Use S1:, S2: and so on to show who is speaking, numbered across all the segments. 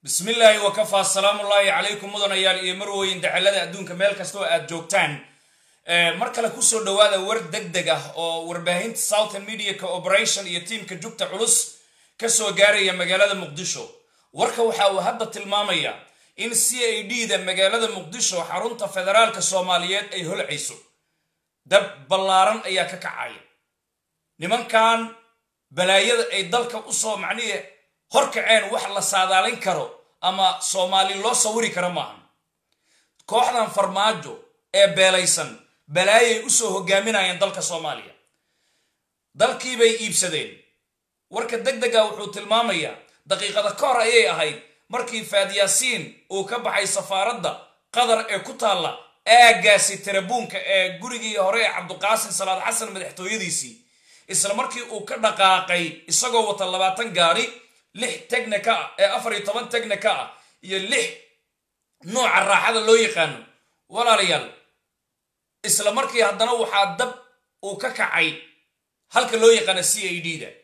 S1: bismi illaahi wakafaa salaamullaahi calaykum mudanayaal iyo marwooyin dacalada adduunka meel kasta oo aad joogtaan mar kale kusoo dhawaada war deg deg ah oo warbaahinta southern media cooperation iyo tiimka jugta culus kasoo gaaraya magaalada muqdisho warka waxa uu hadda tilmaamaya in c a d da magaalada muqdisho xarunta federaalka soomaaliyeed ay holcayso dab ballaaran ayaa ka kacaya nimankan balaayada ay dalka usoo macnihi horkaceen wax la saadaalin karo ama soomaali loo sawiri karo maahan kooxdan farmaajo ee beelaysan balaayay usoo hogaaminayeen dalka soomaaliya dalkiibay iibsadeen warka deg dega wuxuu tilmaamayaa daqiiqada ka hor ayay ahayd markii faadyaasiin uu ka baxay safaaradda qatar ee ku taalla aagaasi tarabuunka ee gurigii hore ee cabduqaasim salaad xasan madaxtooyadiisii isla markii uu ka dhaqaaqay isagoo wata labaatan gaari lix tegnika ah ee afar iyo toban tegnika ah iyo lix nooca raaxada loo yaqaano walaalayaal isla markii haddana waxaa dab uu ka kacay halka loo yaqaano c a d da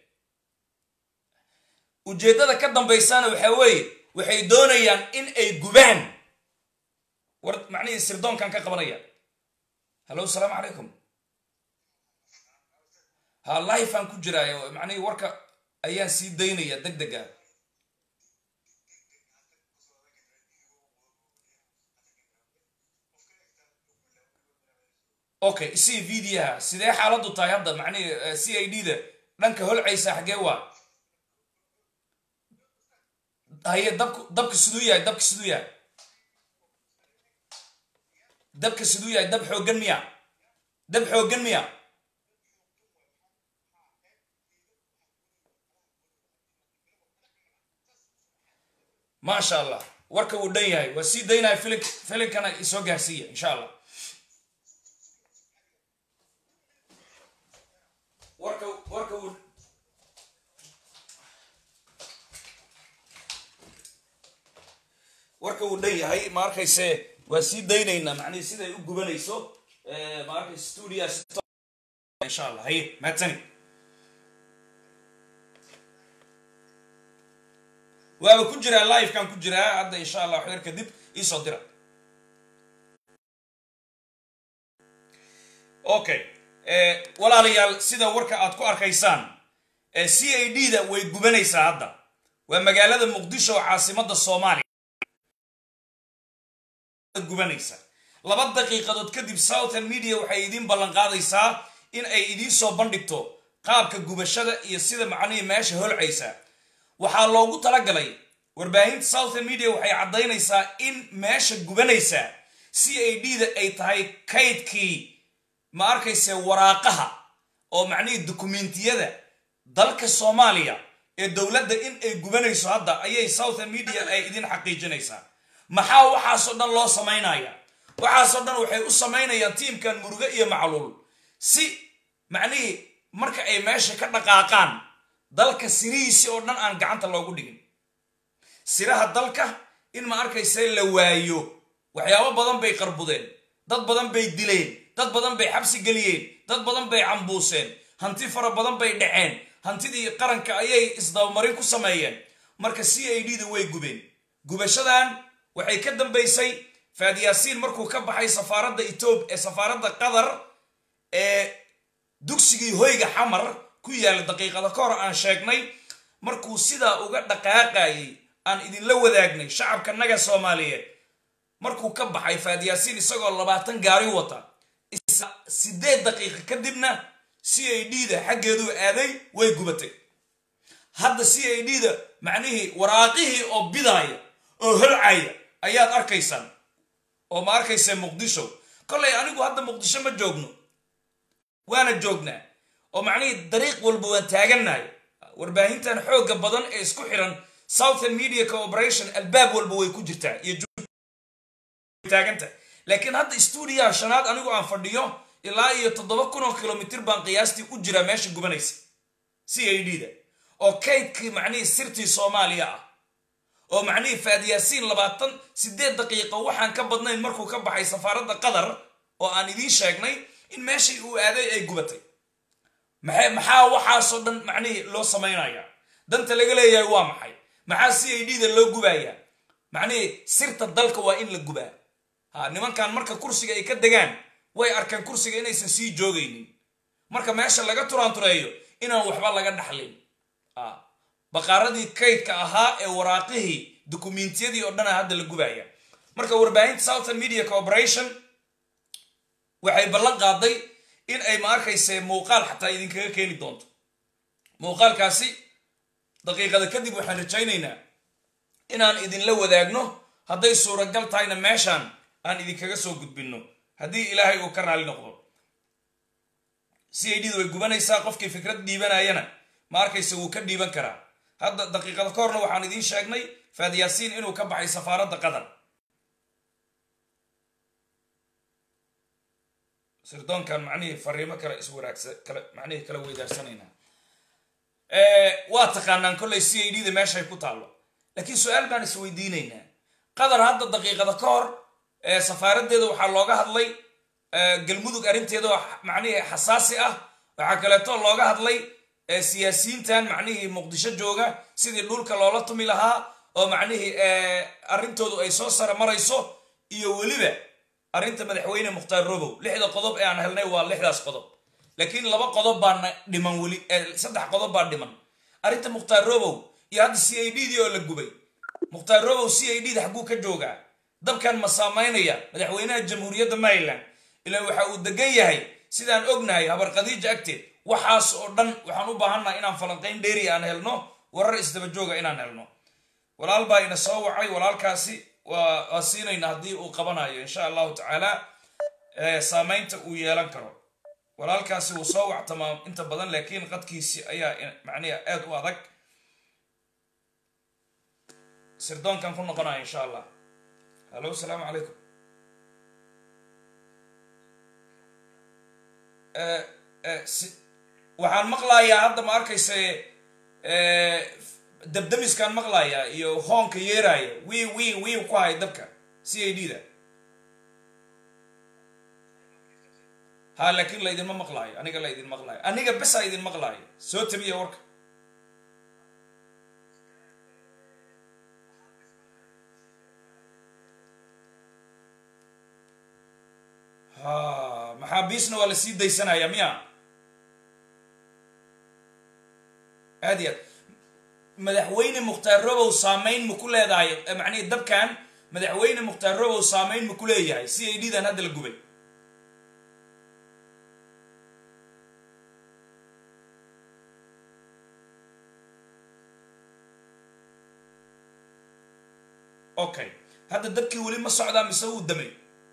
S1: ujeeddada ka dambaysana waxaa weeye waxay doonayaan in ay gubaan war macnihii sirdoonkan ka qabanaya hallo asalaamu calaykum ha lifeaan ku jiraayo macnihii warka ayaan sii daynaya deg dega okay isii videoha sidee xaaladdu tahay hadda macnihii c a d da dhanka holcaysa xaggee waa haye dabk dabka siduu yahay dabka siduu yahay dabka siduu yahay dab xooggan miya dab xooggan miya maasha allah warka wuu dhan yahay waa sii daynaya filin filinkana isoo gaarsiiya insha allah warka warka wuu warka wuu dhan yahay ma arkayse waa sii daynaynaa macnihi siday u gubanayso ma arkayse stuudia insha allah haye maadsani waaba ku jiraa livekan ku jiraa hadda insha allah waxyar kadib iisoo dira okay walaalayaal sida warka aad ku arkaysaan c a d da way gubanaysaa hadda waa magaalada muqdisho oo caasimada soomaaliya gubanaysa laba daqiiqadood kadib southern media waxay idiin ballan qaadaysaa in ay idiin soo bandhigto qaabka gubashada iyo sida macnihii meesha holcaysa waxaa loogu talagalay warbaahinta southern media waxay caddaynaysaa in meesha gubanaysa c a d da ay tahay kaydkii ma arkayse waraaqaha oo macnihii dukumentiyada dalka soomaaliya ee dowladda in ay gubanayso hadda ayay southern media ay idin xaqiijinaysaa maxaa waxaasoo dhan loo samaynaya waxaasoo dhan waxay u samaynayaan tiimkan muruge iyo macluul si macnihii marka ay meesha ka dhaqaaqaan dalka sirihiisi oo dhan aan gacanta loogu dhigin siraha dalka in ma arkayse la waayo waxyaabo badan bay qarbudeen dad badan bay dileen dad badan bay xabsi geliyeen dad badan bay cambuuseen hanti fara badan bay dhaceen hantidii qaranka ayay isdabamarin ku sameeyeen marka c a d da way gubeen gubashadan waxay ka dambaysay faadyaasiin markuu ka baxay safaaradda etoob ee safaaradda qatar ee dugsigii hoyga xamar ku yaalla daqiiqada ka hor aan sheegnay markuu sidaa uga dhaqaaqayay aan idinla wadaagnay shacabka naga soomaaliyeed markuu ka baxay faadyaasiin isagoo labaatan gaari wata sideed daqiiqa kadibna c a d da xaggeeduu aaday way gubatay hadda c a d da macnihii waraaqihii oo bidaaya oo holcaya ayaad arkaysaan oo ma arkaysa muqdisho kollay anigu hadda muqdisho ma joogno waana joognaa oo macnihii dariiq walba waan taagannahay warbaahintan xoogga badan ee isku xiran southern media cooperation albaab walba way ku jirtaa iyo taaganta laakiin hadda stuudiyaha shanaad anigu aan fadhiyo ilaa iyo toddoba kun oo kilomitr baan qiyaastii u jiraa meesha gubanaysa c a d da oo kaydkii macnihii sirtii soomaaliya ah oo macnihii faadyaasiin labaatan sideed daqiiqo waxaan ka badnayn markuu ka baxay safaaradda qatar oo aan idiin sheegnay in meeshii uu aaday ay gubatay maxaa waxaasoo dhan macnihii loo samaynaya danta laga leeyahay waa maxay maxaa c a d da loo gubayaa macnihii sirta dalka waa in la gubaa ha nimankan marka kursiga ay ka degaan way arkeen kursiga inaysan sii joogaynin marka meesha laga turaantureeyo inaan waxba laga dhaxlin baqaaradii kaydka ahaa ee waraaqihii dukumentiyadii oo dhana hadda la gubaya marka warbaahinta southern media corporation waxay ballan qaaday in ay ma arkayse muuqaal xataa idinkaga keeni doonto muuqaalkaasi daqiiqada kadib waxaan rajaynaynaa inaan idinla wadaagno hadday suuragal tahayna meeshaan aan idinkaga soo gudbinno haddii ilaahay uu ka raali noqdo c i d da way gubanaysaa qofkii fikrad dhiibanayana ma arkayse wuu ka dhiiban karaa hadda daqiiqada ka horna waxaan idiin sheegnay faadyaasiin inuu ka baxay safaaradda qatar sirdoonkan macnihii fariimo kale iswaraagsa kale macnihii kala weydaarsanayna waa taqaanaan kollay c i d da meeshay ku taallo laakiin su-aal baan isweydiinaynaa qatar hadda daqiiqada ka hor safaaraddeeda waxaa looga hadlay galmudug arrinteeda oo macnihii xasaasi ah waxaa kaleeto looga hadlay siyaasiyiintan macnihii muqdisho jooga sidii dhulka loola tumi lahaa oo macnihii arrintoodu ay soo sare marayso iyo weliba arrinta madaxweyne mukhtaar robow lixda qodob ee aan helnay waa lixdaas qodob laakiin laba qodob baana dhiman weli saddex qodob baa dhiman arrinta mukhtaar robow iyo hadda c i d dii oo la gubay mukhtaar robow c i d da xagguu ka joogaa dabkan ma saamaynaya madaxweynaha jamhuuriyadda maryland ilaa waxa uu degan yahay sidaan ognahay habar khadiija agteed waxaas oo dhan waxaan u baahannaha inaan falanqayn dheeri aan helno warar isdaba jooga inaan helno walaal baa ina soo wacay walaalkaasi waa siinayna haddii uu qabanayo insha allahu tacaala saamaynta uu yeelan karo walaalkaasi wuu soo wactamaa inta badan laakiin qadkiisi ayaa macniha aad u adag sirdoonkan ku noqonaya insha allah hallo asalaamu calaykum waxaan maqlayaa hadda ma arkayse dabdamiskaan maqlayaa iyo hoonka yeeraya wii wii wii ku hay dabka c a d da ha laakiin laydinma maqlaayo aniga laydin maqlaayo aniga besaa idin maqlaayo soo tabiya warka ha maxaabiisna waa la sii daysanaya miya aad iyo aad madaxweyne mukhtaar robow saamayn ma ku leedahay macnihi dabkan madaxweyne mukhtaar robow saamayn ma ku leeyahay c a d dan hadda la gubay okay hadda dabkii weli ma socdaa mise wuu damay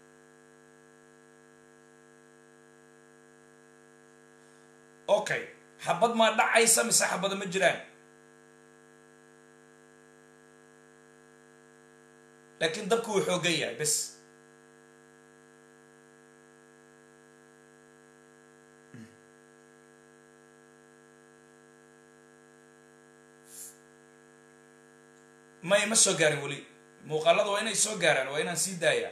S1: okay xabad maa dhacaysa mise xabada ma jiraan laakiin dabku wuu xoogan yahay bes may ma soo gaarin weli muuqaalada waa inay soo gaaraan waa inaan sii daayaa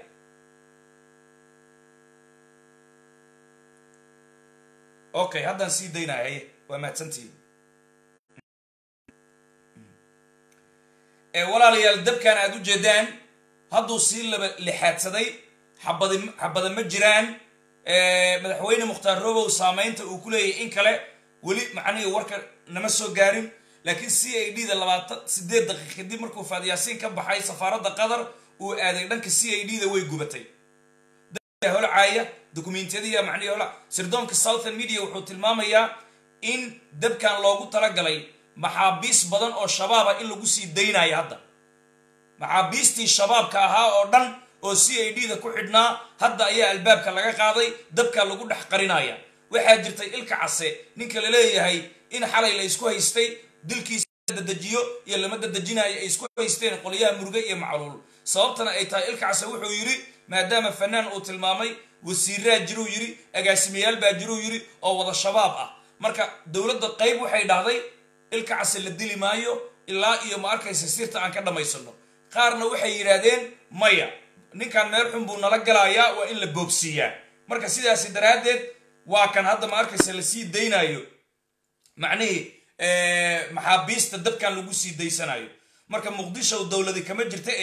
S1: okay haddaan sii daynaya waa mahadsantihiin walaalayaal dabkan aad u jeedaan hadduu sii laba lixaadsaday xabadi xabada ma jiraan madaxweyne mukhtaar robow saamaynta uu ku leeyahay in kale weli macnihii warka nama soo gaarin laakiin c a d da labaatan sideed daqiiq kadib markuu faadyaasiin ka baxay safaaradda qatar uu aaday dhanka c a d da way gubatay holcaaya dokumentiyadiya macnihii hola sirdoonka southern media wuxuu tilmaamayaa in dabkan loogu talagalay maxaabiis badan oo shabaaba in lagu sii daynayo hadda maxaabiistii shabaabka ahaa oo dhan oo c a d da ku xidhnaa hadda ayaa albaabka laga qaaday dabka lagu dhex qarinaya waxaa jirtay ilka case ninka la leeyahay in xalay la isku haystay dilkiisa dadejiyo iyo lama dadejinayo ay isku haysteen qolyaha muruge iyo macluul sababtana ay tahay ilka case wuxuu yidhi maadaama fanaan uu tilmaamay wasiiraa jiruu yidhi agaasimayaal baa jiruu yidhi oo wada shabaab ah marka dowladda qayb waxay dhahday ilka case la dili maayo ilaa iyo ma arkaysa sirta aan ka dhammaysano qaarna waxay yidhaahdeen maya ninkan meel xun buu nala galayaa waa in la boogsiiyaa marka sidaasi daraaddeed waa kan hadda ma arkaysa lasii daynayo macnihii maxaabiista dabkan lagu sii daysanayo marka muqdisho dowladi kama jirta e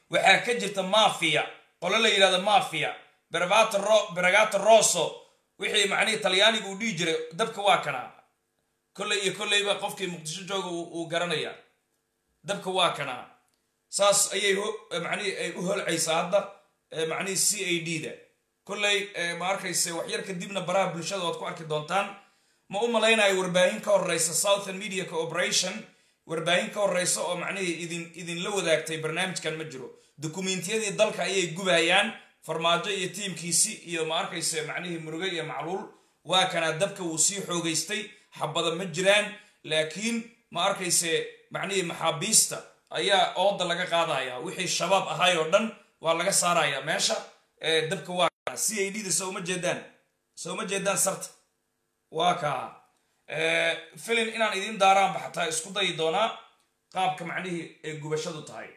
S1: waxaa ka jirta mafia qolo la yidhahdo mafia beragato rosso wixii macnihii talyaaniga uu dhihi jiray dabka waa kanaa kolley iyo kolleyba qofkii muqdisho jooga uu garanaya dabka waa kanaa saas ayay macnihii ay u holcaysaa hadda macnihii c a d da kolley ma arkayse waxyar kadibna baraha bulshada waad ku arki doontaan ma u malaynayo warbaahin ka horeysa southern media cooperation warbaahin ka horeysa oo macnihii idin idinla wadaagtay barnaamijkan ma jiro dukumentiyadii dalka ayay gubayaan farmaajo iyo tiimkiisi iyo ma arkayse macnihii muruge iyo macluul waa kanaa dabka wuu sii xoogaystay xabada ma jiraan laakiin ma arkayse macnihii maxaabiista ayaa ooda laga qaadaya wixii shabaab ahay oo dhan waa laga saaraya meesha dabka waa c a d da soo uma jeedaan soo uma jeedaan sarta waa kaa filin inaan idiin daaraanba xataa isku dayi doonaa qaabka macnihii ay gubashadu tahay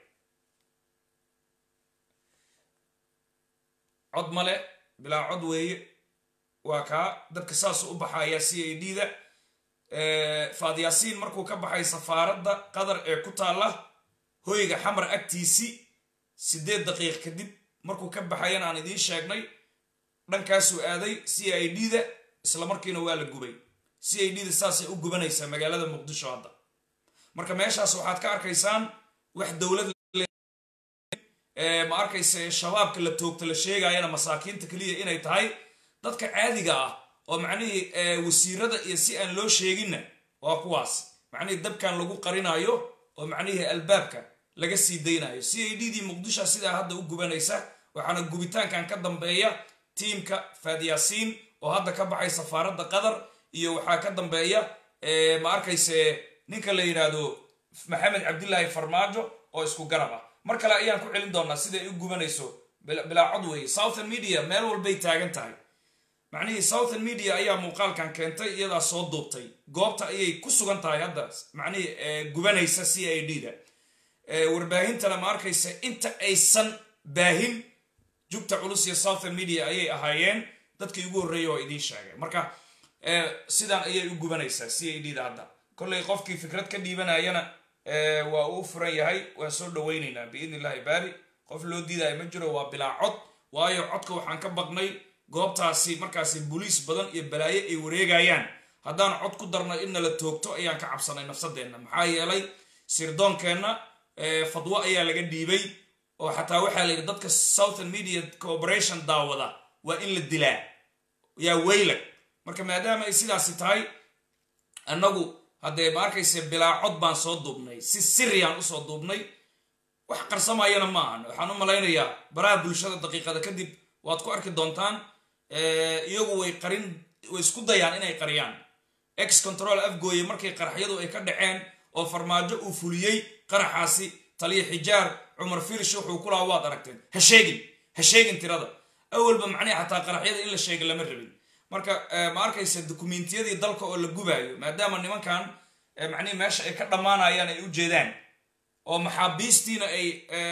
S1: cod male bilaa cod weeye waa kaa dadka saasuu u baxaya c a d da faadyaasiin markuu ka baxay safaaradda qatar ee ku taalla hoyga xamar agtiisi siddeed daqiiq kadib markuu ka baxayana aan idiin sheegnay dhankaasuu aaday c i d da isla markiina waa la gubay c i d da saasay u gubanaysaa magaalada muqdisho hadda marka meeshaas waxaad ka arkaysaan wax dowlad ma arkayse shabaabka la toogta la sheegayana masaakiinta keliya inay tahay dadka caadiga ah oo macnihii wasiirada iyo si aan loo sheeginna waa kuwaas macnihii dabkan lagu qarinayo oo macnihii albaabka laga sii daynayo c a d dii muqdisho sidaa hadda u gubanaysa waxaana gubitaankan ka dambeeya tiimka faadyaasiin oo hadda ka baxay safaaradda qatar iyo waxaa ka dambeeya ma arkayse ninka la yidhaahdo maxamed cabdilaahi farmaajo oo isku garab ah mar kale ayaan ku celin doonaa siday u gubanayso bilaa cod weeye southern media meel walbay taagan tahay macnihii southern media ayaa muuqaalkan keentay iyadaa soo duubtay goobta ayay ku sugan tahay hadda macnihii gubanaysa c i d da warbaahintana ma arkaysa inta aysan baahin jugta culus iyo southern media ayay ahaayeen dadkii ugu horreeya oo idiin sheegay marka sidaan ayay u gubanaysaa c a d da hadda kollay qofkii fikrad ka dhiibanayana waa uu furan yahay waan soo dhawaynaynaa biidn illahi baari qof loo diidaya ma jiro waa bilaa cod waayo codka waxaan ka baqnay goobtaasi markaasi boliis badan iyo balaayo ay wareegayaan haddaan cod ku darno in nala toogto ayaan ka cabsanay nafsadeenna maxaa yeelay sirdoonkeenna fadwo ayaa laga dhiibay oo xataa waxaa la yidhi dadka southern media cooperation daawada waa in la dilaa yaa weylag marka maadaama ay sidaasi tahay annagu haddee ma arkayse bilaa cod baan soo duubnay si siriyaan usoo duubnay wax qarsamayana ma ahan waxaan u malaynayaa baraha bulshada daqiiqada kadib waad ku arki doontaan iyagu way qarin way isku dayaan inay qariyaan ex control afgooye markay qaraxyadu ay ka dhaceen oo farmaajo uu fuliyey qaraxaasi taliya xijaar cumar firish wuxuu ku lahaa waad aragteen ha sheegin ha sheegin tirada awalba macnihi xataa qaraxyada in la sheega lama rabin marka ma arkaysa dukumentiyadii dalka oo la gubaayo maadaama nimankan macnihi meesha ay ka dhammaanayaan ay u jeedaan oo maxaabiistiina ay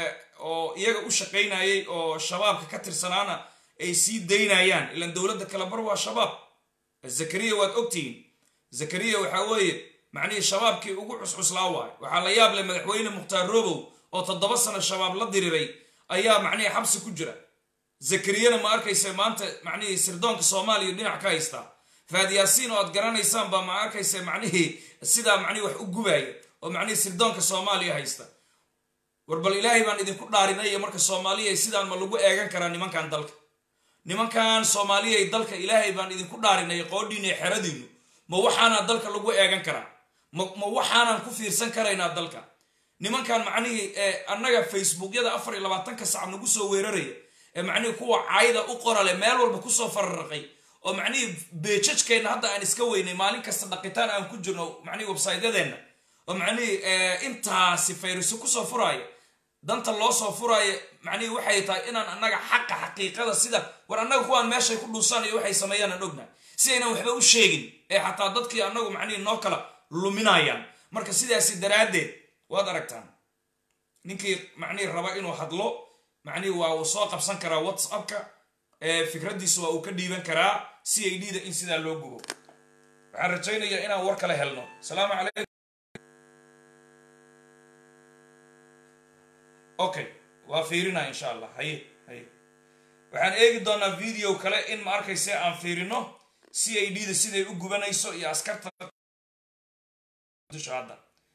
S1: oo iyaga u shaqaynayay oo shabaabka ka tirsanaana ay sii daynayaan ilan dowladda kale bar waa shabaab zakariya waad ogtihiin zakariya waxaa weeye macnihii shabaabkii ugu cuscuslaa waayo waxaa la yaab leh madaxweyne mukhtaar robow oo toddoba sano shabaab la diriray ayaa macnihii xabsi ku jira zakariyana ma arkaysa maanta macnihii sirdoonka soomaaliya dhinac ka haystaa faadyaasiin oo aad garanaysaan baa ma arkaysa macnihii sidaa macnihi wax u gubaaya oo macnihii sirdoonka soomaaliya haysta war bal ilaahay baan idinku dhaarinay marka soomaaliya sidaan ma lagu eegan karaa nimankan dalka nimankan soomaaliyay dalka ilaahay baan idinku dhaarinay qoodhiina iyo xeradiinu ma waxaanaa dalka lagu eegan karaa ma waxaanaan ku fiirsan karaynaa dalka nimankan macnihii annaga facebookyada afar iyo labaatanka sac nagu soo weeraraya ee macnihii kuwa cayda u qorale meel walba kusoo fararaqay oo macnihii beejajkeenna hadda aan iska weynay maalin kasta dhaqitaan aan ku jirno macnihii websaytyadeenna oo macnihii intaasi fayriso kusoo furaaya danta loo soo furaayo macnihii waxay tahay inaan annaga xaqa xaqiiqada sida war annaga kuwaan meeshay ku dhuusaan iyo waxay sameeyaan aan ognahay si aynan waxba u sheegin ee xataa dadkii annagu macnihii noo kala luminayaan marka sidaasi daraaddeed waad aragtaan ninkii macnihii raba inuu hadlo macnihii waa uu soo qabsan karaa whatsappka fikraddiisa waa uu ka dhiiban karaa c a d da in sidaa loo gubo waxaan rajaynayaa inaan war kale helno asalaamu calaykum okay waa fiirinaa insha allah haye haye waxaan eegi doonaa video kale in ma arkayse aan fiirino c a d da siday u gubanayso iyo askarta dusha hadda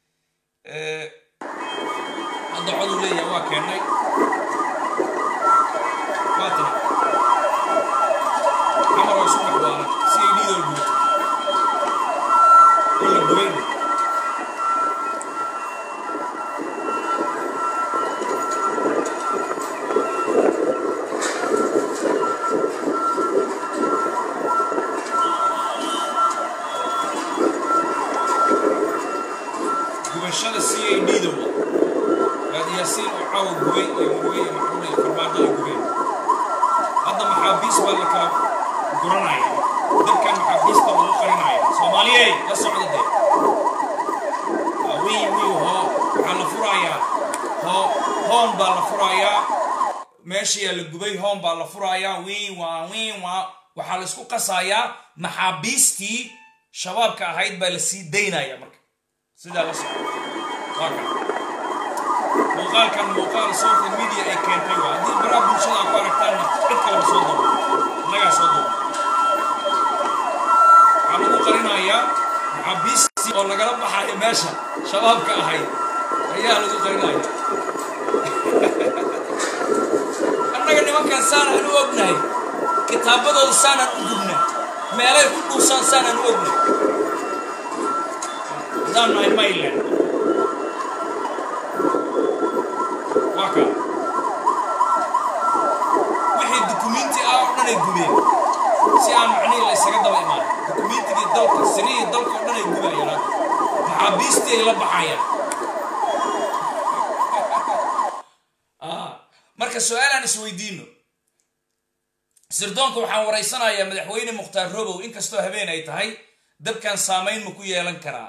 S1: hadda coduu leeyahay waa keennay waa tana camar oo isu dhexwaalan c a d da oo gubato oo la gubayn gubashada c a d da wa raadiyaasiin oo caawa gubay iyo murugay iyo macruul iyo farmaajo ay gubeen hadda maxaabiis baa la kala guranaya dadkan maxaabiista lagu qarinaya soomaaliyey la socda dee wii wii hoo waxaa la furayaa hoo hoon baa la furayaa meeshayaa la gubay hoon baa la furayaa wii waa wii waa waxaa la isku qasayaa maxaabiistii shabaabka ahayd baa la sii daynaya marka sidaa la socda waa kan muuqaalkan muuqaal social media ay keentay waa haddii baraha bulshada aad ku aragtaanna cid kaleba soo duuba innagaa soo duuba waxaa lagu qarinayaa maxaabiistii oo lagala baxayo meesha shabaabka ahayd ayaa lagu qarinaya annaga nimankan saanaan u ognahay kitaabadooda saanaan u gubna meelay ku dhuusaan saanaan u ognahay haddaan nahay mayland waa kaa wixii dukumiinti ah oo dhan ay gubeen si aan macnihii la isaga daba imaan dukumiintigii dalka sirihii dalka oo dhan ay gubayaan hadda maxaabiistii ay la baxayaan marka su-aalaan isweydiino sirdoonka waxaan waraysanayaa madaxweyne mukhtaar robow inkastoo habeen ay tahay dabkan saamayn ma ku yeelan karaa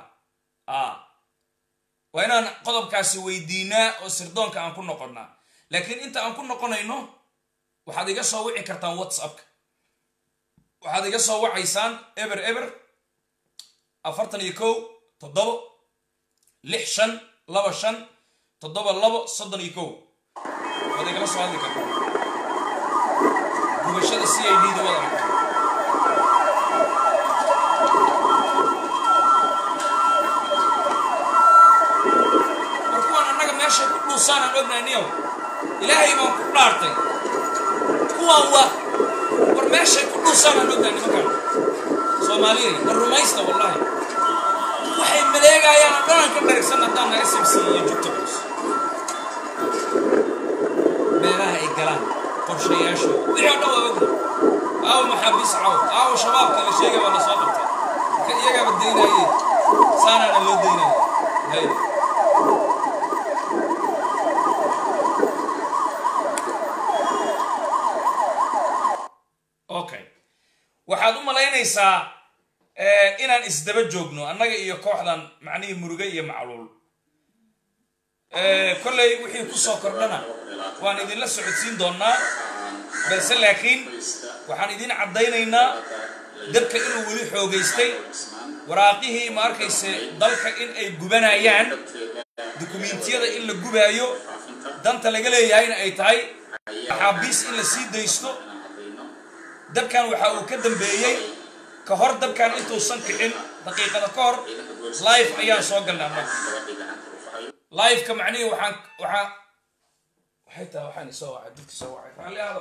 S1: waa inaan qodobkaasi weydiinaa oo sirdoonka aan ku noqonnaa laakiin inta aan ku noqonayno waxaad iga soo wici kartaan whatsappka waxaad iga soo wacaysaan eber eber afartan iyo kow toddobo lix shan laba shan toddoba labo soddon iyo kow waad igala soo hadli kartaa gubashada c i d da wad aragta war kuwaan annaga meeshay ku dhuusaanaan ognahay niyow ilaahay baan ku dhaartay kuwaan waa war meeshay ku dhuusaanaan ognahay nimankaan soomaaliyay war rumaysta wallahi waxay maleegayaan oo dhanaan ka dharigsan haddaan naga simsi iyo jugta culus meelaha ay galaan qorshayaashooda wixii oo dhan waa ogna aawo maxaabiis caw aawo shabaabka la sheegay waa la soo qabtay marka iyagaaba daynaye saanaana loo daynaya hay okay waxaad u malaynaysaa inaan isdaba joogno annaga iyo kooxdan macnihii muruge iyo macluul kolley wixii kusoo kordhana waan idinla socodsiin doonaa balse laakiin waxaan idin caddaynaynaa dabka inuu weli xoogaystay waraaqihii ma arkayse dalka in ay gubanayaan dukumiintiyada in la gubaayo danta laga leeyahayna ay tahay maxaabiis in la sii daysto dabkan waxa uu ka dambeeyey ka hor dabkan intuusan kicin daqiiqada ka hor life ayaan soo galnay annaga liveka macnihii waxaan waxaa waxay tahay waxaan isoo wacay dadki soo wacay raalli aada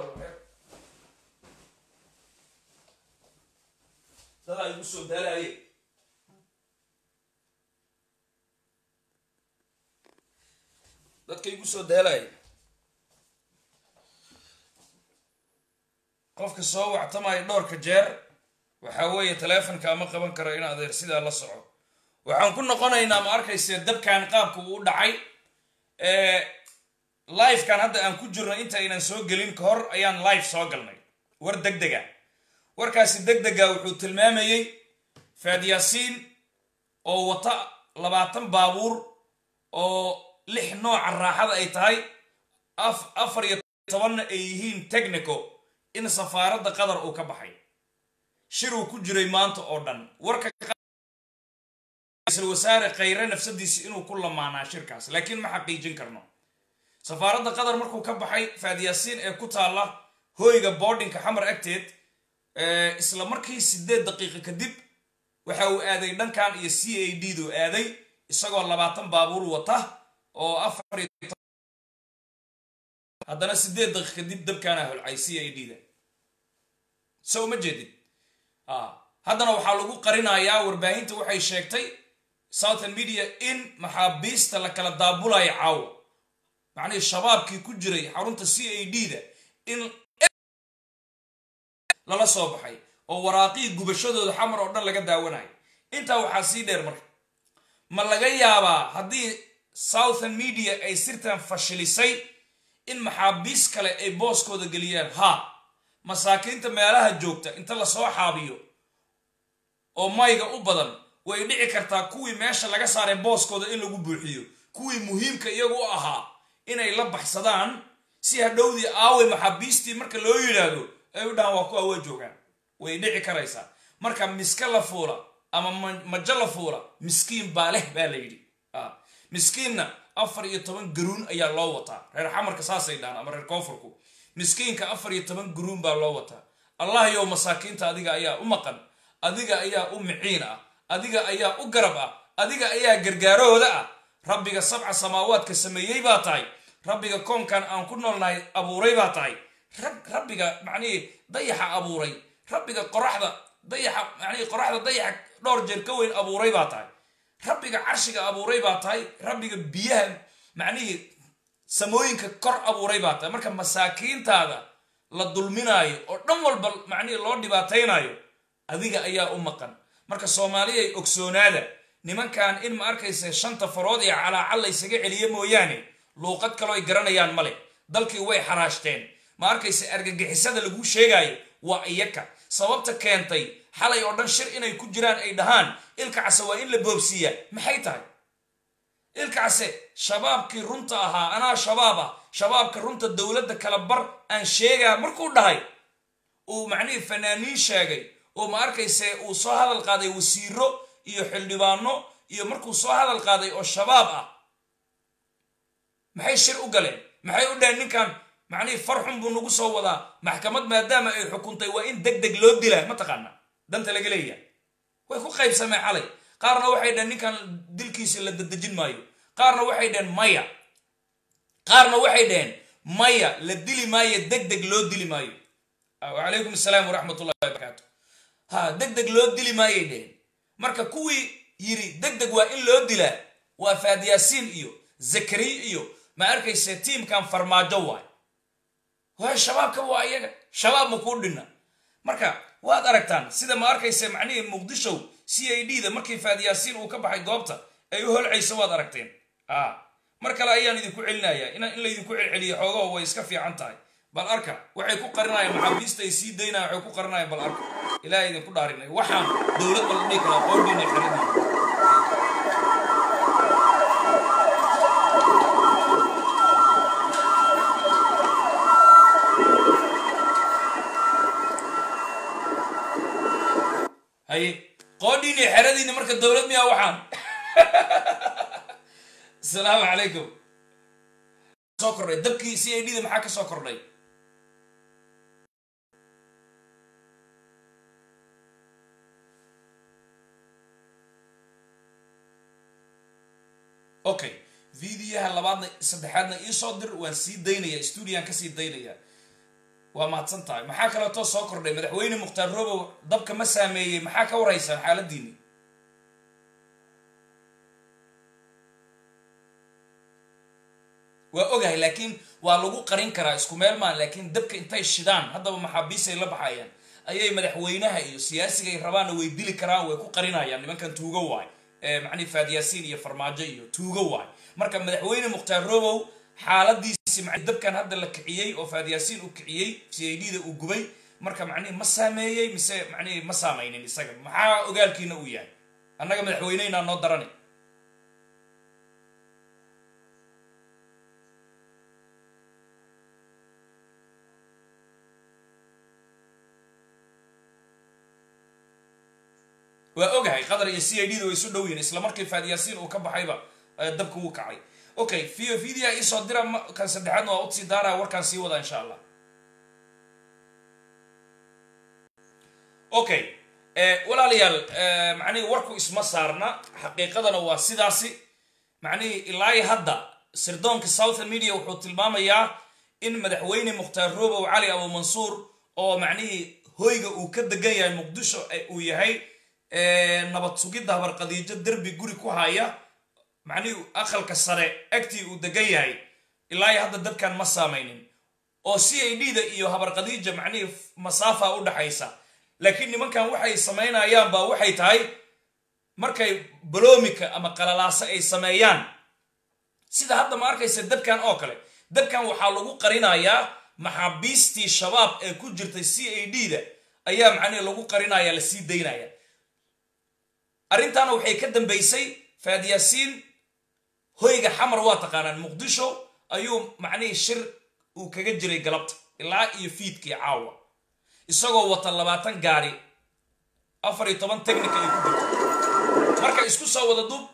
S1: dadaa igu soo daalaye dadka igu soo daalaye qofka soo wactamaya dhowrka jeer waxaa weeye taleefonka ama qaban karo in adeer sidaa la soco waxaan ku noqonaynaa ma arkayse dabkan qaabka uu u dhacay livekan hadda aan ku jirno inta aynan soo gelin ka hor ayaan live soo galnay war deg dega warkaasi deg dega wuxuu tilmaamayey faadyaasiin oo wata labaatan baabuur oo lix nooca raaxada ay tahay afar iyo tobanna ay yihiin technico in safaaradda qatar uu ka baxay shir uu ku jiray maanta oo dhan warka ra-iisul wasaare khayre nafsadiisi inuu ku lamaanaa shirkaas laakiin ma xaqiijin karno safaaradda qatar markuu ka baxay faadyaasiin ee ku taalla hooyga boardinka xamar agteed isla markii sideed daqiiqa kadib waxa uu aaday dhankan iyo c a d du aaday isagoo labaatan baabuur wata oo afar haddana sideed daqiiq kadib dabkaana holcay c a d da so uma jeedid haddana waxaa lagu qarinayaa warbaahinta waxay sheegtay southern media in maxaabiista la kala daabulayo caawo macnihii shabaabkii ku jiray xarunta c a d da in lala soo baxay oo waraaqii gubashadooda xamar oo dhan laga daawanayo intaa waxaa sii dheer marka ma laga yaabaa haddii southern media ay sirtan fashilisay in maxaabiis kale ay booskooda geliyaan ha masaakiinta meelaha joogta inta lasoo xaabiyo oo mayga u badan way dhici kartaa kuwii meesha laga saaray booskooda in lagu buuxiyo kuwii muhiimka iyagu u ahaa inay la baxsadaan si hadhowdii aaway maxaabiistii marka loo yidhaahdo ay u dhahaan waa kuwa waa joogaan way dhici karaysaa marka miska la fuula ama majo la fuula miskiin baa leh baa la yidhi miskiinna afar iyo toban garuun ayaa loo wataa reer xamarka saasay dhahaan ama reer koonfurku miskiinka afar iyo toban garuun baa loo wataa allah yow masaakiinta adiga ayaa u maqan adiga ayaa u miciin ah adiga ayaa u garab ah adiga ayaa gargaarahooda ah rabbiga sabca samaawaadka sameeyey baa tahay rabbiga koonkan aan ku noolnahay abuuray baa tahay rabbiga macnihii dayaxa abuuray rabbiga qoraxda dayaxa macnihii qoraxda dayaxa dhowr jeer ka weyn abuuray baa tahay rabbiga carshiga abuuray baa tahay rabbiga biyaha macnihii samooyinka kor abuuray baa tahay marka masaakiintaada la dulminaayo oo dhan walba macnihii loo dhibaataynayo adiga ayaa u maqan marka soomaaliyay ogsoonaada nimankan in ma arkaysa shanta farood ee calaacal laysaga celiye mooyaane luuqad kaloo ay garanayaan male dalkii way xaraashteen ma arkaysa argagixisada laguu sheegaayo waa iyaka sababta keentay xalay oo dhan shir inay ku jiraan ay dhahaan ilka case waa in la boobsiiyaa maxay tahay ilka case shabaabkii runta ahaa anaa shabaab ah shabaabka runta dowladda kala bar aan sheegaa markuu dhahay uu macnihii fanaaniin sheegay oo ma arkayse uu soo hadal qaaday wasiiro iyo xildhibaano iyo markuu soo hadal qaaday oo shabaab ah maxay shir u galeen maxay u dhaheen ninkan macnihii farxun buu nagu soo wadaa maxkamad maadaama ay xukuntay waa in deg deg loo dilaa mataqaana danta laga leeyahay way ku qaybsameen xalay qaarna waxay dhaheen ninkan dilkiisa la dadejin maayo qaarna waxay dhaheen maya qaarna waxay dhaheen maya la dili maayo deg deg loo dili maayo wacalaykum asalaam waraxmat ullahi wabarakaatu ha deg deg loo dili maayay dhaheen marka kuwii yiri deg deg waa in loo dilaa waa faadyaasiin iyo zakariya iyo ma arkayse tiimkan farmaajo waay waay shabaabka waa iyaga shabaab ma kuu dhinna marka waad aragtaan sida ma arkayse macnihii muqdishow c a d da markii faadyaasiin uu ka baxay goobta ay u holcayso waad aragteen a mar kale ayaan idinku celinayaa in laydinku celceliyo xoogaho way iska fiican tahay bal arka waxay ku qarinayaan maxaabiista ay sii daynayaan waxay ku qarinayaan bal arka ilaahay idinku dhaarinay waxaan dowlad bal dhihi karaa qoodhiina xirinaya haye qoodhiini xeradiini marka dowlad miyaa waxaan asalaamu calaykum soo kordhay dabkii c a d da maxaa ka soo kordhay okay videoyaha labaadna saddexaadna iisoo dir waan sii daynaya stuudiyan kasii daynaya waa mahadsan tahay maxaa kaleetoo soo kordhay madaxweyne mukhtaar robow dabka ma saameeyey maxaa ka waraysaan xaaladiini waa ogahay laakiin waa lagu qarin karaa isku meel maan laakiin dabka intay shidaan haddaba maxaabiisay la baxayaan ayay madaxweynaha iyo siyaasigay rabaanna way dili karaan way ku qarinayaan nimankan tuugo waay macnihi faadyaasiin iyo farmaajo iyo tuugo waay marka madaxweyne mukhtaar robow xaaladiisi dabkan hadda la kiciyey oo faadyaasiin uu kiciyey c a d da uu gubay marka macnihi ma saameeyey mise macnihi ma saameynin isaga maxaa ogaalkiina uu yahay annaga madaxweyneynaa noo darani waa ogahay qatar iyo c a d da way isu dhow yihin isla markii faadyaasiin uu ka baxayba dabka wuu kacay okay video video iisoo dira kan saddexaadna waa udsii daaraya warkaan sii wadaa insha allah okay walaalayaal macnihii warku isma saarna xaqiiqadana waa sidaasi macnihii ilaa hadda sirdoonka southern media wuxuu tilmaamayaa in madaxweyne mukhtaar robow cali abu mansuur oo macnihii hoyga uu ka degan yahay muqdisho uu yahay nabad sugidda habarqadiijo derbi guri ku haya macnihii aqalka sare agtii uu degan yahay ilaa hadda dadkan ma saamaynin oo c a d da iyo habarqadiija macnihii masaafa u dhaxaysa laakiin nimankan waxay samaynayaan baa waxay tahay markay baloomika ama qalalaase ay sameeyaan sida hadda ma arkaysa dabkan oo kale dabkan waxaa lagu qarinayaa maxaabiistii shabaab ee ku jirtay c a d da ayaa macnihi lagu qarinaya la sii daynaya arrintaana waxay ka dambaysay faadyaasiin hoyga xamar waa taqaanaan muqdisho ayuu macnihii shir uu kaga jiray galabta ilaa iyo fiidkii caawa isagoo wata labaatan gaari afar iyo toban technica ay ku jirto marka isku soo wada dub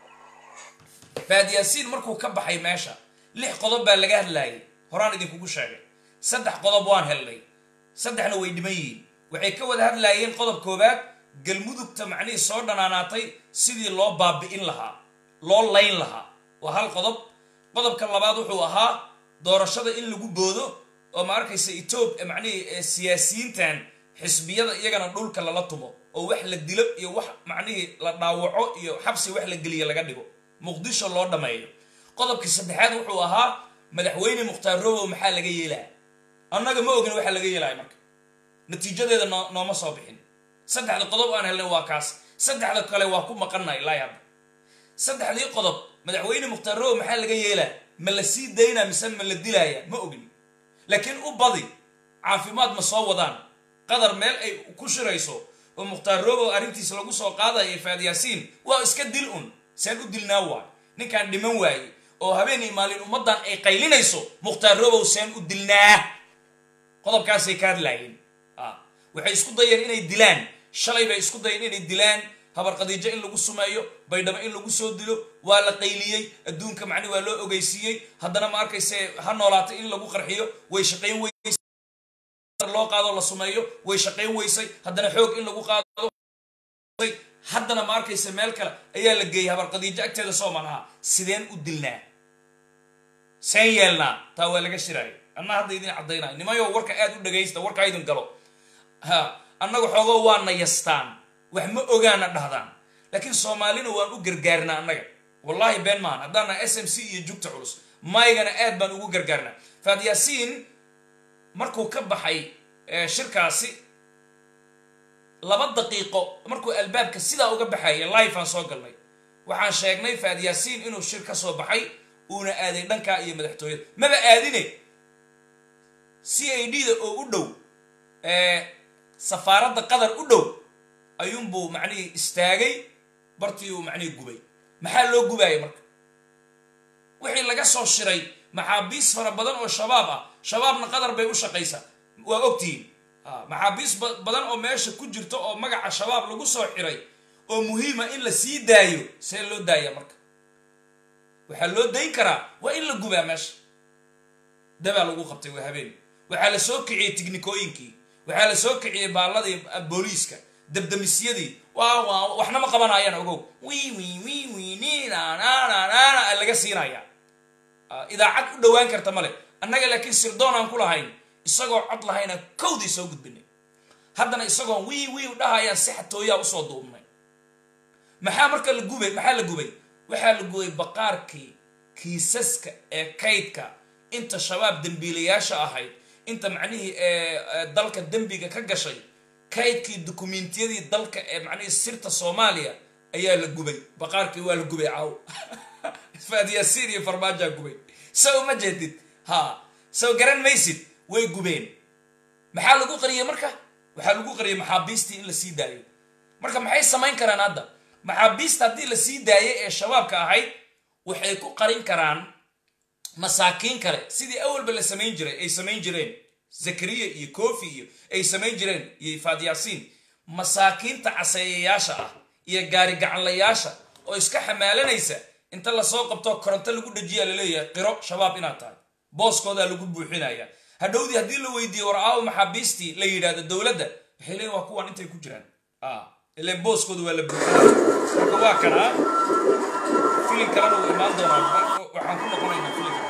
S1: faadyaasiin markuu ka baxay meesha lix qodob baa laga hadlaayay horaan idinkugu sheegay saddex qodob waan helnay saddexna way dhiman yihiin waxay ka wada hadlaayeen qodob koowaad galmudugta macnihii soo dhanaanaatay sidii loo baabi'in lahaa loo layn lahaa waa hal qodob qodobka labaad wuxuu ahaa doorashada in lagu boodo oo ma arkaysa etoob macnihii siyaasiyiintan xisbiyada iyagana dhulka lala tumo oo wax la dilo iyo wax macnihii la dhaawaco iyo xabsi wax la geliya laga dhigo muqdisho loo dhammeeyo qodobkii saddexaad wuxuu ahaa madaxweyne mukhtaar robow maxaa laga yeelaya annaga ma ogin waxa laga yeelaya marka natiijadeeda noo nooma soo bixin saddexda qodob aan helnay waa kaas saddexda kale waa ku maqannay ilaa hadda saddexdii qodob madaxweyne mukhtaar robow maxaa laga yeelaya ma la sii daynaa mise ma la dilaaya ma ogin laakiin u badi caafimaad ma soo wadaan qadar meel ay ku shirayso oo mukhtaar robow arrintiisa lagu soo qaadaya faadyaasiin waa iska dil un seen u dilnaa waay ninkaan dhiman waaye oo habeenii maalin ummaddan ay qaylinayso mukhtaar robow seen u dilnaa qodobkaasay ka hadlaayeen waxay isku dayeen inay dilaan shalay bay isku dayeen inay dilaan habarqadiijo in lagu sumeeyo baydhabo in lagu soo dilo waa la qayliyey adduunka macni waa loo ogeysiiyey haddana ma arkayse ha noolaatay in lagu qarxiyo way shaqayn weysay loo qaado la sumeeyo way shaqayn weysay haddana xoog in lagu qaado haddana ma arkaysa meel kale ayaa la geeyay habarqadiijo agteeda sooman ahaa sideen u dilnaa seen yeelnaa taa waa laga shiraayo anna hadda idin caddaynayo nimayo warka aad u dhagaysta warka idin galo ha annaga xoogoo waa nayastaan wax ma ogaana dhahdaan laakiin soomaalina waan u gargaarnaa annaga wallaahi been maahan haddaana s m c iyo jugta culus maygana aad baan ugu gargaarnaa faadyaasiin markuu ka baxay shirkaasi laba daqiiqo markuu albaabka sidaa uga baxaya life aan soo galnay waxaan sheegnay faadyaasiin inuu shir ka soo baxay uuna aaday dhankaa iyo madaxtooyada maba aadine c a d da oo u dhow safaaradda qatar u dhow ayuunbuu macnihii istaagay bartii uu macnihii gubay maxaa loo gubaaya marka wixii laga soo shiray maxaabiis fara badan oo shabaab ah shabaabna qatar bay u shaqaysaa waa ogtihiin maxaabiis badan oo meesha ku jirta oo magaca shabaab lagu soo xiray oo muhiima in la sii daayo see loo daaya marka waxaa loo dayn karaa waa in la gubaa meesha dabaa lagu qabtay waa habeen waxaa la soo kiciyey tiknikooyinkii waxaa la soo kiciyey baalladii booliiska dabdamisyadii waxna ma qabanayaan ogow wi wi wi wi ninananana laga siinaya idaacad u dhowaan karta male annaga laakiin sirdoon aan ku lahayn isagoo cod lahayna kowdii soo gudbinay haddana isagoon wii wii dhahayaan si xatooyaa usoo duubnay maxaa marka la gubay maxaa la gubay waxaa la gubay baqaarkii kiisaska ee kaydka inta shabaab dembiilayaasha ahayd inta macnihii dalka dembiga ka gashay kaydkii dukumentiyadii dalka ee macnihii sirta soomaaliya ayaa la gubay baqaarkii waa la gubay caaw faadyaasiin iyo farmaajaa gubay saw ma jeedid ha saw garan maysid way gubeen maxaa lagu qariyey marka waxaa lagu qariyey maxaabiistii in la sii daayo marka maxay samayn karaan hadda maxaabiista haddii la sii daayay ee shabaabka ahayd waxay ku qarin karaan masaakiin kale sidii awalba la samayn jiray ay samayn jireen zakariya iyo kofi iyo ay samayn jireen iyo faadyaasiin masaakiinta caseeyayaasha ah iyo gaari gacanlayaasha oo iska xamaalanaysa inta lasoo qabto koronto lagu dhajiyaa laleeyahay qiro shabaab inaad tahay booskoodaa lagu buuxinaya hadhowdii haddii la weydiiyo war aawo maxaabiistii la yidhahdo dowladda waxay leeyiin waa kuwan intay ku jiraan ilan booskooda waa la buuxinaya marka waa kanaa filin kalena uu imaan doonaa waxaan ku noqonaynaa filinka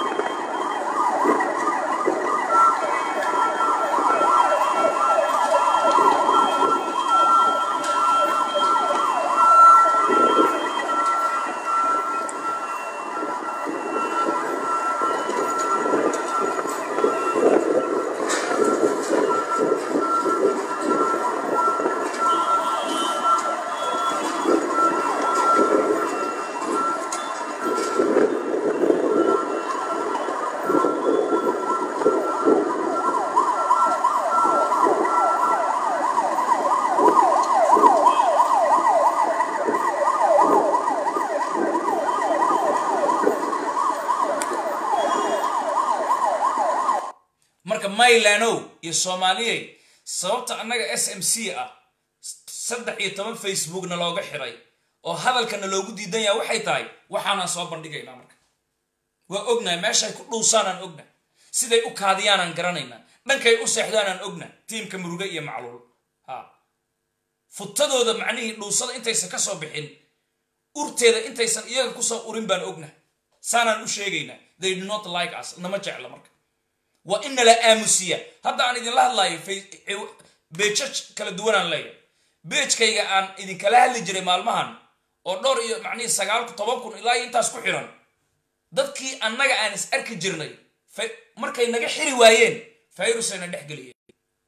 S1: marka maylanow iyo soomaaliyey sababta annaga s m c ah saddex iyo toban facebookna looga xiray oo hadalkana loogu diidan yaha waxay tahay waxaanaan soo bandhigaynaa marka waa ognahay meeshay ku dhuusaanaan ogna siday u kaadiyaanaan garanaynaa dhankay u seexdaanaan ogna tiimka muruge iyo macluul ha futadooda macnihii dhuusada intaysan ka soo bixin urteeda intaysan iyaga kusoo urin baan ogna saanaan u sheegaynaa they do not like us nama jecla marka waa in nala aamusiya hadda aan idinla hadlayo beejaj kala duwanaan leeyahay beejkayga aan idinkala hadli jiray maalmahan oo dhowr iyo macnihii sagaal toban kun ilaa iyo intaas ku xiran dadkii annaga aan is arki jirnay markay naga xiri waayeen fayrusayna dhex geliyeen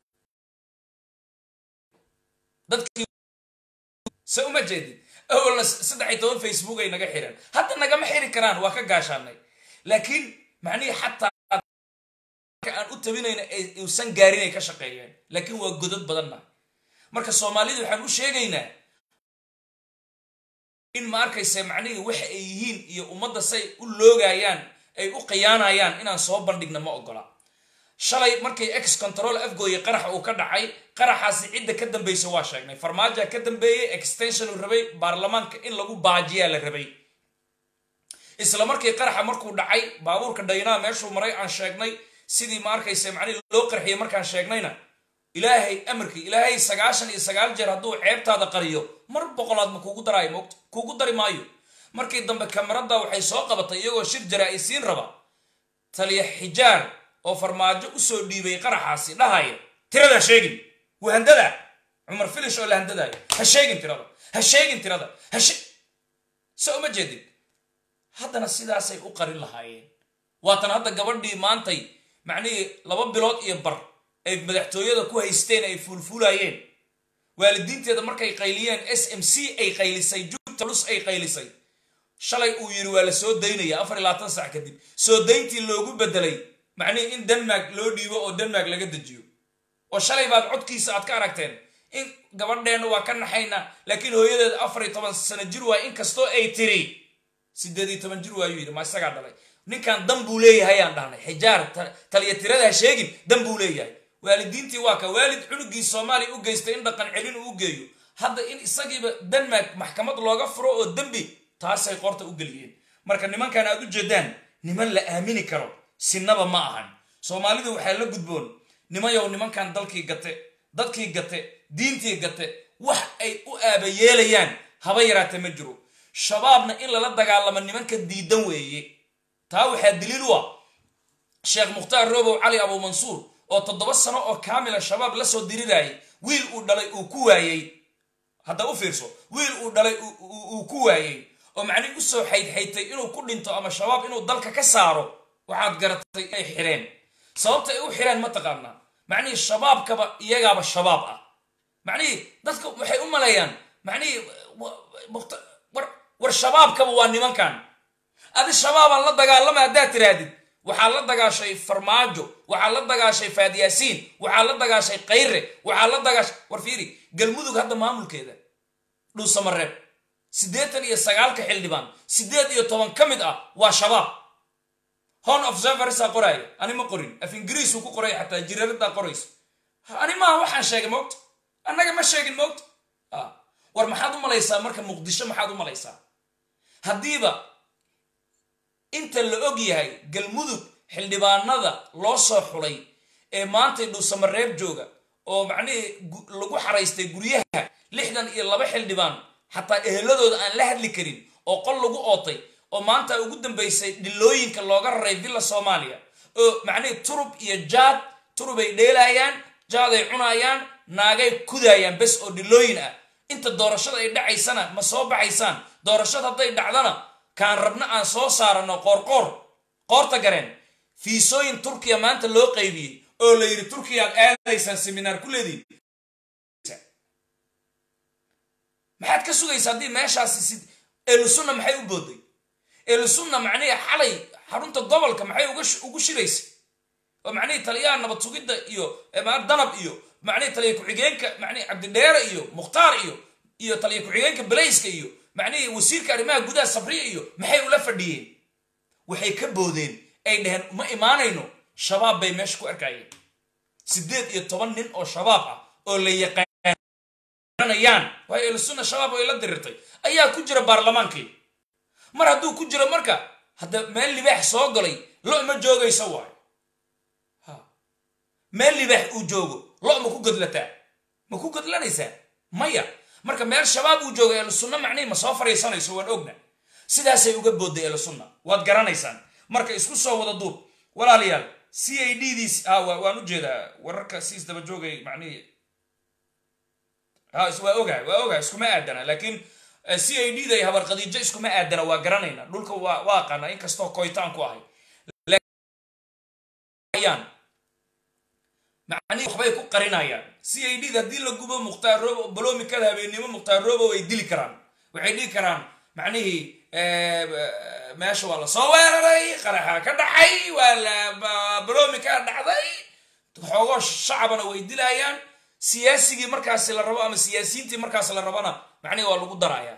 S1: dadkii se uma jeedid awalna saddex iyo toban facebook ay naga xireen hadda nagama xiri karaan waa ka gaashaanay laakiin macnihii xataa aan u tabinayna uusan gaarin ay ka shaqeeyeen laakiin waa godad badanna marka soomaalida waxaan u sheegaynaa in ma arkaysa macnihii waxa ay yihiin iyo ummadda say u loogayaan ay u khiyaanayaan inaan soo bandhigna ma ogola shalay markay ex control afgooye qaraxa uu ka dhacay qaraxaasi cidda ka dambaysa waa sheegnay farmaajoa ka dambeeyey extension uu rabay baarlamaanka in lagu baajiyaa la rabay isla markii qaraxa markuu dhacay baabuurka dhaynaa meeshuu maray aan sheegnay sidii ma arkaysa macnihi loo qarxiyey markaan sheegnayna ilaahay amarkii ilaahay sagaashan iyo sagaal jeer hadduu ceebtaada qariyo mar boqolaad ma kugu daraayo moogta kugu dari maayo markii dambe kamarada waxay soo qabatay iyagoo shir jaraa-isiin raba taliya xijaar oo farmaajo usoo dhiibay qaraxaasi dhahaya tirada sheegin wahandada cumar filish oo la handadayo ha sheegin tirada ha sheegin tirada hashe se uma jeedin haddana sidaasay u qarin lahaayeen waatan hadda gabadhii maantay macnihii laba bilood iyo bar ay madaxtooyada ku haysteen ay fuulfuulayeen waalidiinteeda markay qayliyeen s m c ay qaylisay jugta lus ay qaylisay shalay uu yidhi waa la soo daynaya afar iyo labaatan sac kadib soo dayntii loogu bedelay macnihii in denmark loo dhiibo oo denmark laga dejiyo oo shalay baad codkiisa aad ka aragteen in gabadheenna waa ka naxayna laakiin hooyadeeda afar iyo toban sano jir waay inkastoo ay tiri sideed iyo toban jir waayuu yidhi ma isagaa dhalay ninkan dan buu leeyahay aan dhahnay xijaar taliya tirada ha sheegin dan buu leeyahay waalidiintii waa ka waalid cunugii soomaaliya u geystay in dhaqan celin uu geeyo hadda in isagiiba denmark maxkamad looga furo oo dembi taasay qorta u geliyeen marka nimankan aad u jeedaan niman la aamini karo sinaba ma ahan soomaalidu waxaa la gudboon nimayow nimankan dalkii gate dadkii gate diintii gate wax ay u aabayeelayaan haba yaraate ma jiro shabaabna in lala dagaalamo nimanka diidan weeye taa waxaa daliil u ah sheekh mukhtaar robow cali abu mansuur oo toddoba sano oo kaamila shabaab la soo dirirayay wiil uu dhalay uu ku waayey hadda u fiirso wiil uu dhalay uu ku waayey oo macnihi usoo xaydxaytay inuu ku dhinto ama shabaab inuu dalka ka saaro waxaad garatay inay xireen sababta ay u xireen ma taqaanaa macnihii shabaabkaba iyagaaba shabaab ah macnihii dadka waxay u maleeyaan macnihii war shabaabkaba waa nimankan adi shabaabaan la dagaalama haddaad tirahdid waxaa la dagaashay farmaajo waxaa la dagaashay faadyaasiin waxaa la dagaashay kayre waxaa la dagaashay war fiiri galmudug hadda maamulkeeda dhuusamareeb siddeetan iyo sagaalka xildhibaan siddeed iyo toban ka mid ah waa shabaab hon observersaa qoraaya ani ma qorin af ingiriisuu ku qoraya xataa jiraaradaa qorayso ani maaha waxaan sheegay moogta annaga ma sheegin moogta war maxaad u malaysaa marka muqdisho maxaad u malaysaa haddiiba inta la og yahay galmudug xildhibaanada loo soo xulay ee maantay dhuusamareeb jooga oo macnihii lagu xaraystay guryaha lixdan iyo laba xildhibaan xataa eheladooda aan la hadli karin oo qol lagu ootay oo maanta ugu dambaysay dhilooyinka looga raray villa soomaaliya oo macnihii turub iyo jaad turubay dheelaayaan jaaday cunaayaan naagay kudaayaan bes oo dhilooyin ah inta doorashada ay dhacaysana ma soo baxaysaan doorashada hadday dhacdana kaan rabna aan soo saarano qoorqoor qoorta gareen fiisooyin turkiya maanta loo qaybiyey oo la yidhi turkiyaad aadaysaan seminaar ku leediin maxaad ka sugaysa haddii meeshaasi si elusunna maxay u booday elusunna macnihi xalay xarunta gobolka maxay ugu shiraysa oo macnihii taliyaha nabad sugidda iyo danab iyo macnihii taliya ku-xigeenka macnihi cabdidheere iyo mukhtaar iyo iyo taliya ku-xigeenka balayska iyo macnihii wasiirka arrimaha gudaha sabriya iyo maxay ula fadhiyeen waxay ka boodeen ay dhaheen ma imaanayno shabaab bay meesha ku arkayeen siddeed iyo toban nin oo shabaab ah oo la yaqaanayaan waayo elusunna shabaab oo ay la dirirtay ayaa ku jira baarlamaankii mar hadduu ku jiro marka hadda meel libaax soo galay lo ma joogaysa waayo meel libaax uu joogo lo ma ku godlataa ma ku godlanaysaa maya marka meel shabaab uu joogo elusunna macnihi ma soo fariisanayso waan ogna sidaasay uga boodday elusunna waad garanaysaan marka isku soo wada duub walaalayaal c a d diis waan u jeedaa wararka siis daba joogay macnihii waa ogahay waa ogahay iskuma aadana laakiin c a d day habar khadiijo iskuma aadana waa garanayna dhulka waa waa aqaana inkastoo koytaan ku ahay macnihi waxbay ku qarinayaan c a d haddii la gubo mukhtaar robo balomikada habeennimo mukhtaar robo way dili karaan waxay dhihi karaan macnihii meesha waa lasoo weeraray qaraxa ka dhacay waa la balomika dhacday xoogoo shacabana way dilayaan siyaasigii markaasi la rabo ama siyaasiyiintii markaas la rabona macnihi waa lagu darayaa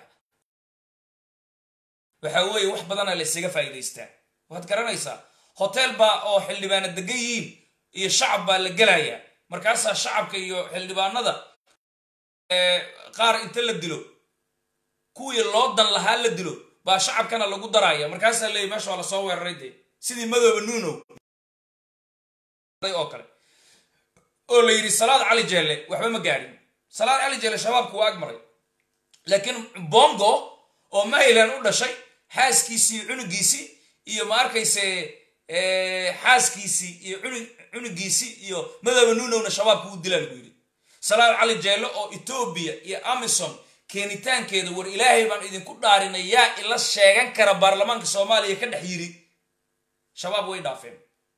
S1: waxa weeye wax badana la isaga faa'iidaystaa waad garanaysaa hotel baa oo xildhibaana degan yihiin iyo shacab baa la gelayaa markaasaa shacabka iyo xildhibaanada qaar inta la dilo kuwii loo dan lahaa la dilo baa shacabkana lagu daraya markaasaa leeyay meesha waa lasoo weeraray dee sidii madooba nuunow oo kale oo la yidhi salaad cali jeelle waxba ma gaarin salaad cali jeelle shabaabku waa ag maray laakiin bongo oo mayland u dhashay xaaskiisii cunugiisii iyo ma arkayse xaaskiisii iyo cunugiisii iyo madooba nuunowna shabaabku u dilaa lagu yidhi salaad cali jeelle oo etoobiya iyo amison keenitaankeeda war ilaahay baan idinku dhaarinay yaa ila sheegan kara baarlamaanka soomaaliya ka dhex yiri shabaab way dhaafeen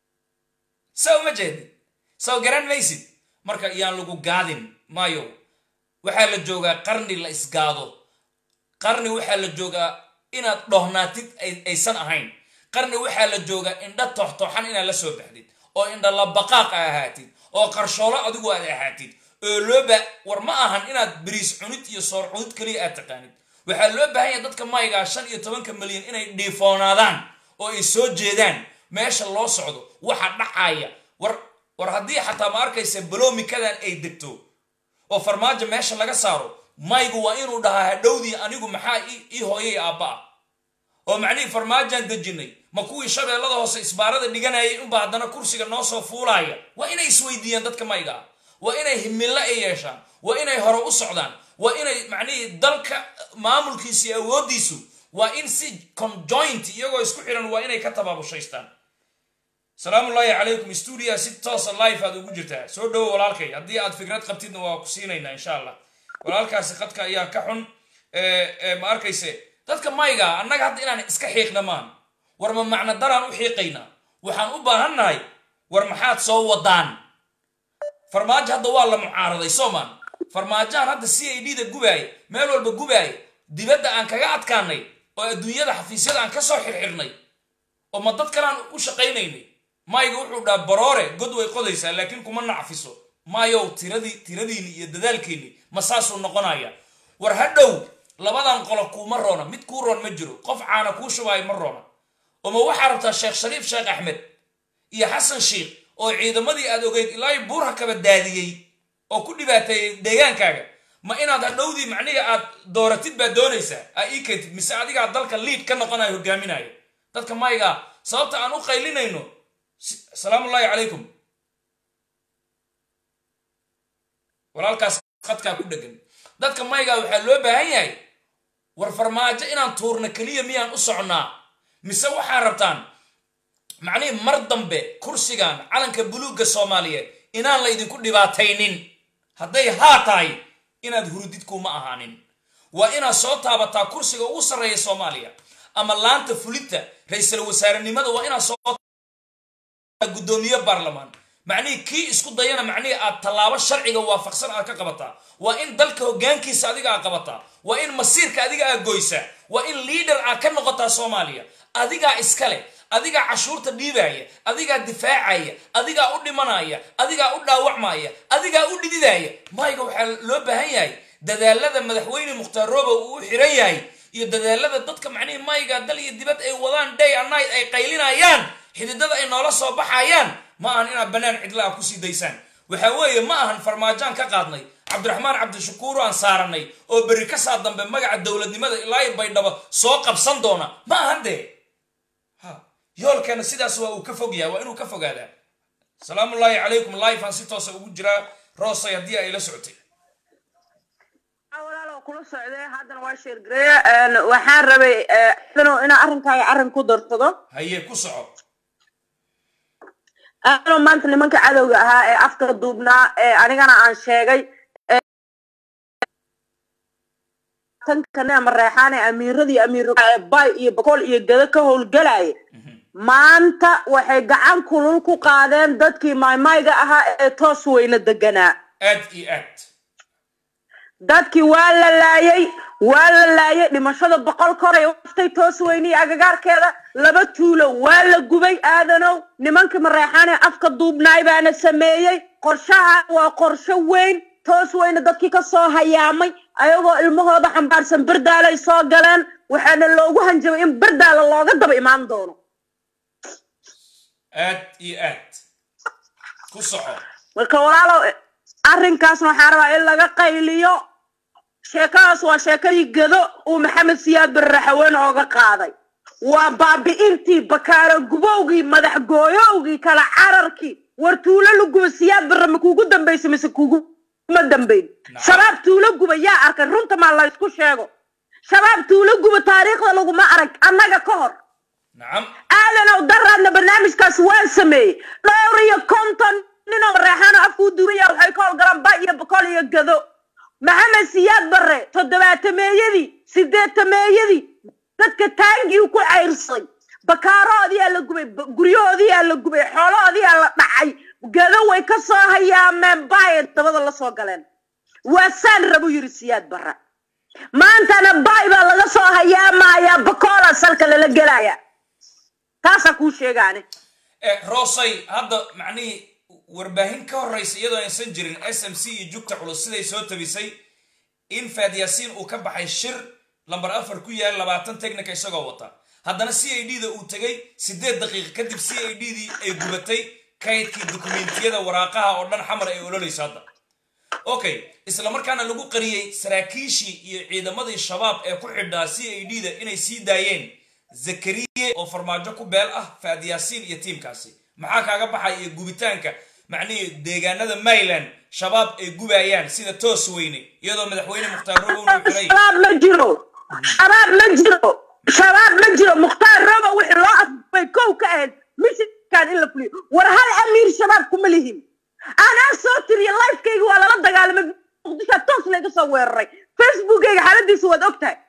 S1: saa uma jeedin saw garan maysid marka yaan lagu gaadin maayo waxaa la joogaa qarni la isgaado qarni waxaa la joogaa inaad dhohnaatid aysan ahayn qarni waxaa la joogaa indha tooxtooxan inaad la soo baxdid oo indha labaqaaq a ahaatid oo qarshoolo adigu aad ahaatid oo looba war ma ahan inaad beriis cunid iyo soor cunid keliya aad taqaanid waxaa loo baahan yahay dadka maygaa shan iyo tobanka milyan inay dhiifoonaadaan oo ay soo jeedaan meesha loo socdo waxa dhacaya war war haddii xataa ma arkaysa balomikadan ay degto oo farmaajo meesha laga saaro maygu waa inuu dhahaa hadhowdii anigu maxaa ii hooyay aabba ah oo macnihii farmaajaan dejinay ma kuwii shabeellada hoose isbaarada dhiganayay unba haddana kursiga noo soo fuulaaya waa inay isweydiiyaan dadka mayga ah waa inay himilo ay yeeshaan waa inay hore u socdaan waa inay macnihii dalka maamulkiisa iyo awooddiisu waa in si conjoint iyagoo isku xiran waa inay ka tabaabushaystaan salaamullaahi calaykum stuudia si toosa life aad ugu jirtaa soo dhowo walaalkay haddii aad fikrad qabtidna waa ku siinaynaa insha allah walaalkaasi qadka ayaa ka xun ma arkayse dadka mayga annaga hadda inaan iska xiiqna maan war ma macno daraan u xiiqaynaa waxaan u baahannahay war maxaad soo wadaan farmaajo hadda waa la mucaaraday soomaan farmaajahan hadda c a d da gubaaya meel walba gubaaya dibadda aan kaga adkaanay oo adduunyada xafiisyada aan kasoo xirxirnay oo ma dad kaleaan u shaqaynaynay mayga wuxuu dhaha baroore god way qodaysaa laakiin kuma nacfiso maayow tiradii tiradiinni iyo dadaalkiinni ma saasuu noqonaya war hadhow labadan qolo kuuma roona mid kuu roon ma jiro qof caana kuu shubaayo ma roona oma waxaa rabtaa sheekh shariif sheekh axmed iyo xasan sheikh oo ciidamadii aad ogeyd ilaa buurha kaba daadiyey oo ku dhibaateeyey deegaankaaga ma inaad hadhowdii macnihi aad dooratid baad doonaysaa aa ii keentid mise adigaa dalka liid ka noqonayo hogaaminayo dadka mayga sababta aan u qaylinayno salaamu ullaahi calaykum walaalkaas khadkaa ku dhegan dadka mayga waxaa loo baahan yahay war farmaajo inaan tuurno keliya miyaan u socnaa mise waxaa rabtaan macnihii mar dambe kursigan calanka buluugga soomaaliyeed inaan la ydinku dhibaataynin hadday haa tahay inaad hurudid kuma ahaanin waa inaad soo taabataa kursiga ugu sarreeya soomaaliya ama laanta fulinta ra-iisul wasaarenimada waa inaad soo guddoomiye baarlamaan macnihii kii isku dayana macnihii aad tallaabo sharciga waafaqsan aad ka qabataa waa in dalka hoggaankiisa adiga aad qabataa waa in masiirka adiga aad goysaa waa in liader aad ka noqotaa soomaaliya adigaa iskale adigaa cashuurta dhiibaya adigaa difaacaya adigaa u dhimanaya adigaa u dhaawacmaya adigaa u dhididaya mayga waxaa loo baahan yahay dadaalada madaxweyne mukhtaar rooba uu u xiran yahay iyo dadaalada dadka macnihii mayga dal iyo dibad ay wadaan day and night ay qaylinayaan xididada ay noola soo baxayaan ma ahan inaad bannaan cidla ah kusii daysaan waxa weeye ma ahan farmaajaan ka qaadnay cabdiraxmaan cabdishakuuro aan saaranay oo berri ka saa dambe magaca dowladnimada ilaa baydhabo soo qabsan doona ma ahan dee yoolkeena sidaas waa uu ka fog yahay waa inuu ka fogaadaa salaamu ullaahi calaykum life aan si toosa ugu jiraa roosay haddii ay la socotay
S2: walaalo kula socday haddana waa sheergareeye waxaan rabay adano inaa arrinkaaga arrin ku darsado
S1: haye ku soco
S2: anoo maanta nimanka cadowga ahaa ee afka duubnaa ee anigana aan sheegay tankane ama reexaan ee amiiradii amiir bay iyo boqol iyo gado ka howlgalaya maanta waxay gacan kulul ku qaadeen dadkii maymayga ahaa ee toos weyne deganaa
S1: aad iyo aad
S2: dadkii waa la laayay waa la laayay dhimashada boqol koray waftay toos weyniyi agagaarkeeda laba tuulo waa la gubay aadanow nimankii mareexaanee afka duubnaay baana sameeyey qorshaha waa qorsho weyn toos weyne dadkii ka soo hayaamay ayagoo ilmahooda xambaarsan berdaalay soo galeen waxaana loogu hanjabay in berdaala looga daba imaan doono
S1: aad iyo aad ku soco
S2: marka walaalow arrinkaasna waxaa rabaa in laga qayliyo sheekadaas waa sheekadii gado uu maxamed siyaad barraxaweyne ooga qaaday waa baabi'intii bakaaro gubowgii madax gooyowgii kala cararkii war tuulo la guba siyaad barre ma kuugu dambaysa mise kuguma dambayn shabaab tuulo guba yaa arkay runta maa la ysku sheego shabaab tuulo guba taariikhda laguma arag annaga ka hor
S1: nacam
S2: aadanow daraadna barnaamijkaas waan sameeyey dhowr iyo konton ninoo reexaano afkuu duubaya waxay ka howlgalaan ba iyo boqol iyo gado maxamed siyaad barre toddobaatameeyadii sideetameeyadii dadka taangii ku cayrsaday bakaaroodiyaa la gubay guryahoodiyaa la gubay xoolahoodiyaa la dhacay gado way ka soo hayaameen baay dabada la soo galeen waa saan rabu yiri siyaad barre maantana baay baa laga soo hayaamayaa bakoola salka lala gelaya taasaa kuu sheegaane
S1: roosay hadda macnihii warbaahin ka horraysa iyadoo aysan jirin s m c iyo jugta culus siday soo tabisay in faad yaasiin uu ka baxay shir lambar afar ku yaal labaatan technica isagoo wata haddana c i d da uu tegay siddeed daqiiqa kadib c i d dii ay gubatay kaydkii dukumentiyada waraaqaha oo dhan xamar ay ololayso hadda okay isla markaana lagu qariyey saraakiishii iyo ciidamadii shabaab ee ku xidhaa c i d da inay sii daayeen zakariye oo farmaajo ku beel ah faad yaasiin iyo tiimkaasi maxaa kaaga baxay iyo gubitaanka macnihii deegaanada mayland shabaab ay gubayaan sida toos weyne iyadoo madaxweyne mukhtaar robow uu xiray
S2: shabaab ma jiro shabaab ma jiro shabaab ma jiro mukhtaar robo wixii loo afbay kow ka ahayd mishikan in la fuliyo war hal amiir shabaab kuma lihin anaa soo tiriya lifekayga waa lala dagaalamay muqdishaa toos layga soo weeraray facebookayga xaaladiisa waad og tahay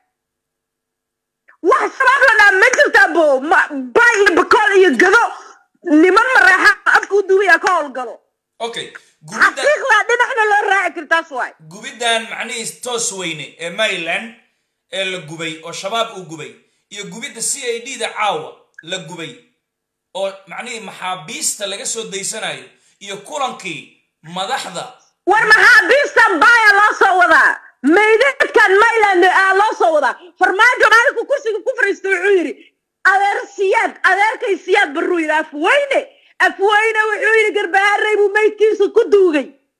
S2: wax shabaab la dhaa ma jirtaa bo ba iyo bakool iyo gado niman mareexa afka u duubaya ka howlgalo
S1: okay gubidda
S2: xaqiiqdaa dhinacna loo raaci kartaas waay
S1: gubiddan macnihii toos weyne ee maryland ee la gubay oo shabaab uu gubay iyo gubidda c i d da caawa la gubay oo macnihii maxaabiista laga soo daysanayo iyo kulankii madaxda
S2: war maxaabiistan baaya loo soo wadaa maydadkan mayland aa loo soo wadaa farmaajo maalinku kursiga ku fariista wuxuu yidhi adeer siyaad adeerkay siyaad baruu yidhi afweyne afweyne wuxuu yidhi garbaharey buu maydkiisa ku duugay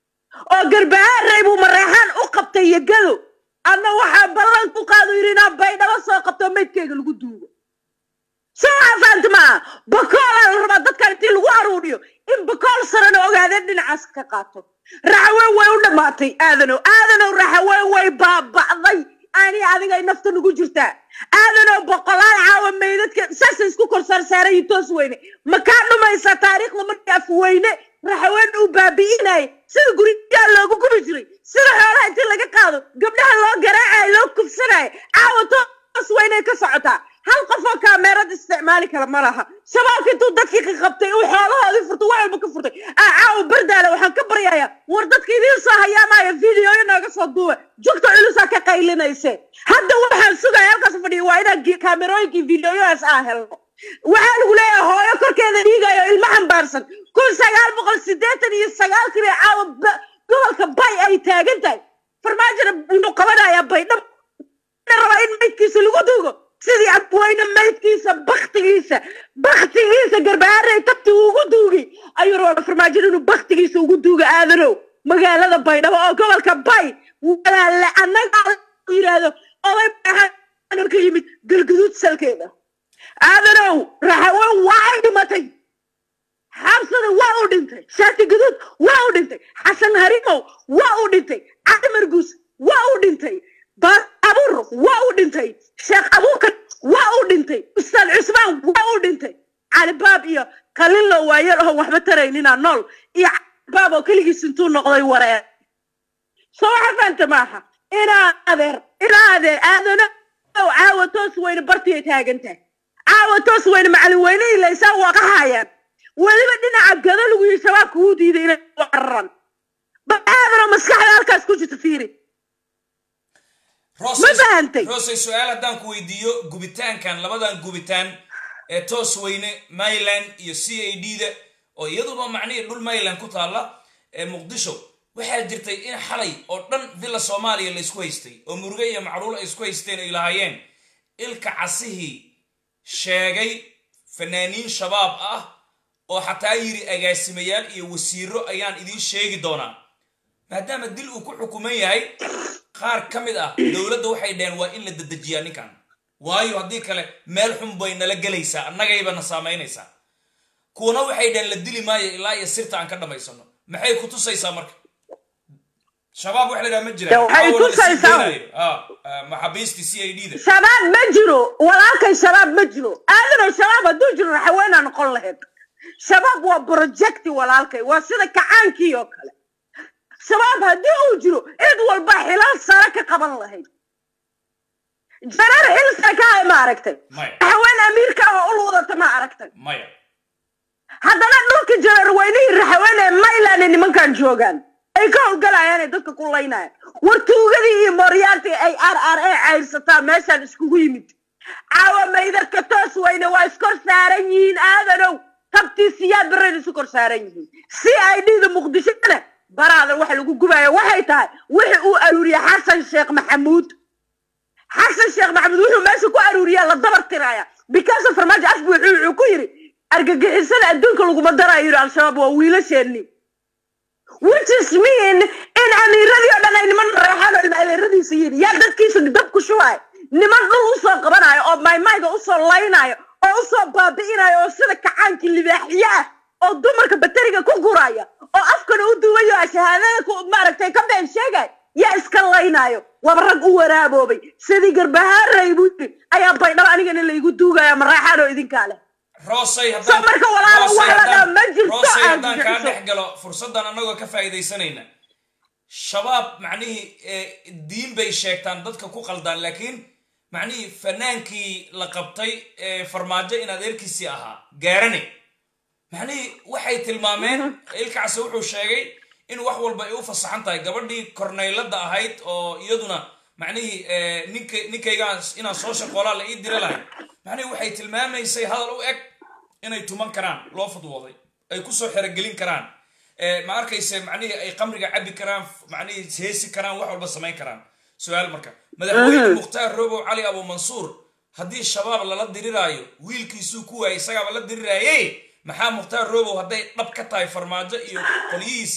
S2: oo garbahaarey buu mareexaan u qabtay iyo gado adna waxaa ballan ku qaadu yidhi inaan baydhabo soo qabto maydkeyga lagu duugo soo waxaa fahamta maaha bakoolaa la rabaa dadkan intii lagu aruuriyo in bakool sarana ogaadeen dhinacaas ka qaato raxaween way u dhammaatay aadanow aadanow raxaween way baaba'day ani adigay nafta nagu jirtaa aadanow boqolaal caawa meydadka saasay isku kor saarsaaray toos weyne ma kaa dhumaysaa taariikhda markii afweyne raxaween uu baabi'inayay sida guryaha loogu gubi jiray sida xoolaha intii laga qaado gabdhaha loo garaacayo loo kufsanayo caawa toos weynay ka socotaa hal qofoo kaameerad isticmaali kara ma laha shabaabka intuu dadkii ka qabtay uu xoolahoodii furtay wax walba ka furtay aa caawa bardaale waxaan ka baryayaa war dadka idiin soo hayaamaya videoyo nooga soo duuba jugta culusaa ka qaylinayse hadda waxaan sugaya halkaas fadhiya waa inaan kaamerooyinkii videoyahaas aa helno waxaa lagu leeyahay hooyo korkeeda dhiigayo ilmo xambaarsan kun sagaal boqol siddeetan iyo sagaalkii bay caawa gobolka bay ay taagan tahay farmaajona inuu qabanayaa baydhab rabaa in maydkiisa lagu duugo sidii abweyne maydkiisa baktigiisa baktigiisa garbaharey tabti ugu duugay ayuu rabaa farmaajada inuu baktigiisa ugu duuga aadanow magaalada baydhabo oo gobolka bay walaale annaga yidhaahdo oday baxaan ka yimid galguduud salkeeda aadanow raxaweyn waa dhimatay xabsada waa u dhintay shaati guduud waa u dhintay xasan harimow waa u dhintay cali marguus waa u dhintay abuur waa u dhintay sheekh abuukar waa u dhintay ustaad cusmaan waa u dhintay calibaab iyo kalilo waayeel oon waxba taraynina nool iyo calibaab oo keligiis intuu noqday waree soo waxa fahamta maaha inaa adeer inaa adeer aadana caawa toos weyne bartiyay taagan tahay caawa toos weyne macalin weyne ilaysaa waa ka haayaan weliba dhinaca gado lagu yihi shabaabka wuu diiday inay cararan bal aadana maskaxda halkaas ku jirta fiiri ma fahantay
S1: roosey su-aal haddaan ku weydiiyo gubitaankan labadan gubitaan ee toos weyne mayland iyo c a d da oo iyaduba macnihii dhul mayland ku taalla ee muqdisho waxaa jirtay in xalay oo dhan villa soomaaliya la isku haystay oo muruge iyo macruul ay isku haysteen ay lahaayeen ilka casihii sheegay fanaaniin shabaab ah oo xataa yiri agaasimayaal iyo wasiiro ayaan idiin sheegi doonaa maadaama dil uu ku xukuman yahay qaar ka mid ah dowladda waxay dhaheen waa in la dedejiyaa ninkan waayo haddii kale meel xun bay nala gelaysaa annagayba na saamaynaysaa kuwana waxay dhaheen la dili maayo ilaa iyo sirta aan ka dhammaysano maxay ku tusaysaa marka shabaab waxa la dhaha ma jiraan
S2: waxay
S1: Caawa la sii
S2: tusaysaa-
S1: daynayo. Ah, ah, maxaabiistii c a d da
S2: shabaab ma jiro walaalkay shabaab ma jiro aadanow shabaab hadduu jiro raxaweenaa noqon lahayd shabaab waa projecti walaalkay waa sida kacaankii oo kale shabaab haddii uu jiro cid walba xilal sare ka qaban lahayd jareer xil sare ka hay ma aragtay
S1: maya
S2: raxaween amiirka oo ul wadata ma aragtay
S1: maya
S2: haddana dhulka jareer weynihii raxaween ee mayland ee nimankan joogaan ay ka howlgalayaan ee dadka ku laynayaan war tuugadii iyo mooryaantii ay r r a cayrsataa meeshaan iskugu yimid caawa maydadka toos weyne waa iskor saaran yihiin aadanow tabtii siyaad barreed isu kor saaran yihiin si ay dhida muqdishona baraadan waxa lagu gubaya waxay tahay wixii uu aruuriyey xasan sheekh maxamuud xasan sheekh maxamuud wuxuu meesha ku aruuriyaa la dabar tiraya because of farmaajo asbi wuxuu wuxuu ku yidhi argagixisada adduunka laguma darayo yidhi al-shabaab waa wiilasheeni which is mean in amiiradii oo dhan ay niman reexaan oo ilmaadeeradiisa yihiin yaa dadkiisa dab ku shubaay niman dhul usoo qabanayo oo maymayga usoo laynayo oo usoo baabi'inayo oo sida kacaankii libaaxiye ah oo dumarka bateriga ku guraya oo afkana u duwayo oo shahaadada ku maaragtay ka been sheegay yaa iska laynayo waba rag u waraaboobay sidii garbahaarey buu yidhi ayaa baydhabo anigana laygu duugaya mareexaan oo idinkaa leh
S1: roosay
S2: Soo marka walaalo
S1: Roosay
S2: wax la
S1: haddaan-
S2: dhaha ma jirto
S1: roosay
S2: aan
S1: haddaan kaa
S2: jecesho.
S1: dhex galo fursaddan annagoo ka faa'iidaysanayna shabaab macnihii eh, diin bay sheegtaan dadka ku qaldaan laakiin macnihii fanaankii la qabtay ee farmaajo in adeerkiisii ahaa gaarane macnihii waxay tilmaameen ilkacse wuxuu sheegay in wax walba ay u fasaxan tahay gabadhii korneylada ahayd oo iyaduna macnihii eh, ninka ninkaygaan inaan soo shaqoolaa la ii diri lahay macnihii waxay tilmaamaysay hadal u eg inay tuman karaan loo fudwooday ay kusoo xerogelin karaan Eh, ma arkayse macnihii ay qamriga cabi karaan macnihii heesi karaan wax walba samayn karaan su-aal marka madaxweyne mukhtaar robow cali abu mansuur haddii shabaab lala diriraayo wiilkiisuu ku waayay isagaaba la diriraaye maxaa mukhtaar robow hadday dhab ka tahay farmaajo iyo qolyihiisii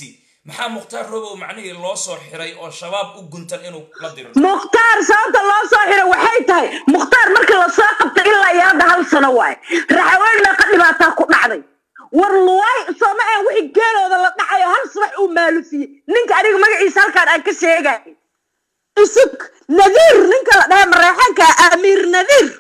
S1: maxaa mukhtaar robow macnihii loo soo xiray oo shabaab u guntan inuu la diro
S2: mukhtaar sababta loo soo xiray waxay tahay mukhtaar markii lasoo qabtay ilaa iyo hadda hal sano waaye raxaween meeqa dhibaataa ku dhacday war luwaay sooma aan wixii geelooda la dhacayo hal subax uu maalufiyey ninka aniga magaciisa halkaan aan ka sheegay isug nadiir ninka la dhahay mareexanka amiir nadiir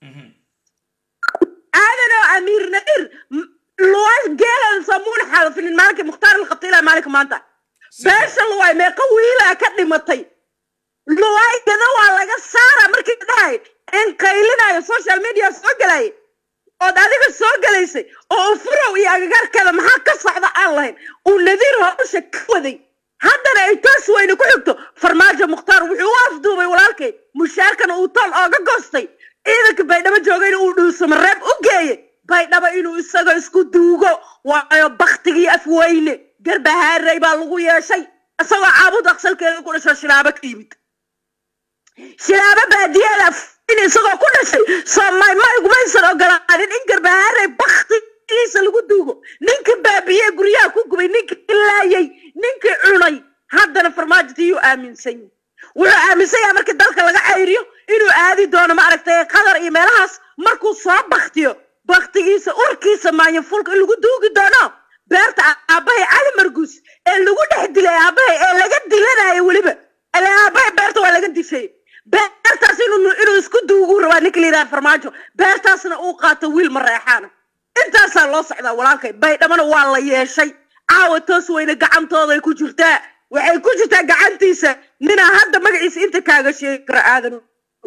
S2: aadanoo amiir nadiir luwaay geelooda soomuuna xaalafinin maalinkii mukhtaar la qabtay ilaa maalinka maanta beesha luwaay meeqa wiilaa ka dhimatay luwaygada waa laga saara markii dhahay in qaylinayo social media soo galay ood adiga soo galaysay oo furow iyo agagaarkeeda maxaa ka socda aan lahayn uu nadiir howsha ka waday haddana ay toos weyne ku xigto farmaajo mukhtaar wuxuu u afduubay walaalkay mushaarkana uu tool ooga goostay ciidanka baydhabo joogayna uu dhuusamo reeb u geeyey baydhabo inuu isagoo isku duugo waayo baktigii afweyne garbahaaray baa lagu yeeshay isagoo caabud aqsalkeeda ku dhasho shilaabo ka yimid shilaabo baadiyeeda in isagoo ku dhashay soomay maygumaysan ogolaanin in garbahaaray baktigiisa lagu duugo ninkii baabiye guryaha ku gubay ninkii laayay ninkii cunay haddana farmaajotiyuu aaminsan yahay wuxuu aaminsan yahay markii dalka laga cayriyo inuu aadi doono maaragtay qatar iyo meelahaas markuu soo baktiyo baktigiisa urkiisa maanyafulka in lagu duugi doono beerta aabbahay cali marguus ee lagu dhex dilay aabbahay ee laga dilanayo weliba ele aabbahay beerta waa laga dishay beertaas inuu inuu isku duugu rabaa ninka la yidhaha farmaajo beertaasna uu qaato wiil mareexaana intaasaa loo socdaa walaalkay baydhamana waa la yeeshay caawa toos weyne gacantooday ku jirtaa waxay ku jirtaa gacantiisa ninaa hadda magaciisa inta kaaga sheegi kara aadan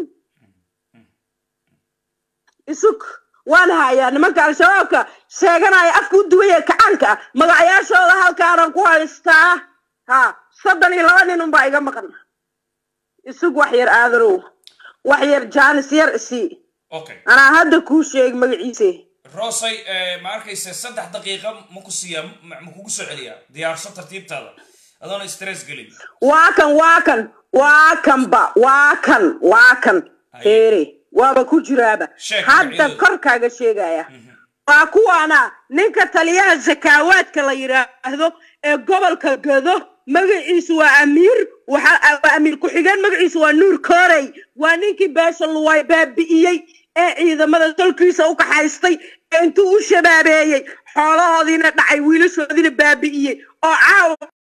S2: isug waan hayaa nimanka al-shabaabka sheeganaya afka u duwaya kacaanka ah magacayaashooda halkaanan ku haystaa ha soddon iyo laba nin unbaa iga maqan isug wax yar aadanow wax yar jaanis yar isii
S1: okay
S2: anaa hadda kuu sheeg magaciise
S1: rosay ma arkaysa saddex daqiiqa ma ku siiyaa ma ma kugu soo celiyaa diyaarso tartiibtaada adoona stress gelin
S2: waa kan waa kan waa kanba waa kan waa kan
S1: Haye.
S2: heere waaba ku jiraaba
S1: Sheeg
S2: hadda
S1: magacyadooda.
S2: kor kaaga sheegaya waa kuwaana ninka taliyaha zakaawaadka la yidhaahdo ee gobolka gado magaciisu waa amiir waxa waa amiir ku-xigeen magaciisu waa nuur koorey waa ninkii beesha luwaay baabi'iyey ee ciidamada tolkiisa u kaxaystay ee intuu u shabaabeeyey xoolahoodiina dhacay wiilashoodiina baabi'iyey oo caawa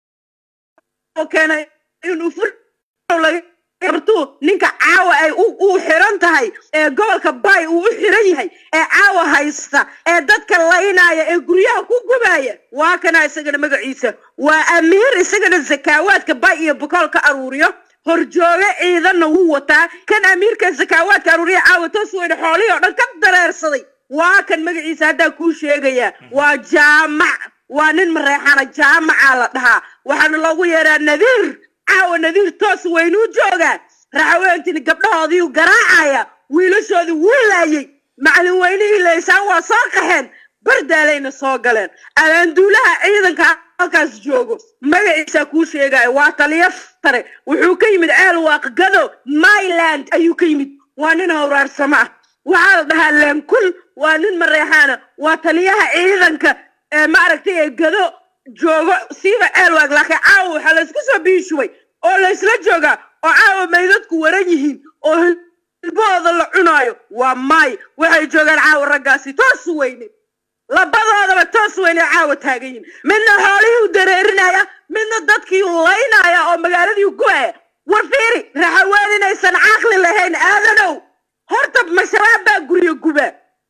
S2: oo keenay inuu fur lagartuu ninka caawa ay u u xiran tahay ee gobolka bay uu u xiran yahay ee caawa haysta ee dadka laynaya ee guryaha ku gubaya waa kana isagana magaciisa waa amiir isagana zakaawaadka bay iyo bokool ka aruuriyo horjooge ciidanna wuu wataa kan amiirka zakaawaadka aruuriya caawa toos weyne xoolihii oo dhan ka dareersaday waa kan magaciisa haddaa kuu sheegaya waa jaamac waa nin mareexana jaamacaa la dhahaa waxaana loogu yeeraa nadiir caawa nadiir toos weynuu joogaa raxaweentina gabdhahoodiiu garaacaya wiilashoodii wuu laayey macalin weynihii laysaan waa soo qaxeen bardaalayna soo galeen abaanduulaha ciidanka halkaas joogo magaciisaa kuu sheegaya waa taliya sare wuxuu ka yimid ceel waaqgado myland ayuu ka yimid waa nin howraarsamo ah waxaa la dhahaa leenkul waa nin mareexaana waa taliyaha ciidanka ee maaragtay ee gado joogo siiba ceelwaag laakiin caawa waxaa laysku soo biishubay oo laysla joogaa oo caawa maydadku waran yihiin oo hilbahooda la cunaayo waa maay waxay joogaan caawa raggaasi toos weyne labadoodaba toos weyne caawa taagan yihin midna xoolihii u dareerinaya midna dadkii u laynaya oo magaaladii u gubaya war fiiri raxaween inaysan caqli lahayn aadanow horta mashabaab baa guryo guba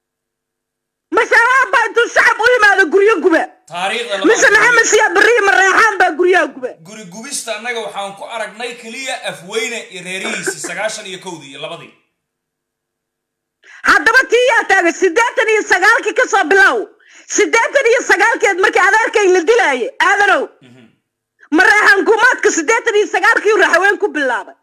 S2: mashabaab baa intuu shacab u yimaado guryo guba
S1: taariikhda
S2: mise
S1: lama
S2: maxamed siyaa beriya mareexaan baa guryaha guba
S1: guri gubista annaga waxaan ku aragnay keliya afweyne iyo reerihiisi sagaashan iyo kowdii iyo labadii
S2: haddaba tii yaa taagay siddeetan iyo sagaalkii ka soo bilow siddeetan iyo sagaalkeed markii adeerkay la dilaayay aadanow mareexaan gumaadka siddeetan iyo sagaalkii raxaween ku bilaabay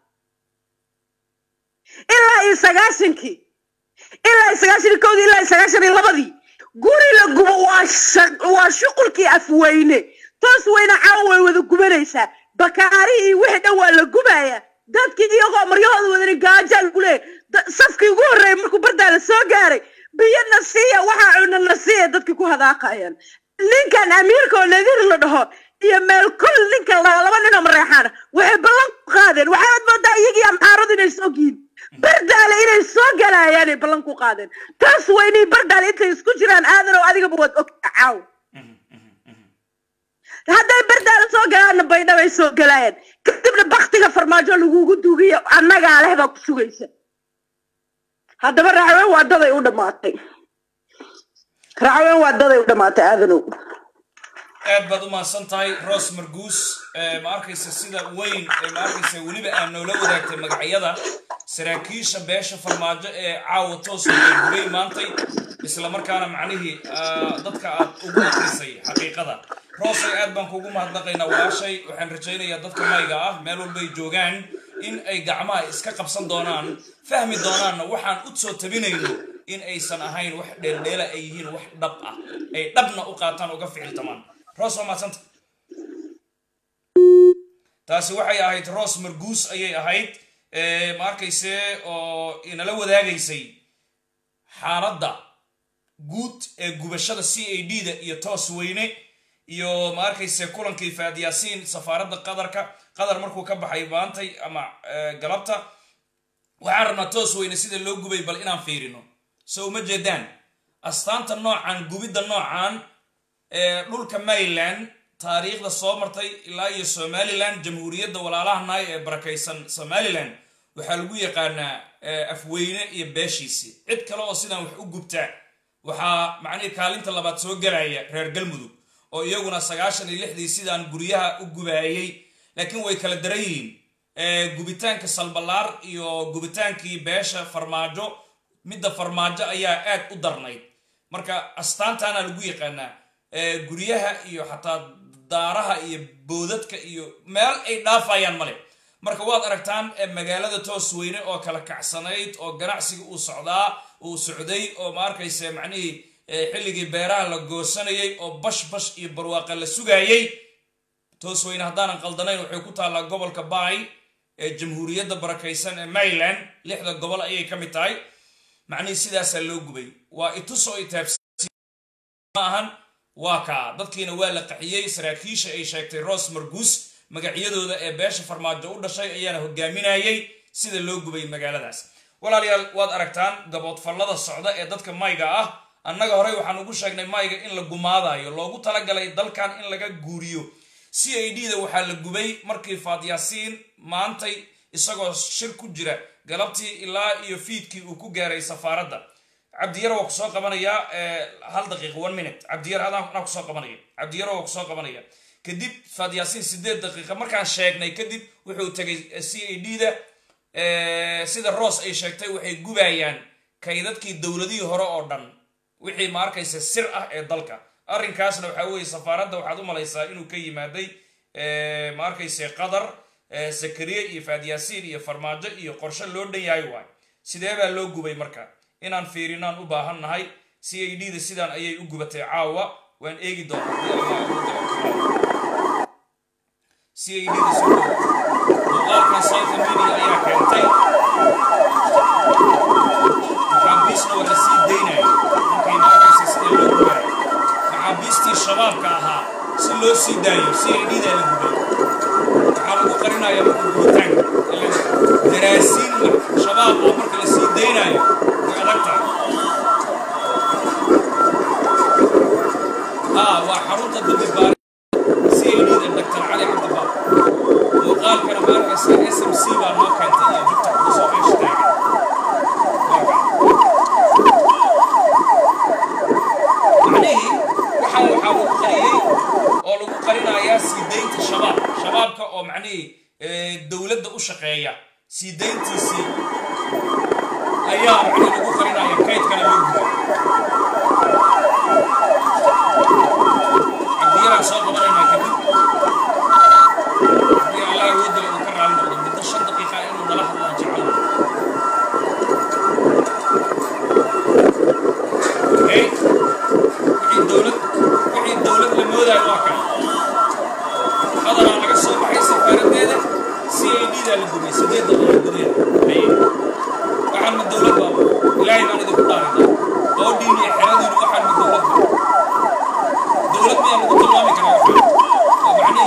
S2: ilaa iyo sagaashankii ilaa iyo sagaashan iyo kowdii ilaa iyo sagaashan iyo labadii guri la gubo waa sha- waa shuqulkii afweyne toos weyne caawa way wada gubanaysaa bakaari iyo wixii dhan waa la gubayaa dadkii iyagoo maryahooda wadani gaajaa lagu leeyahy Da- safkii ugu horreeyay markuu bardaala soo gaaray biyana siiya waxaa cuna na siiya dadkii ku hadaaqayaan ninkan amiirka oo nadiir la dhaho iyo meel kul ninka la- laba nin oo mareexaana waxay ballan ku qaadeen waxaad moodaa iyagii amxaaradu inay soo giin bardaale inay soo galayaanay ballan ku qaadeen taas weynii bardaale intay isku jiraan aadan oo adigaba waad ogta caaw hadday bardaale soo galaanna baydhabay soo galaayeen kadibna baktiga farmaajo lagugu duugiyo annagaa leh baa ku sugaysa haddaba raacween waa daday u dhammaatay raacween waa daday u dhammaatay aadanow
S1: aad baad u mahadsan tahay ros marguus Eh, ma arkaysa sida weyn ee ma arkaysa weliba aad noola wadaagtay magacyada saraakiisha beesha farmaajo ee caawa toos uga gubay maantay isla markaana macnihii ah, dadka aad ugu akrisay xaqiiqada roosay aad baan kugu mahadnaqaynaa walaashay waxaan rajaynayaa dadka mayga ah meel walbay joogaan in ay gacmaha iska qabsan doonaan fahmi doonaanna waxaan u soo tabinayno in aysan ahayn wax dheeldheela ay yihiin wax dhab ah ay dhabna u qaataan uga ficiltamaan roos waa mahadsanta taasi waxay ahayd roos marguus ayay ahayd Eh, ma arkayse oo inala wadaagaysay xaaladda guud ee gubashada c a d da iyo toos weyne iyo ma arkayse kulankii faad yaasiin safaaradda qadarka qatar markuu ka baxay maantay ama eh, galabta waxaan rabnaa toos weyne sida loo gubay bal inaan fiirino so uma jeedaan astaanta noocan gubidda noocan ee dhulka maryland taariikhda soo martay ilaa iyo somaliland jamhuuriyadda walaalaha naay ee barakaysan somaliland waxaa lagu yaqaanaa eh, afweyne iyo beeshiisi cid kale oo sidaan wax u gubtaa waxaa macnihi kaalinta labaad soo gelaya reer galmudug oo iyaguna sagaashan iyo lixdii sidaan guryaha u gubaayey laakiin way kala daran yihiin Eh, gubitaanka salbalaar iyo gubitaankii beesha farmaajo midda farmaajo ayaa aad u darnayd marka astaantaana lagu yaqaanaa Eh, guryaha iyo xataa daaraha iyo boodadka iyo meel ay dhaafayaan male marka waad aragtaan eh, magaalada toos weyne oo kala kacsanayd oo ganacsiga uu socdaa uu socday oo ma arkayse macnihii eh, xilligii beeraha la goosanayay oo bash bash iyo barwaaqa la sugayay toos weyne haddaanan qaldanayn waxay ku taallaa gobolka baay ee jamhuuriyadda barakaysan ee maryland lixda gobol ayay ka mid tahay macnihii sidaasaa loo gubay waa itusoo itaabsi ma ahan waa kaa dadkiina waa la qaxiyey saraakiisha ay sheegtay ros marguus magacyadooda ee beesha farmaajo u dhashay ayaana hogaaminayay sida loo gubay magaaladaas walaalayaal waad aragtaan gaboodfallada socda ee dadka mayga ah annaga horey waxaan ugu sheegnay mayga in la gumaadayo loogu talagalay dalkan in laga guuriyo c a d da waxaa la gubay markii faadyaasiin maantay isagoo shir ku jira galabtii ilaa iyo fiidkii uu ku gaaray safaaradda cabdiyar waa kusoo qabanaya hal daqiiq one minute cabdiyar anaa kusoo qabanaya cabdiyar waa kusoo qabanaya kadib faadyaasiin sideed daqiiqa markaan sheegnay kadib wuxuu tegay c a d da sida ross ay sheegtay waxay gubayaan kaydadkii dowladihii hore oo dhan wixii ma arkaysa sir ah ee dalka arrinkaasna waxaa weeye safaaradda waxaad u malaysaa inuu ka yimaaday ma arkayse qatar sakariye iyo faadyaasiin iyo farmaajo iyo qorshe loo dhan yahay waay sidee baa loo gubay marka inaan fiirinaan u baahan nahay c a d da sidaan ayay u gubatay caawa waan eegi doonaa c a d da soo muuqaalkan southern media ayaa keentay maxaabiisna waa la sii daynaya markay maarkaysa sida loo gubayo maxaabiistii shabaabka ahaa si loo sii daayo c a d daa la gubay waxaa lagu qarinaya marka gubitaanka daraasiin shabaab oo marka la sii daynayo way adag tahay haa waa xarunta dambibaari c a d da dr cali cabdibaab muuqaalkana ma arkaysa s m c baa noo keentay iyo jubta kusoo meesha taagan macnihii waxaan waxaa lagu qariyey oo lagu qarinayaa sii daynta shabaab shabaabka oo macnihii dowladda u shaqeeya sii dayntiisii ayaa macnihi lagu qarinaya kaydkana loo guday cabdiyaraan soo qabanaynaa kadib haddii allah awoodale uu ka raali noqdo muddo shan daqiiqa inuu nala hadlaan jecel okay wixii dowlad wixii dowlad la moodaayo waa kan qadaraa laga soo baxay safaaradeeda c a d daa la gubay sideed daqiiqa gudaheeda haye waxaan ma dowlad baa ilaahay baan idinku dhaarinaa qoodhiin iyo xeradiinu waxaan ma dowlad baa dowlad miyaa lagu tilmaami karaa waxaan oo macnihi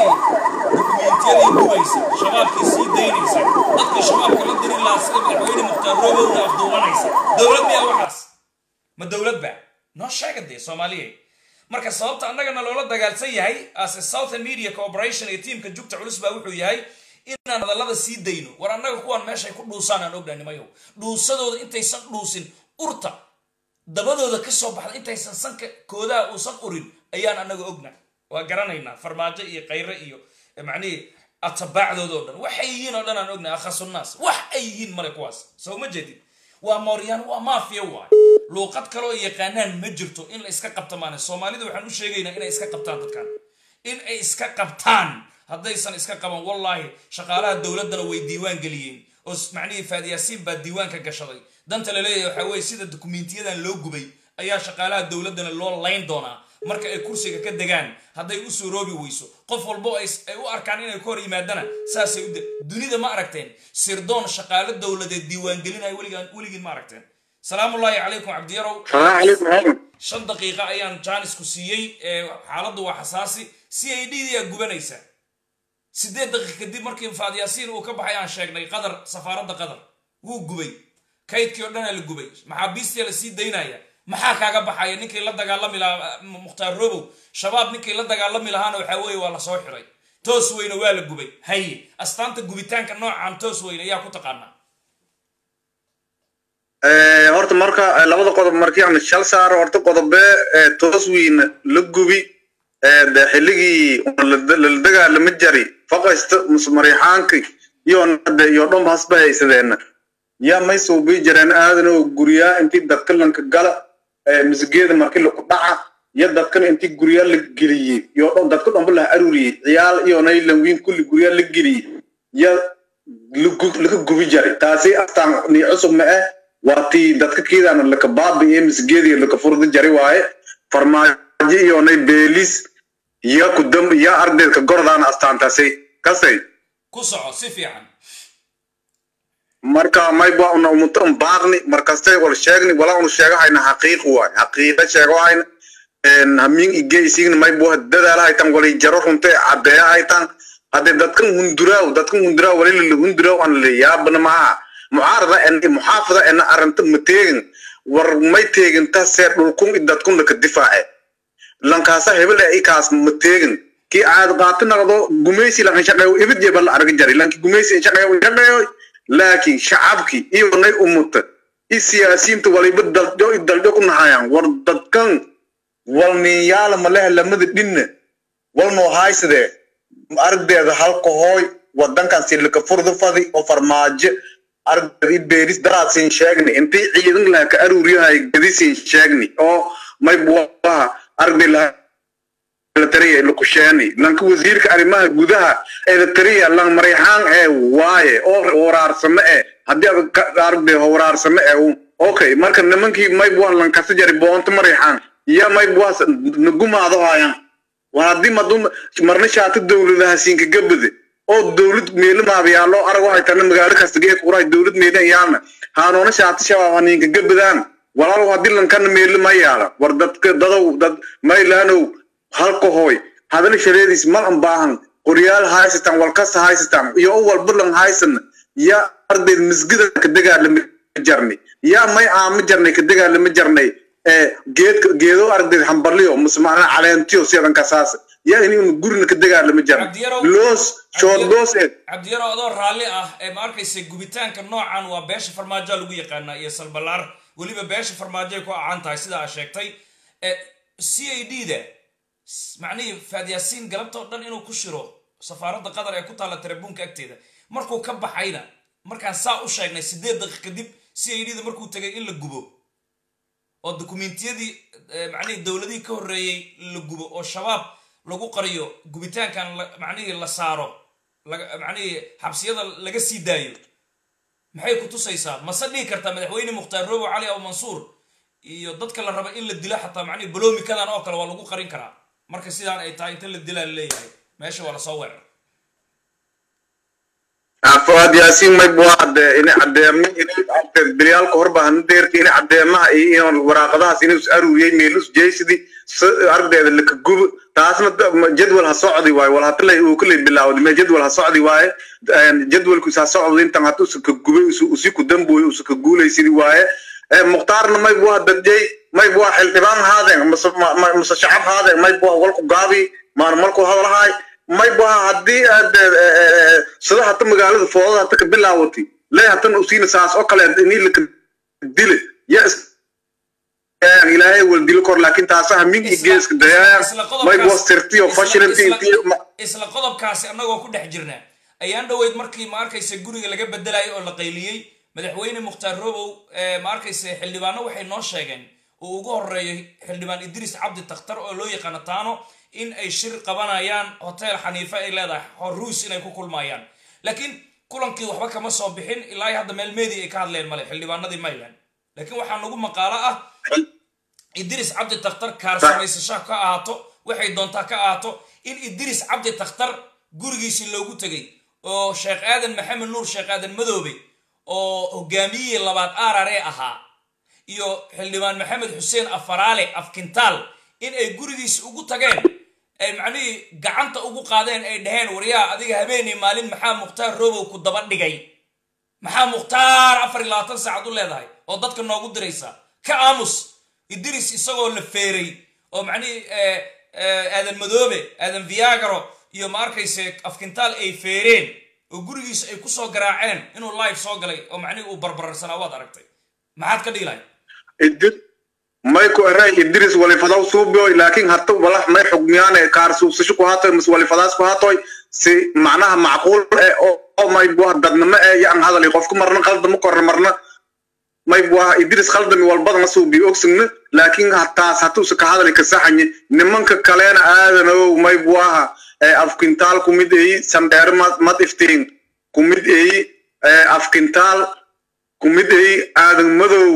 S1: dowlad miya waxaas ma dowlad ba noo sheega dee soomaaliya marka sababta annagana loola dagaalsan yahay as a southern media corporation iyo tiimka jugta culus baa wuxuu yahay inaan hadallada sii dayno war annaga kuwaan meeshay ku dhuusaan aan ognahay nimayow dhuusadooda intaysan dhuusin urta dabadooda ka soo baxda intaysan sanka koodaha uusan urin ayaan annaga ogna waa garanaynaa farmaajo iyo kayre iyo macnihii atabaacdooda oo dhan waxay yihiin oo dhan aan ognahay akhasunaas wax ay yihiin male kuwaas soo ma jeedid waa mooryaan waa maafiya waay luuqad kaloo yaqaanaan ma jirto in la iska qabta maane soomaalida waxaan u sheegaynaa inay iska qabtaan dadkan in ay iska qabtaan haddaysan iska qaban wallaahi shaqaalaha dowladdana way diiwaan geliyeen oo macnihii faadiyaasiin baa diiwaanka gashaday danta la leeyahay waxaa weye sida dukumentiyadan loo gubay ayaa shaqaalaha dowladdana loo layn doonaa marka ay kursiga ka degaan hadday u suuroobi weyso qof walbo ay u arkaan inay ka hor yimaadana saasay u dunida ma aragteen sirdoon shaqaalo dowladeed diiwaangelinaya weligaan weligiin ma aragteen salaamullaahi calaykum cabdiyarow shan daqiiqa ayaan jaanisku siiyey xaaladdu waa xasaasi c i d yaa gubanaysa sideed daqiiq kadib markii faadyaasiin uu ka baxay aan sheegnay qadar safaaradda qadar wuu gubay kaydkii o dhanaa la gubay maxaabiistia la sii daynaya maxaa kaaga baxaya ninkii la dagaalami lahaa mukhtaar robow shabaab ninkii la dagaalami lahaana waxaa weeye waa lasoo xiray toos weyne waa la gubay haye astaanta gubitaanka noocan toos weyne ayaa ku taqaanaa
S3: horta marka labada qodob markii aan shal saaro horta qodobe toos weyne la gubi de xilligii la dagaalama jari faqaysta musmariixaankii iyo nade iyo dhanba hasba haysadeena yaa may suubii jireen aadan oo guryaa intii dadka lanka gala misgeeda markii laku dhaca iyo dadkan intii guryaa la geliyey iyo dhan dadka dhanba la aruriyey ciyaal iyo naylan wiin kulli guryaa la geliyey ya laga gubi jaray taasi astaan ni cusub ma ah waa tii dadka kiidaana laka baabi ee misgeediyo laka furda jari waaye farmaajo iyo nay beelis iyo kudam iyo ardeedka gordaana astaantaasi kasay
S1: ku soco si fiican
S3: marka mayba una umuta un baaqni markastay wal sheegni wala unu sheegahayna xaqiiq waay xaqiiqa sheegahayna hamin igeysigna maybo dadaala haytan wali jaro runte cadeeya haytan hadde dadkan hunduraaw dadkan hunduraaw wali lala hunduraaw an la yaabana maha mucaarada en muxaafada ena aranta ma teegin war may teegin ta see dhulkun i dadkun laka difaace lankaasa hebel e ikaas ma teegin ki aad qaati naqdo gumeysi lan shaqeeyo ibid jeba la arga jari lanki gumeysi shaqeeyo shaqeeyo laakiin shacabkii iyo nay umuta i siyaasiyiinta waliba daljo i daljo ku nahayaan war dadkan walniyaala malehe lamada dhinna walnoo haysadee aragdeeda halka hooy wadankan silika furda fadi oo farmaajo aragdeeda i beeris daraasin sheegni intii ciidan laha ka aruuriyahay gadisin sheegni oo may buwaha aragdee laha eritrea lukusheeni lanka wasiirka arrimaha gudaha eritrea lan marayxaan ee waaye oo waraarsame ee haddii aad aragdee waraarsame ee okay marka nimankii maybuan lankasa jari boonto marayxaan iyo maybuas nagumaado hayan war haddii madu marna shaati dowladaha siinka gabade oo dowlad meelamaaba yaallo arag waxay tana magaalo kasta geeka quraay dowlad meelan yaalna haanoona shaati shabaab haniinka gabadaan walaalow haddii lankana meelo ma yaala war dadka dadow dad maylaanow halka hooy hadana shareediis mal an baahan qoryaal haysatan walkasta haysatan iyo u walbalan haysan ya ardeed misgida ka dagaalama jarni ya may aama jarnay ka dagaalama jarnay geedka geedo ardeed hambalyo musmaana caleentiyo sidan kasaas ya inuu gurina ka dagaalama jarnay loos shoodgoos ee
S1: cabdiyaro adoo raalli ah ee ma arkaysa gubitaanka noocan waa beesha farmaajo lagu yaqaanaa iyo salbalaar weliba beesha farmaajo ay ku acaan tahay sida aa sheegtay c a d da macnihii faadyaasiin galabta oo dhan inuu ku shiro safaaradda qatar ee ku taalla tarabuunka agteeda markuu ka baxayna markaan saa u sheegnay sideed daqiiq kadib c a d da markuu tegay in la gubo oo dokumentiyadii macnihii dowladihii ka horreeyey la gubo oo shabaab lagu qariyo gubitaankan macnihii la saaro macnihii xabsiyada laga sii daayo maxay ku tusaysaa mase dhihi kartaa madaxweyne mukhtaar robo cali aw mansuur iyo dadka la raba in la dilo xataa macnihii baloomikadan oo kale waa lagu qarin karaa marka sidaan ay tahay inta la dilaa laleeyahay meesha waa lasoo weerar
S3: fuad yaasiin may buu cadde in caddeema in biryaalka horba hana deerti in caddeemaha iyo in waraaqadahaas inuu is aruuriyey meelus jeysidi aragdeeda laka gubo taasna jadwal ha socdi waaye wal hatalay uu kalay bilaawday me jadwal ha socdi waaye jadwalku ha socdo intan hata usa ka gubay usi ku dambooyo usa ka guulaysidi waaye mukhtaarna may buha dadjey may buha xildhibaan haadeen mase shacab haadeen may buha walku gaabi maana marku hadalhaay may buha haddii sida hata magaalada foodada hata ka bilaawati lee hatan usiina saas oo kale inii laka dile ya ilaahay wal dilo kor laakiin taasaha mingi geeska dayaayan may buha sirtiyo fashilanti
S1: isla qodobkaasi annagoo ku dhex jirnaa ayaan dhoweyd markii ma arkaysa guriga laga bedelayo oo la qayliyey madaxweyne mukhtaar robow ma arkaysa xildhibaano waxay noo sheegeen uu ugu horeeyo xildhibaan idriis cabdi takhtar oo loo yaqaano taano in ay shir qabanayaan hotel xaniife ay leedahay horuus inay ku kulmayaan laakiin kulankii waxba kama soo bixin ilaa hadda meel media ay ka hadleen male xildhibaanadii mayland laakiin waxaa nagu maqaalo ah idriis cabdi takhtar kaarsamaysasha ka ahaato waxay doontaa ka ahaato in idriis cabdi takhtar gurigiisii loogu tegay oo sheekh aadan maxamed nuur sheekh aadan madoobe oo hogaamiyihii labaad arare ahaa iyo xildhibaan maxamed xuseen afaraale afkintaal in ay gurigiisi ugu tageen ay macnihii gacanta ugu qaadeen ay dhaheen waryaa adiga habeenii maalin maxaa mukhtaar robow ku daba dhigay maxaa mukhtaar afar iyo labaatan saacad u leedahay oo dadka noogu diraysa ka aamus idris isagoo la feeray oo macnihii aadan madoobe aadan viagaro iyo ma arkayse afkintaal ay feereen oo gurigiisa ay kusoo garaaceen inuu live soo galay oo macnihii uu barbararsanaa waad aragtay maxaad ka dhihi lahay
S3: may ku eray idris walifadaw suubioy laakiin hata walax may xugmiyaane kaar suubsasho ku hatoy mas walifadaas ku hatoy si macnaha macquul eh oo may buha dadnimo eh yaan hadali qofku marna qaldama korna marna may buha idris khaldami walbadana suubi ogsigna laakiin hataas hatuusa ka hadali kasaxanye nimanka kaleena aadanow may buaha afkintaal kumid eyi sandheer mad iftiin kumid eyi afkintaal kumid eyi aadan madow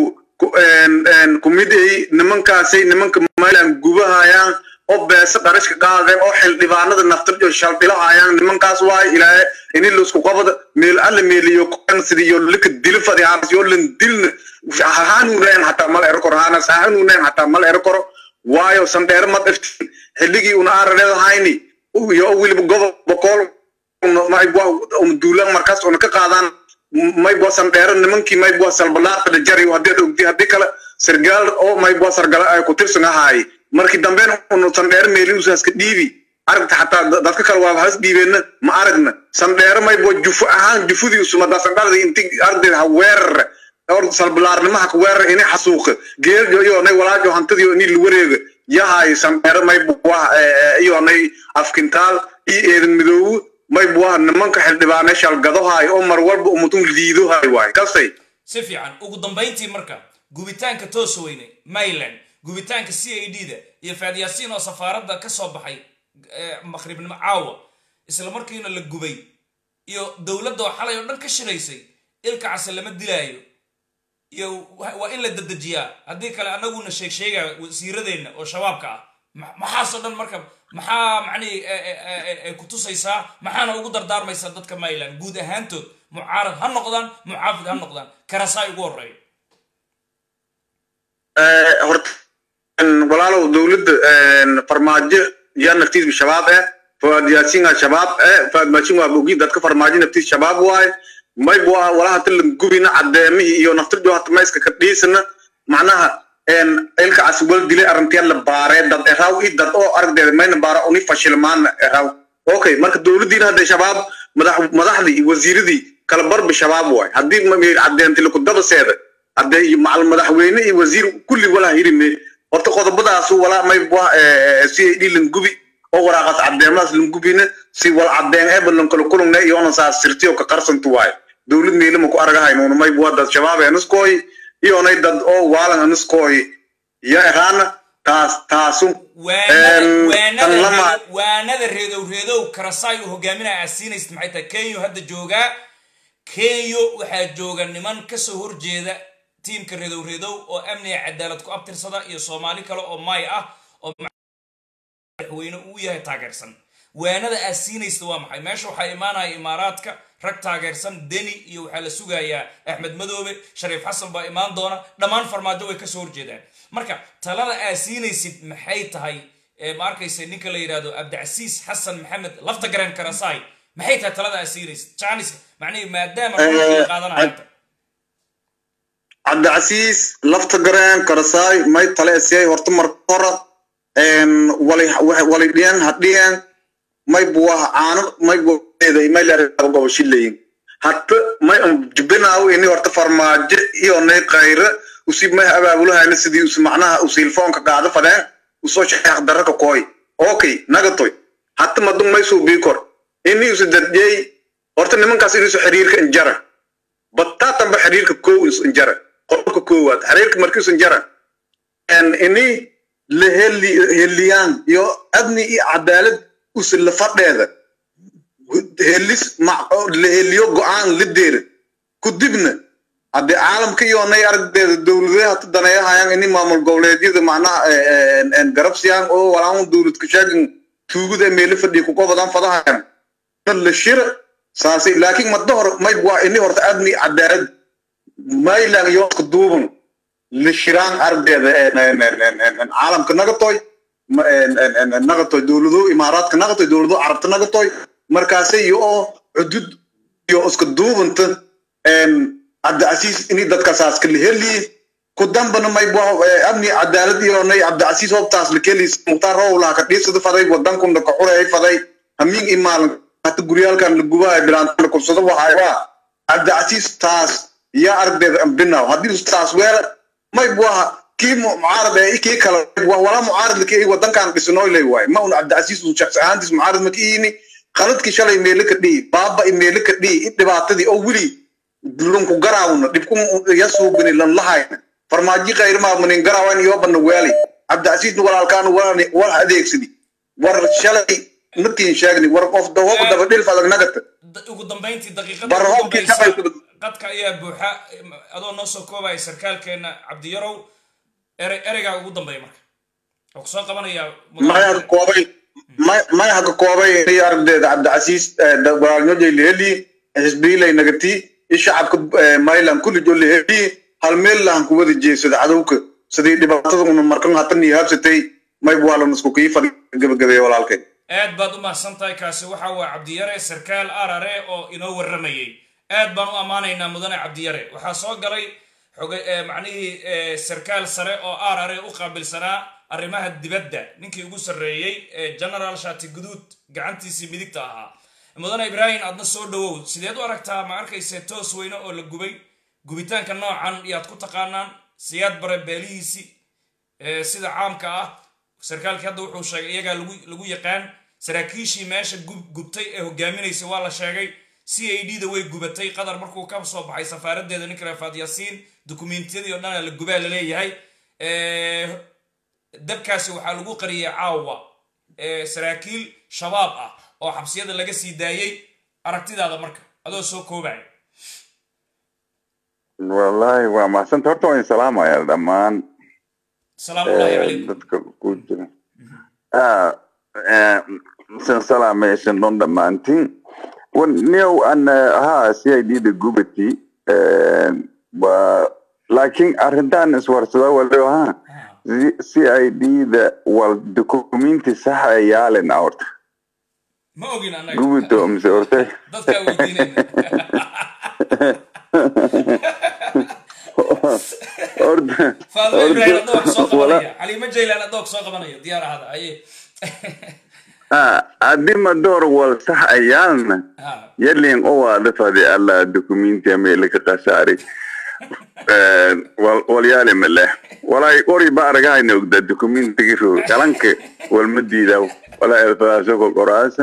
S3: kumid eyi nimankaasay nimanka maylan gubahayaan oo beesa dharashka qaadeen oo xildhibaanada naftirjo shaldhilahayaan nimankaas waay ilaahe ini laisku qabada meel alla meeliyo kuan sidiyo lika dili fadiyaanas yo lan dilna hahanuunayn hataa mal ero koro hanas hahanuunayn hataa mal ero koro waayo sandheer mad iftiin xilligii una arareedahayni iyo weliba gobob boqol duulaan markaas una ka qaadaan maybo sandheero nimankii maybo salbalaaqada jari haddii ogdi haddii kale sargaal oo maybo sargala ay ku tirsan ahaay markii dambeyn unu sandheero meeliusaska dhiibi aragta xataa dadka kale waa has dhiibeenna ma aragna sandheero maybo jufo ahaan jufudii usumada sandharada inti ardeed ha weerara or salbalaarnimaha ka weerara ini xasuuqa geeljo iyo nay walaajo hantadiyo ini lawareega yahay sandheero maybo iyo nay afkintaal iyo eedan midoowo may buaha nimanka xildhibaane shalgadohaay oo mar walba umutum liidohay waay kastay
S1: si fiican ugu dambayntii marka gubitaanka toosa weyne mayland gubitaanka c a d da iyo faadyaasiin oo safaaradda ka soo baxay maqribnimo caawa isla markiina la gubay iyo dowladda oo xalay oo dhan ka shiraysay ilka case lama dilaayo iyo waa in la dedejiyaa haddii kale annaguna sheeg sheegaya wasiiradeenna oo shabaabka ah maxaasoo dhan marka maxaa macnihii ay ku tusaysaa maxaana ugu dardaarmaysaa dadka mayland guud ahaantood mucaarad ha noqdaan mucaafid ha noqdaan karasaay ugu horeeyo
S3: horta walaalow dowladda farmaajo yaa naftiis shabaab eh faad yaasinga shabaab eh faad maashin waa bogi dadka farmaajo naftiis shabaab waaye may bu walaha tilan gubina cadeemihii iyo naftirjo hata mayska ka dhiisana macnaha ilka aswal dilay arrintiya la baaree dad eraw i dad oo aragdeeda mayna baara uni fashilmaana eraw okay marka dowladdiina hadday shabaab madaxdii iyo wasiiradii kala barba shabaab waay haddii cadeentay lakudabaseeda hadday macal madaxweyne iyo wasiir kulli walaa hirime horta qodobadaasu walaa may si ay dhilan gubi oo waraaqaas cadeemadaas lan gubina si wal cadeen eeba lankala kulungne iyoona saa sirtiyo ka qarsantu waayo dowlad meelima ku aragahaynuuna may bua dad shabaab eniskooy iyonay dad oo waalan eniskooy iyo eraana taas taasu
S1: waanada reedow reedow karasaay uu hogaaminaya aad siinaysid maxay tahay kenyo hadda joogaa kenyo waxaa jooga niman kasoo horjeeda tiimka reedow reedow oo amniga cadaalad ku abtirsada iyo soomaali kale oo may ah oo madaxweyne uu yahay taageersan waanada aad siinaysid waa maxay meesha waxaa imaanaya imaaraadka rag taageersan deni iyo waxaa la sugayaa axmed madoobe shariif xasan baa imaan doona dhammaan farmaajo way kasoo horjeedaan marka talada aad siinaysid maxay tahay ma arkaysa ninka la yidhahdo abdicasiis xasan maxamed lafta garan karasaay maxay tahay talada aad siinaysid janis macnihi maadaama qaadanaya
S3: cabdicasiis lafta gareen karasaay may tale esiyay horta marka hore walay walay dhiyan hadhiyan may buwaha caano may buwaheeda may leedahay goboshileyin hatta may jubinaaw ini horta farmaajo iyo nay qayre usi may abaabulahayna sidii us macnaha usilfoonka qaado fadeen usoo sheekh daraka kooy okay nagatoy hatta madun may suu bii kor ini usi dadjey horta nimankaas inuusu xiriirka injara bataatanba xiriirka kow is injara qolka koowaad xiriirka markiisu injara ini la heliyaan iyo adni iyo cadaalad usi la fadheeda helis la heliyo go-aan la deera kudibna haddii caalamka iyo nay aragdeeda dowladaha hata daneeyahayaan ini maamul goboleedyada macnaha garabsiyaan oo walaan dowladka sheegin tuugada meelo fadhiya kuqobadan fadahayan la shira saasay laakiin madda hore may waa ini horta adni cadaalad maylan yooska duuban la shiraan aragdeeda caalamka nagatoy nagatoy dowlado imaaraadka nagatoy dowlado carabta nagatoy markaasay iyo oo cudud iyo iska duubanta cabdicasiis ini dadkaasaas kala heliye ku dambana may amni cadaalad iyo nay cabdicasiis hobtaas la kelis mukhtaar rowlaha ka dhiibsada faday wadankunda ka xureey faday hamiin i maalin hata guryaalkan la gubahay bilaanta la kubsado waxay waa cabdicasiis taas yaa aragdeeda ambinaw haddii taas weela may buaha kii mucaarad ee kii kale walaa mucaarad laki wadankan dhisinoy lay waay ma un cabdicasiis uu shakhsi ahaantiis mucaarad ma kiini qaladkii shalay meele ka dhihi baaba i meele ka dhihi i dhibaatadii oo weli lunku garaawna dhibku yasuubini lan lahayna farmaaji kayrmaamunin garaawan yoobana weali cabdicasiisna walaalkaana wal adeegsadi war shalay natiin sheegni war qof dawoba daba dhilf adag nagata
S1: ugu dambayntii daqiiqada
S3: Bar
S1: ugu
S3: hobkii
S1: dambaysa
S3: shaqaysa-
S1: qadka ayaa buuxa adoo noo soo koobaya sarkaalkeena cabdiyarow ere ereygaa ugu dambeeya marka oo kusoo qabanaya
S3: may haka koobay may may haka koobay inay aragdeeda cabdicasiis walaalnyoojay laheli xisbiilay nagati i shacabka maylan kulli jo laheli hal meel lahan ku wada jeedsada cadowka sidii dhibaatada una markan hatan iyo habsatay may waalan isku kii fadhi gabagabeeya walaalkay
S1: aad baad u mahadsan tahay kaasi waxa waa cabdiyare sarkaal arare oo inoo warramayey aad baan u ammaanaynaa mudane cabdiyare waxaa soo galay xoga- eh, macnihii eh, sarkaal sare oo arare u qaabilsanaa arrimaha dibadda ninkii ugu sarreeyey ee general shati guduud gacantiisii midigta ahaa mudane ibraahim aadna soo dhawow sideed u aragtaa ma arkayse toos weyne oo la gubay gubitaanka noocan yaad ku taqaanaan siyaad bare beelihiisii ee sida caamka ah sarkaalkii hadda wuxuu sheegay iyagaa lagu lagu yaqaan saraakiishii meesha gub gubtay ee hogaaminaysay waa la sheegay c a d da way gubatay qatar markuu ka soo baxay safaaradeeda ninka rafaad yaasiin dukumentiyadii oo dhan la gubaa la leeyahay Eh, dabkaasi waxaa lagu qariyay caawa eh, saraakiil shabaab ah oo xabsiyada laga sii daayey aragtidaada marka adoo soo koobaya
S4: wallaahi waa mahadsantahay horta waan salaamayaa dhammaan
S1: salaamu ullahi
S4: eh,
S1: calaykum
S4: dadka ku jira Ah, eh, san salaamaysan dhon dhammaantiin Wan- niyow an ha c i d da gubati eh, waa laakiin arrintan iswarsada waliba ha c i d da wal dokumenti saxa yaalin horta
S1: ma ogin annaga
S4: gubito mise horta
S1: dadkaa weydiinayna
S4: horta
S1: faadimo ibrahim adoo soo
S4: wala-
S1: qabanaya caliimo jaylan adoo soo qabanaya diyaar ahada aye
S4: Ah, haddii madoor wal sax ayaalna
S1: ha
S4: yalin owaada fadi alla dokumenti amele ka qasaari walyaale male walay qori ba aragahayna ogda dokumentigi ro kalanka walma diidaw wala erfadaasho ko qoraasa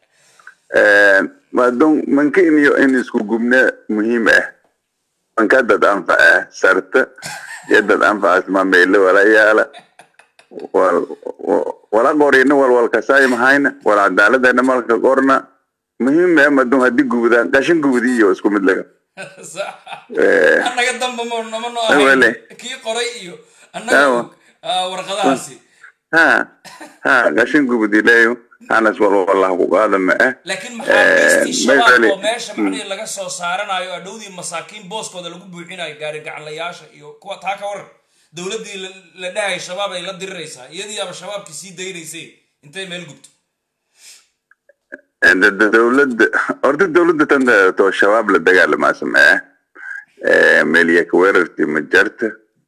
S4: madon manka iniyo in isku gubne muhiim ah manka dad anfaca sarta iyo dad anfacaas ma meele wala yaala wal- wa- wala qorina wal wal kasay mahayna wal cadaaladana malka qorna muhiim ah madon haddii gubdaan qashin gubdi iyo isku mid laga Eh,
S1: annaga damba ma nama noo
S4: Wale.
S1: ahayn kii qoray iyo annaga
S4: Awa.
S1: ah, warqadahaasi
S4: ha ha qashin gubdi leeyo hanas wal wallah ku qaadana ah
S1: laakiin maxaabiistii shabaab
S4: Maydali.
S1: oo meesha macnihii laga soo saaranayo adhowdii masaakiin booskooda lagu buuxinayo gaari gacanlayaasha iyo kuwa taa ka waran dowladdii la- la dhahay shabaab ay la diriraysaa iyadiiaba shabaabkii sii daynaysay intay meel gubto
S4: dowladda horta dowladda tan to shabaab la dagaalamaa samee meeliya ka weerarti ma jarta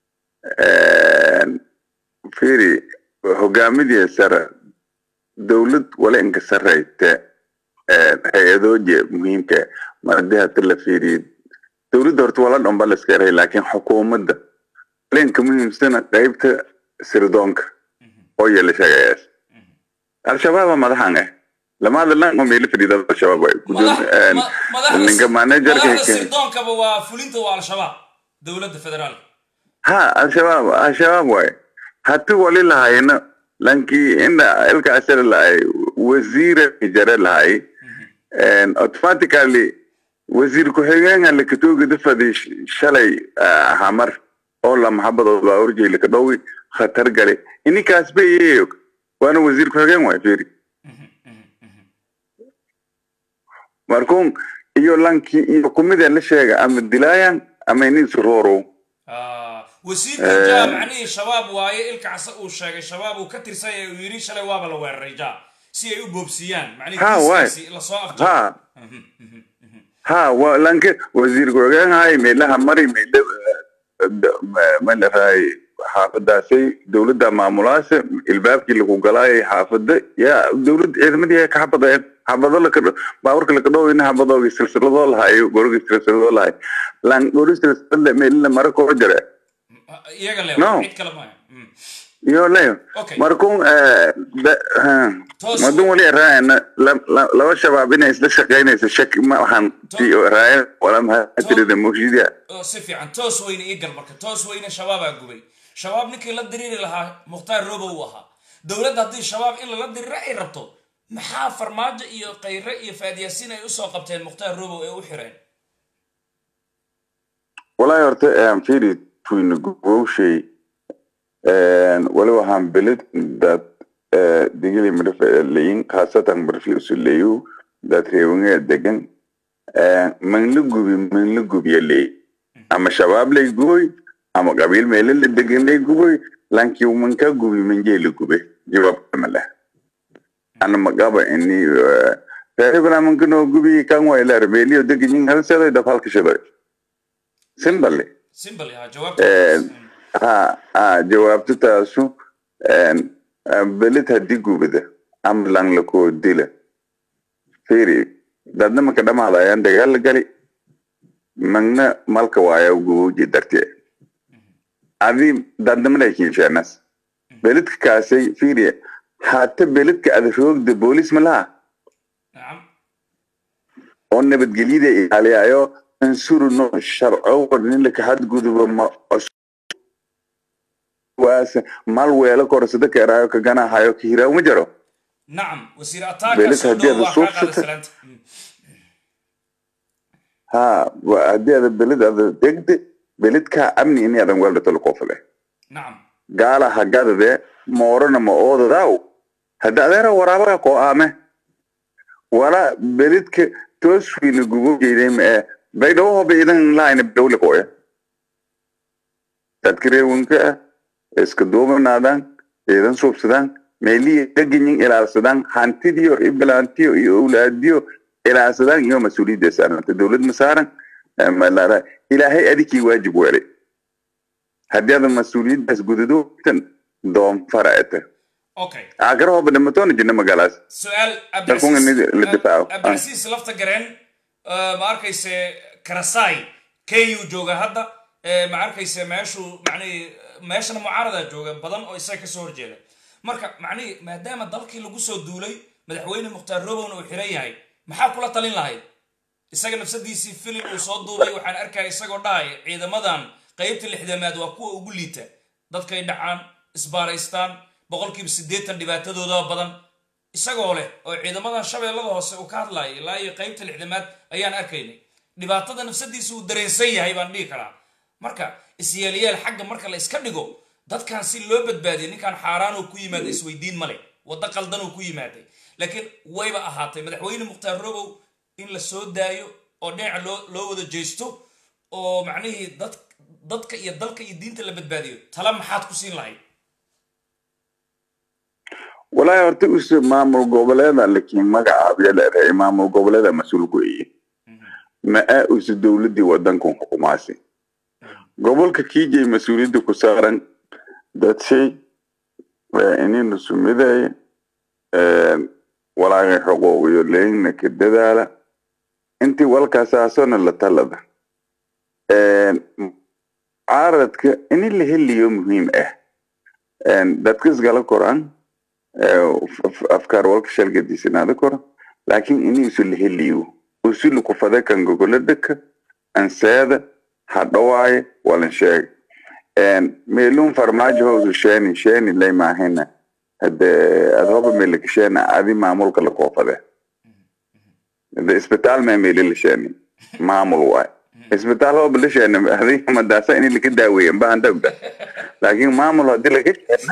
S4: fiiri hogaamidii sare dowlad wala inka sarrayte hay-adooje muhiimka mar haddii hata la fiiriyo dowladda horta wala dhan ba la iska eray laakiin xukuumadda wala inka muhiimsana qaybta sirdoonka oo yeela sheegayaas al-shabaaba madaxan eh lamaada lan oo meelo fadhiida al-shabaab waay ninka managerka
S1: madaxda sirdoonkaba waa fulinta waa al-shabaab dowladda federaalka
S4: ha al-shabaab al-shabaab waay hati wali lahayna lankii inda ilka asara lahay wasiira jare lahay automatically wasiir ku-xigeenka lakatooga fadi shalay hamar oo la maxabadood baa urjay laka dhowi khatar gale ininkaas ba iyeyo waana wasiir ku-xigeen waay firi markuun iyo lankii iyo kumideen la sheega ama dilaayan ama inin surorow
S1: wasiirka ja macnihii shabaab waaye ilka case uu sheegay shabaab uu ka tirsanya uu yidhi shalay waaba la weeraray ja si ay u boobsiiyaan
S4: Ha, waay.
S1: macnihi lasoo afjaro
S4: ha ha wa lanke wasiir ku-xigeen hay meelaha mari meela malahay xaafadaasay dowladda maamulaasha ilbaabkii lagu galaayay xaafada yaa dowlad ciidamadii ay ka xabadeen xabado laka baaburka laka dhowina xabadoogi silsiladoo lahayo gorogi silsiladoo lahay lan gori silsilada meelina mara koo jare
S1: iyaga le
S4: No.
S1: cid kale maya Mm.
S4: iyo leyo
S1: Okay.
S4: markuun
S1: Toos-
S4: madun wali raayana laba shabaab inay isla shaqaynayso shaki ma waxaan raaya wala maxaa tirida mawshidiya
S1: oo si fiican toos weyne ii gal marka toos weyne shabaabaa gubay shabaab ninkii la diriiri lahaa mukhtaar robo uu ahaa dowladda haddii shabaab in lala diriro ay rabto maxaa farmaajo iyo kayre iyo faadiyasiin ay usoo qabteen mukhtaar robow ee u xireen
S4: walahi horta firi tuyna gubowshay wali waxaan beled dad digili midhafalayin khaasatan barfiusuleyu dad reewangee degan manla gubi manla gubiya leey ama shabaab lay guboy ama qabiil meele la degan lay guboy lankii manka gubi manjee la gube jawaab kama leh ana magaba ini reebanamankanoo gubi kan waylar meeliyo deganyin halsedoy dab halkashadoy simballe
S1: simple ha jawaabta
S4: ha ha jawaabta taasu beled haddii gubada ama lang lakoo dila firi dadna maka dhamaadayaan dagaal gali magna malka waaya gubowji dartee adi dadnamaday kiisheenas beledka kaasay firi hata beledka ada roogda boolis malaha
S1: nacam
S4: oo nabadgelyada ilaaliyayo ansurno sharco ninlaka hadguduba ma waas mal weelo korsada keeraayo kaganahayo kahiraaw ma jaro
S1: nacam wasiir ataaka
S4: Beelid
S1: soo
S4: haddii
S1: dhow
S4: aad
S1: waa kaa qaaday
S4: suubsatay.
S1: salaanta Mm.
S4: ha wa- haddii ada beled ada degde beledka amni ini adan weeldhatolo koofade
S1: nacam
S4: gaala hagadade moorana ma oodadaaw hadda adeera waraabaga koo aame wala beledka tooswiina gubo jeydey ma ee baydhawo hoba idan laayna dawle kooya dadka reewanka ah iska duubanaadaan ciidan suubsadaan meelihii deganyin ilaalsadaan hantidiyo iyo bilaantiyo iyo owlaadiyo ilaalsadaan iyo mas-uuliyadda saaranta dowlad ma saaran eh, ma laara ilaahay adikii waajib weelay haddii adan mas-uuliyaddaas gudadoogtan doonfara ete
S1: okay
S4: akara hoba dhimatoona jirna magaalaas
S1: su-aal
S4: Dalkun in la difaaco.
S1: abdicasiis lafta gareen eh, ma arkayse karasai ku jooga hadda eh, ma arkayse meeshuu macnihi meeshana mucaarada jooga badan oo isaga kasoo horjeeda marka macnihi maadaama dalkii lagu soo duulay madaxweyne mukhtaar robowna uu xiran yahay maxaa kula talin lahayd isaga nafsadiisii filim uu soo duubay waxaan arkaya isagoo dhahaya ciidamadan qaybta lixdamaad waa kuwa ugu liita dadkay dhacaan isbaaraystaan boqolkiiba siddeetan dhibaatadooda badan isagoo leh oo ciidamadan shabeellada hoose uu ka hadlayo ilaa iyo qaybta lixdamaad ayaan arkaynay dhibaatada nafsadiisa uu dareensan yahay baan dhihi karaa marka isyeelyeel xagga marka la iska dhigo dadkan si loo badbaadiyo ninkan xaaraan uu ku yimaada isweydiin male waddo qaldan uu ku yimaaday laakiin wayba ahaatay madaxweyne mukhtaar robow in la soo daayo oo dhinaca loo loo wada jeesto oo macnihii dad dadka iyo dalka iyo diinta la badbaadiyo tala maxaad ku siin lahayd
S4: walaahi horta us maamul goboleeda lakiin magacaabya leedahay maamul goboleeda mas-uul ku eye ma a usu dowladii wadankan xukumaasi gobolka kiijay mas-uuliyadda ku saaran dadshay inaynu sumidaye walaagay xuquuqiyo leynna ka dadaala intii walkaasaasona la talada caaradka ini la heliyo muhiim ah dadka isgala koran afkaar walka shalgadisinaada koro laakiin ini isu la heliyo usu lakufade kan gogoladaka anseeda hadhawaaye walan sheega meelun farmaajo howsu sheeni sheeni lay maahina hade adhoba meelaka sheena adi maamulka la koofade hade isbitaal ma meeli la sheeni maamul waay isbitaal hoba la sheena adi madaasa ini laka daaweeya bahanda ogda laakiin maamul hadii laga sheena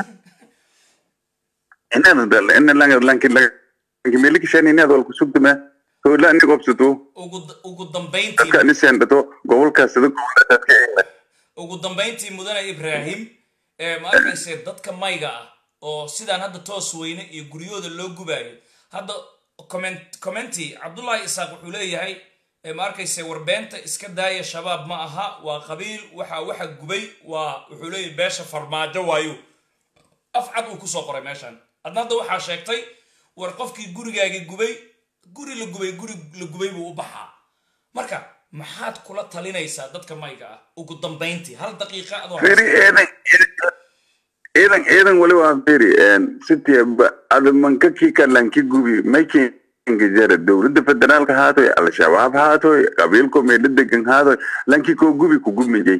S4: inaad ina lanki lanki meelika sheeni inaad walku sugtama howla ini gobsato
S1: ugu ugu dambayntii
S4: dadka ini seendato gobolkaas sida gobolka dadka
S1: ugu dambayntii mudane ibraahim ee ma arkayse dadka mayga ah oo sidaan hadda toos weyne iyo guryahooda loo gubaayo hadda comment commenti cabdullahi isaaq wuxuu leeyahay ee ma arkayse warbeenta iska daaya shabaab ma aha waa qabiil waxa waxa gubay waa wuxuu leeyahay beesha farmaajo waayo af cad uu kusoo qoray meeshan adna hadda waxaa sheegtay war qofkii gurigaagii gubay guri la gubay guri la gubay buu u baxaa marka maxaad kula talinaysaa dadka mayga ah ugu dambayntii hal daqiiqa adoo
S4: firi eedan eedan eedan wali waa firi sitii ada manka kii kalanki gubi maykinka jara dowladda federaalka haatoy al-shabaab haatoy qabiilko meelo degan haatoy lanki koo gubi ku gubmijay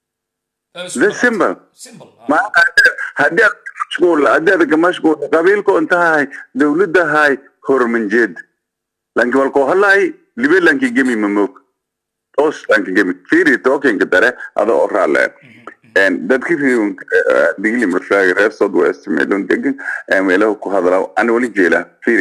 S4: the simple
S1: simple
S4: ma haddii aad mashquul haddii aad ka mashquul qabiilko intahay dowladda hay hormanjeed lanki walko halay libe lanki gemi mamog toos lanki gemi firi tokenka dare ada oo raaleen dadki riiwan digli marfaaga reer south west meelon degan meelaha ku hadla ana wali jeela firi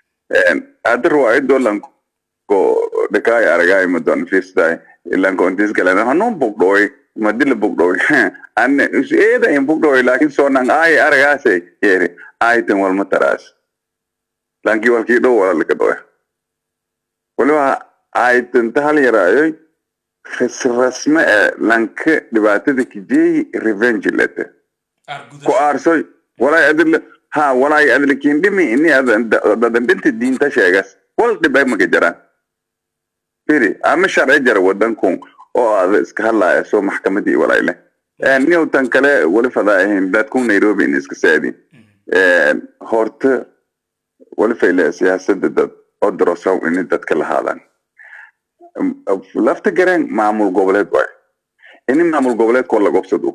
S4: ada ruwaayadoo lanko dhakaay aragaay madon fiirsaday ilanko intis galan hanuun bugdhooy madila bugdhooy ana eeda in bugdhooy laakin soonan aay aragaase yeeri aaytan walma taraas lanki walkii dhow walalika dhoya waliba aaytanta hal yaraayoy rasme e lanka dhibaatada kijeeyi revenge lete ku
S1: argudasho
S4: aarsoy walay adila ha walay adila kindhimi ini dadan dhinta diinta sheegas wal dhibay maka jaraan firi ama sharci jara wadankun oo ada iska hadlaya soo maxkamadii walayle niyow tan kale wali fadaa ahayn dadkun nairobi in iska saadi horta wali fayle siyaasada dad oo darosaw ini dadka lahaadaan lafta gareen maamul goboleed waay ini maamul goboleedkoo la gobsado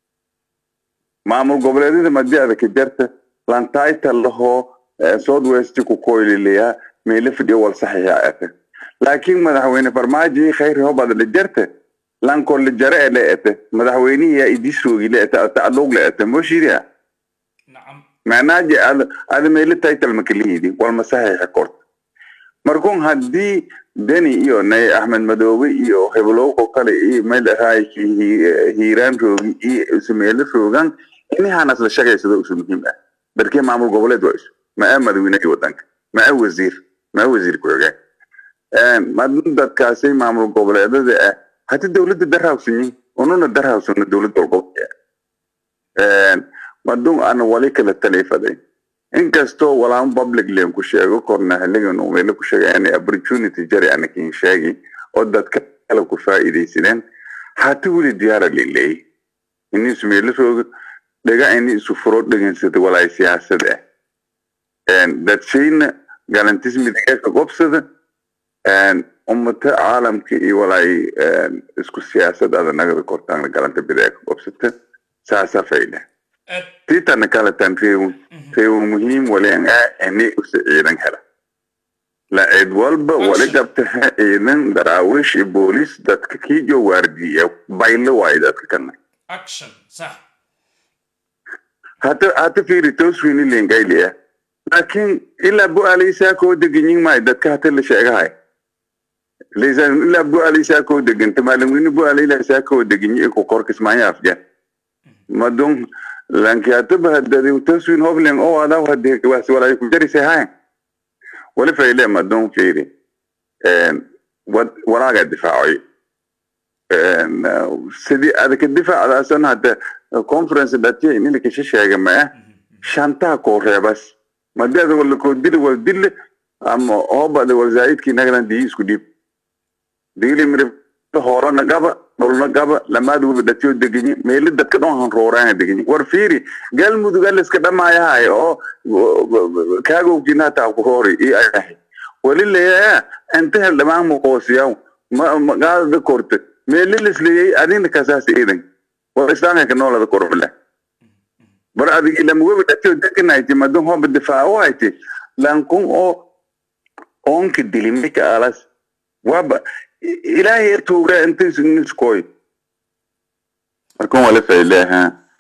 S4: maamul goboleedyada madiada ka jarta lantaita lahoo south west ku koyliliya meelo fidhiyo wal saxiixa ete laakiin madaxweyne farmaajo khayri hobad la jarte lanko la jare e le ete madaxweynihiya idisrogi le ete tacluuq le ete moshiria
S1: nacam
S4: macnaaje ad ada meelo title makalihidi walma saxiixa korta markun haddii deni iyo nay axmed madoobe iyo heblowko kale iyo meel raayki hiiraan roogi iyo isu meelo roogan inahanas la shaqaysado isu muhiim ah darkee maamul goboleed waa isu maa madaweynihii wadanka maa wasiir maa wasiir ku-xigeen madin dadkaasi maamul goboleedada ah hadi dowladda darhawsanyi ununa darhawsano dowlad walgobolka madun ana wali kala talifaday inkastoo walaan public len ku sheego korna haligan uu meelo ku sheegay inay opportunity jari anakin sheegi oo dadka kale ku faa'iidaysadeen hata weli diyaara lileey ini isu meelo rooga dhaga ini isu furo dhegansada walaay siyaasad ah dadshayna galantismidiga ka qobsada ummata caalamka iyo walaay isku siyaasad ada nagada kortaan galanta bidaa ka qobsata saasa fayda
S1: aad
S4: titana kala tan reewu reewu muhiim walen ah ini usa ciidan hela la cid walba wali qabta ciidan daraawish iyo boolis dadka kiijo waardiya baylo waayo dadka kana
S1: action sax
S4: hata hata fiiri tooswini lengayliya laakiin ilaa bu-aalaysaa koo deganyin maayo dadka hata la sheegahay laysan ilaa bu-aalaysaa koo deganta maalimwini bu-aalaysaa koo deganyi iku korkismaanya afjan madun lanki hataba hadadi tooswin hoblen oo adaw hade waasi walay ku jarisay hayan wali fayle madun fiiri walaaga difaacoy een, sidii adaka difaacdaasan hadda conference dhatiya in ilikasha sheega maa shantaa koo reebas madeeda wala koo dili wal dille ama hoobada wal zaa'idkii nagadan dii isku dhiib digili mirif hoorana gaba dhulna gaba lamaad wada dhatiyo degenyi meeli dadka dhan han rooraana degenyi war fiiri galmudug aliska dhamaayahay oo kaagowkiina hataa ku roori i ayahay wali leeyaa inta hel dhamaan muqoosiyaw ma magaadada korte meeli lisleyey adina kasaas iidan war islaamka noolada korobile bar adig ilamugobi dhatiyo degenayti madun hoba difaaco hayti lankun oo onka dilimika alas waba ilaahay tuura inta niskoy markan wala fayleha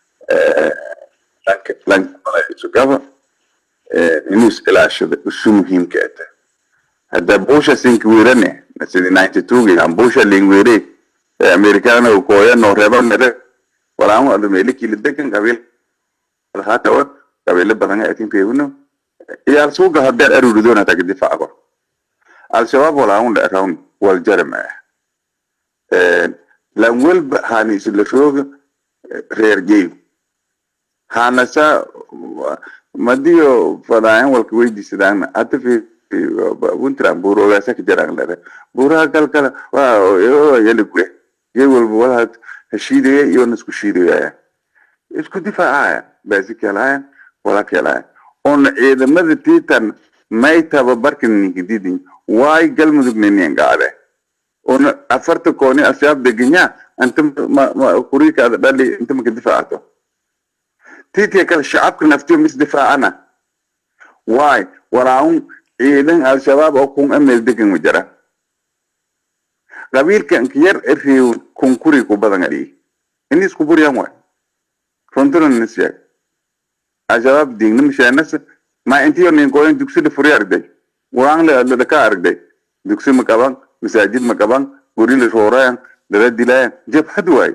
S4: lankalaisugaba inuu is ilaashado isu muhiimka ata hadda busha sinki wirane sidi ninety two an busha lingwire americana koya no reba mere walamu adu melikili degan qabiil hatawa qabiilo badan atin peewno iyaal suuga haddeer aruridona taga difaaco al-shabaab walaun dharawn wal jarma lan walba hani isla rooga reer geeyo hanasa madiyo fadaayan walka weydiisadaana hata fi puntland buuroogaasa ka jaraan lare buuraha kalkala yali gure gee walba walaad hashiidaya iyo nasku shiidaya isku difaacaya baasi kelaya wala kelaya on ciidamada titan may tababarkan ninkididin waay galmudug ninian gaade on afarta kooni asyaab degenya anta kurikaada dhali inta maka difaacato titia kale shacabka naftiyo mis difaacana waay walaun ciidan al-shabaab oo kun amel degan wajara qabiilkan kiyar eriw kun kuri ku badan adii ini isku buryan waay runtuna nisyaag al-shabaab diigna misheenasa ma intiyo ninkoyin dugsida furi argday waan la ka argday dugsi ma qaban masaajid ma qaban guri la roorayan dala dilayan jabhad waay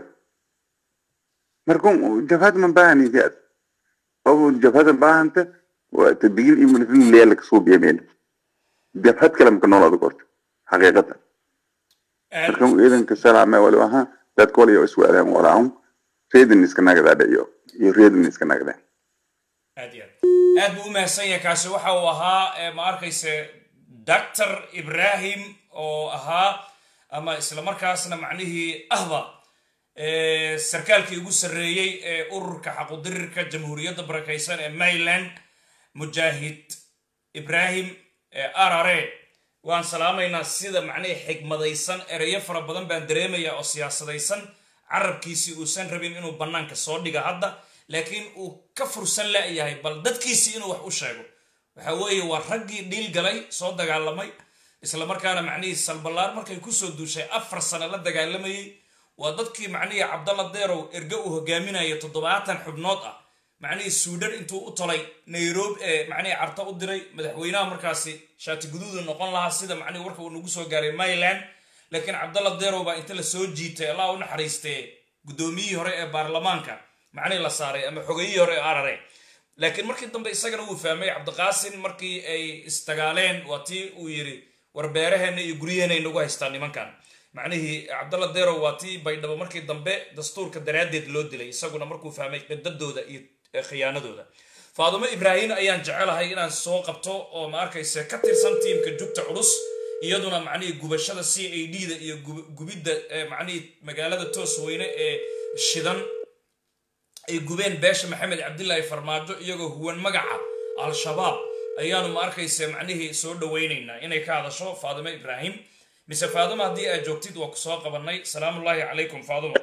S4: markun jabhad man baahani diad obu jabhada baahanta waa tadbiil iyo milifin leela kasoo biyameen jabhad kale maka noolaada korta xaqiiqada markan ciidanka salaame wali ahaa dadka waliyo isku adaan walaun reedin iska nagadaadha iyo iyo reedin iska nagadaan
S1: aad iyo aad aad buu u mahadsan yahay kaasi waxa uu ahaa eh, ma arkayse doctor ibrahim oo ahaa ama isla markaasna macnihii ahba eh, sarkaalkii ugu sarreeyey ee ururka xaqudirirka jamhuuriyadda barakaysan ee maryland mujaahid ibrahim ee arare waan salaamaynaa sida macnihii xigmadaysan ereyo fara badan baan dareemayaa oo siyaasadaysan carabkiisii uusan rabin inuu bannaanka soo dhiga hadda laakiin uu ka fursan la'yahay bal dadkiisii inuu wax u sheego waxa weeye waa raggii dhiil galay soo dagaalamay isla markaana macnihii salballaar markay kusoo duushay afar sano la dagaalamayey waa dadkii macnihii cabdalla deerow erge uu hogaaminayo toddobaatan xubnood ah macnihii suudhan intuu u tolay nairobi ee macnihii carta u diray madaxweynaha markaasi shaati guduudu noqon lahaa sida macnihii warka uu nagu soo gaaray maryland laakiin cabdalla deerow baa inta la soo jiitay allah u naxariistee guddoomiyihii hore ee baarlamaanka macnihii la saaray ama xogayihii hore ee arare laakiin markii dambe isagana wuu fahmay cabdiqaasin markii ay isdagaaleen waa tii uu yidhi war beeraheena iyo guryaheena ay nagu haystaan nimankan macnihii cabdalla deerow waa tii baydhabo markii dambe dastuurka daraaddeed loo dilay isaguna markuu fahmay qidadooda iyo eh, khiyaanadooda faadumo ibraahim ayaan jecelahay inaan soo qabto oo ma arkayse ka tirsan tiimka jugta culus iyaduna macnihii gubashada c a d da iyo gub- gubidda eh, macnihii magaalada toos weyne ee shidan ay gubeen beesha maxamed cabdilaahi farmaajo iyagoo huwan magaca al-shabaab ayaanu ma arkayse macnihii soo dhawaynaynaa inay ka hadasho faadimo ibraahim mise faadimo haddii aad joogtid waa ku soo qabanay salaamullaahi calaykum faadimo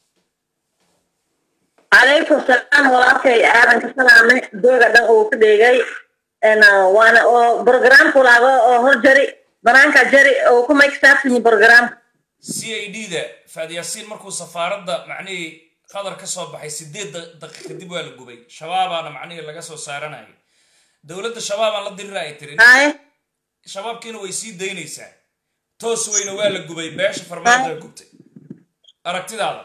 S5: calaykum salaam walaalkay aadan ka salaamay dooga dhan uu ka dhigay waana oo programku laago oo hor jari banaanka jari oo ku maykstaafsini program
S1: c a d da faadyaasiin markuu safaaradda macnihii qadar ka soo baxay sideed da- daqiiq kadib waa la gubay shabaabaana macnihii laga soo saaranayay dowladda shabaabaan la dirira ay tiri
S5: haye
S1: shabaabkiina way sii daynaysaa toos weyne waa la gubay beesha farmaajo la gubtay aragtidaada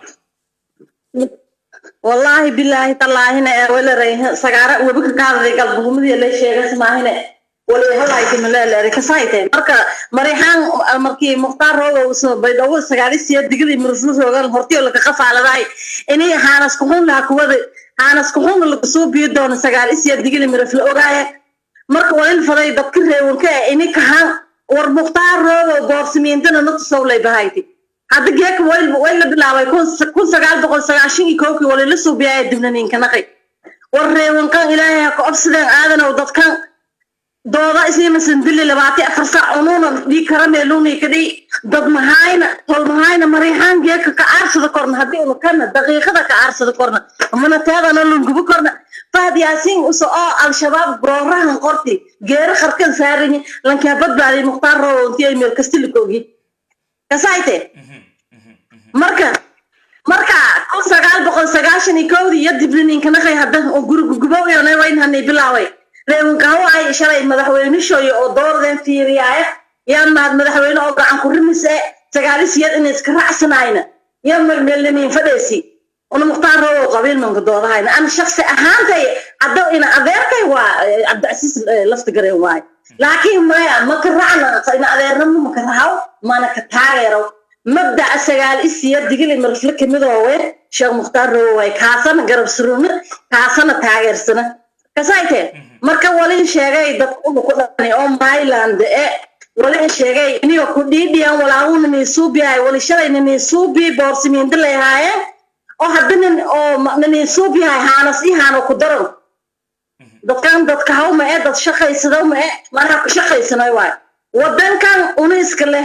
S5: wallaahi bilaahi tallaahina ee wala rayha sagaara webi ka kaadaday galbuhumadiya la sheegas maahine walihalaaytimaleeleere kasayte marka mariixaan markii mukhtaar rooga baydhabo sagaalisiya digidii miruflu roogan hortiyo laka qafaaladaay ini haanas kuxun laha kuwada haanas kuxun lakasoo biyo doono sagaalisiya digidii mirufla ogaaya marka walin faday dadka reewanka e ini kahan war mukhtaar rooga boorsimiintana natusowlay bahayti hadda geeka way la bilaabay kun sagaal boqol sagaashan iyo kowkii walila suubiyaaya dibnaniinkanaqay war reewankan ilaahay ha ka obsideen aadanow dadkan dooda isnimasan dili labaati afar saac unuuna dhii karameeluni kadhi dad mahayna tol mahayna mariixaan geeka ka aarsada korna haddii unu kana daqiiqada ka aarsada korna mana teedana lungubo korna fahad yaasiin uso oo al-shabaab goorahan qorti geero qarkan saaranyi lankaa badbaadiy mukhtaar roonti ay meel kastilikogi kasayte marka marka kun sagaal boqol sagaashan iyo kowdii iyo dibliniinkanaqay haddan oo gurigugubowyonay waynhanay bilaaway reewankaho ay shalay madaxweynishooyo oo dooradeen fiiriyaaya yaan mahad madaxweyne oo gacan ku rimis e sagaalisiyeed inay iska racsanayna yaa melmelnimiin fadheesi una mukhtaar roogo qabiil manka doodahayna ana shaksi ahaantay hadda ina adeerkay waa cabdicasiis lafta gareen waayo laakiin maya maka racna ina adeernamo maka rahaw mana ka taageero mabdaca sagaal isiya digili marfle kamidoowe sheekh mukhtaar roogo waay kaasana garab suruna kaasana taageersana kasayte marka walin sheegay dad ulu ku dhani oo myland e walin sheegay iniyo ku dhiidhiyan walaahuna niisuubiyahay wali shalay naniisuubi boorsimiinda layhaayeen oo hadda nin oo naniisuubiyahay haanas i haano ku daran dadkan dadka hawma e dad shaqaysadawma e manaha ku shaqaysanay waayo wadankan una iska leh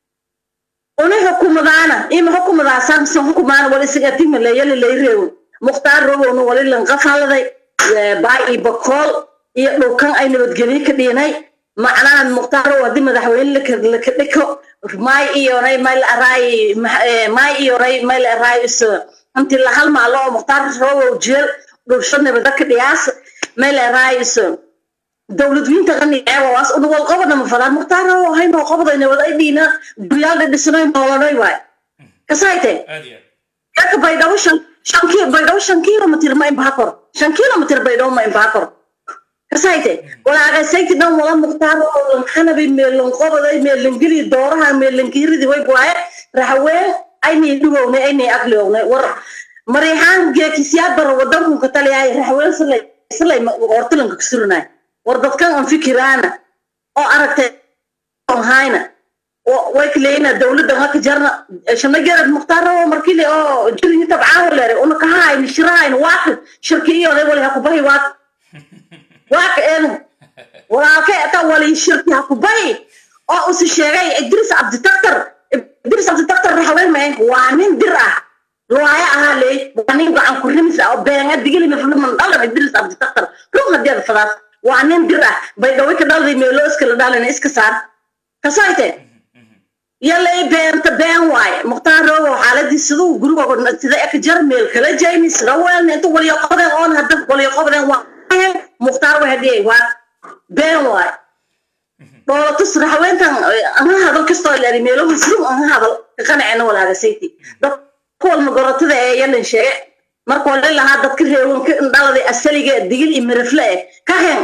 S5: una xukumadaana ima xukumadaasaan mise xukumaana wali isagatime leeyali layreewo mukhtaar rogowna wali lanqafaladay baay iyo bakool iyo dhulkan ay nabadgelyo ka dhiinay macnaha mukhtaaro haddii madaxweyne laka dhiko maay iyoray mayl araay maay iyoray mayl araay iso intii la hal maalo oo mukhtaar rogow jeel dhulsho nabada ka dhiyaas mayl araay iso dowladwiinta qani eewaas una wal qobada ma fadaan mukhtaar rogow hay noo qobaday nabad ay dhiina guryaal dhadhisanoy noolanay waay kasayte kaka baydhabo shan shan kilo baydhabo shan kilomitr ma imbaha kor shan kilomitr baydhabo ma imbaha kor kasayte walaagasayti dhan wala mukhtaar oo lanxanabi meelan qobaday meelan geli dooraha meelan kiiridi way waaye raxween aynay dhugownay aynay aqliownay war mariixaan geekisyaa bara wadanku ka taliyaay raxween silay silay hortilanka kasurinay war dadkan aan fikiraana oo aragtay hayna way kaleeyna dawladda haka jarna shana garad mukhtaar oo markii oo jirin tabcaan leere una ka hayn shirayn waaq shirkiyo ay wali haku bahi waaq waaq een walaalka ta wali shirki haku bahi oo us sheegay idris abdi taktar idris abdi taktar raxween ma waa nin dir ah looya ahaa leey waa nin gacan ku rimis ah oo beenga digili ma fulman dhalan idris abdi taktar rug hadii fadaas waa nin dir ah bay dhawi ka dhalday meelo iska la dhalan iska saar kasayte yalay beenta been waaye mukhtaar roogo xaaladii siduu guriga sida eka jar meel kala jayni sida weelna inta waliyo qobdeen oon hadda waliyo qobdeen waa mukhtaar waa hadiyay waa been waaye dhoolatus raxweentan aha hadal kastoo leeri meelo muslim aha hadal ka qanacena walaaga sayti dad kuwalma gorotada ee yalan sheege marka wali lahaa dadka reewanka indhaladay asaliga digil iyo mirafle eh ka hen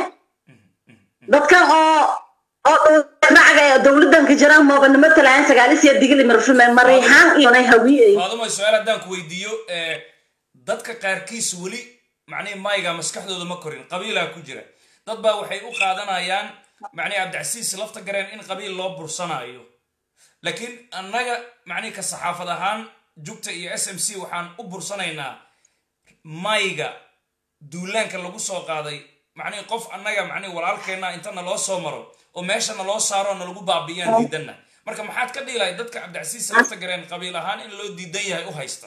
S5: dadkan oo oo dhacga dowladan ka jiraan moobanimo talaan sagaalisiya digili marfume mariixaan iyonay hawiyey
S1: faaduma su-aal haddaan ku weydiiyo dadka qaarkiis weli macnihi mayga maskaxdooda ma korin qabiilaa ku jira dad baa waxay u qaadanayaan macnihi cabdicasiis lafta gareen in qabiil loo bursanaayo laakiin annaga macnihi ka saxaafad ahaan jugta iyo s m c waxaan u bursanaynaa mayga duulaanka lagu soo qaaday macnihi qof annaga macnihi walaalkeenna inta naloo soo maro oo meesha naloo saaro nalagu baabi'iyaan diidanna marka maxaad ka dhiilahay dadka cabdicasiis lafta gareen qabiil ahaan in loo diidan yahay u haysta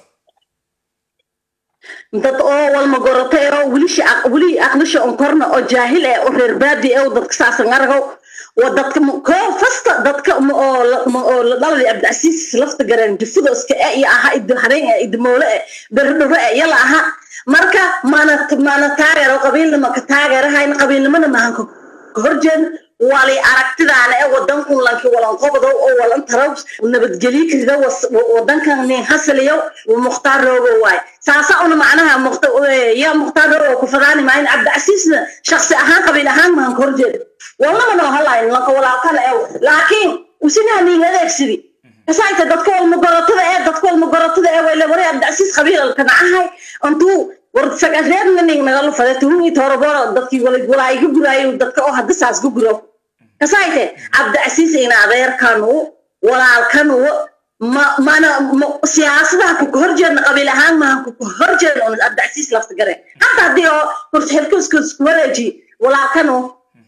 S5: dad oo walma gorata oo welishi weli aqlisha on korna oo jaahil eh oo reer baadi eh oo dadka saasan argow waa dadka koo fasta dadka oo la dhalay cabdicasiis lafta gareen jufuda iska e iyo aha idi hareen eh idi moole eh berdhore eh yala aha marka mana mana taageero qabiilnima ka taageerahayn qabiilnimana mahan ka horjeedna wali aragtidaana ee wadanku lanki walan qobdo oo walan taraw nabadgelyo kirida wadankan nin hasaliyo mukhtaar roogo waay saasa una macnaha mukhta ya mukhtaar roogo ku fadaani maayin cabdicasiisna shakhsi ahaan qabiil ahaan maan korjeed wallaba noo halayn lanka walaalkana ee laakiin usinaha nin adeegsidi kasaayta dadka walmagorotada ee dadka walmagorotada ee wayla waray cabdicasiis qabiilalka nacahay intuu war sagareedna nin nagala faday tuhumi toroboro dadkii walaa iga guraayo dadka oo hadda saas ku guro kasaayte cabdicasiis ina adeerkanu walaalkanu ma mana siyaasadaha ku horjeedna qabiil ahaan maaha ku horjeedna un cabdicasiis lafta gare hata haddii oo horxirkuskus wareeji walaalkanu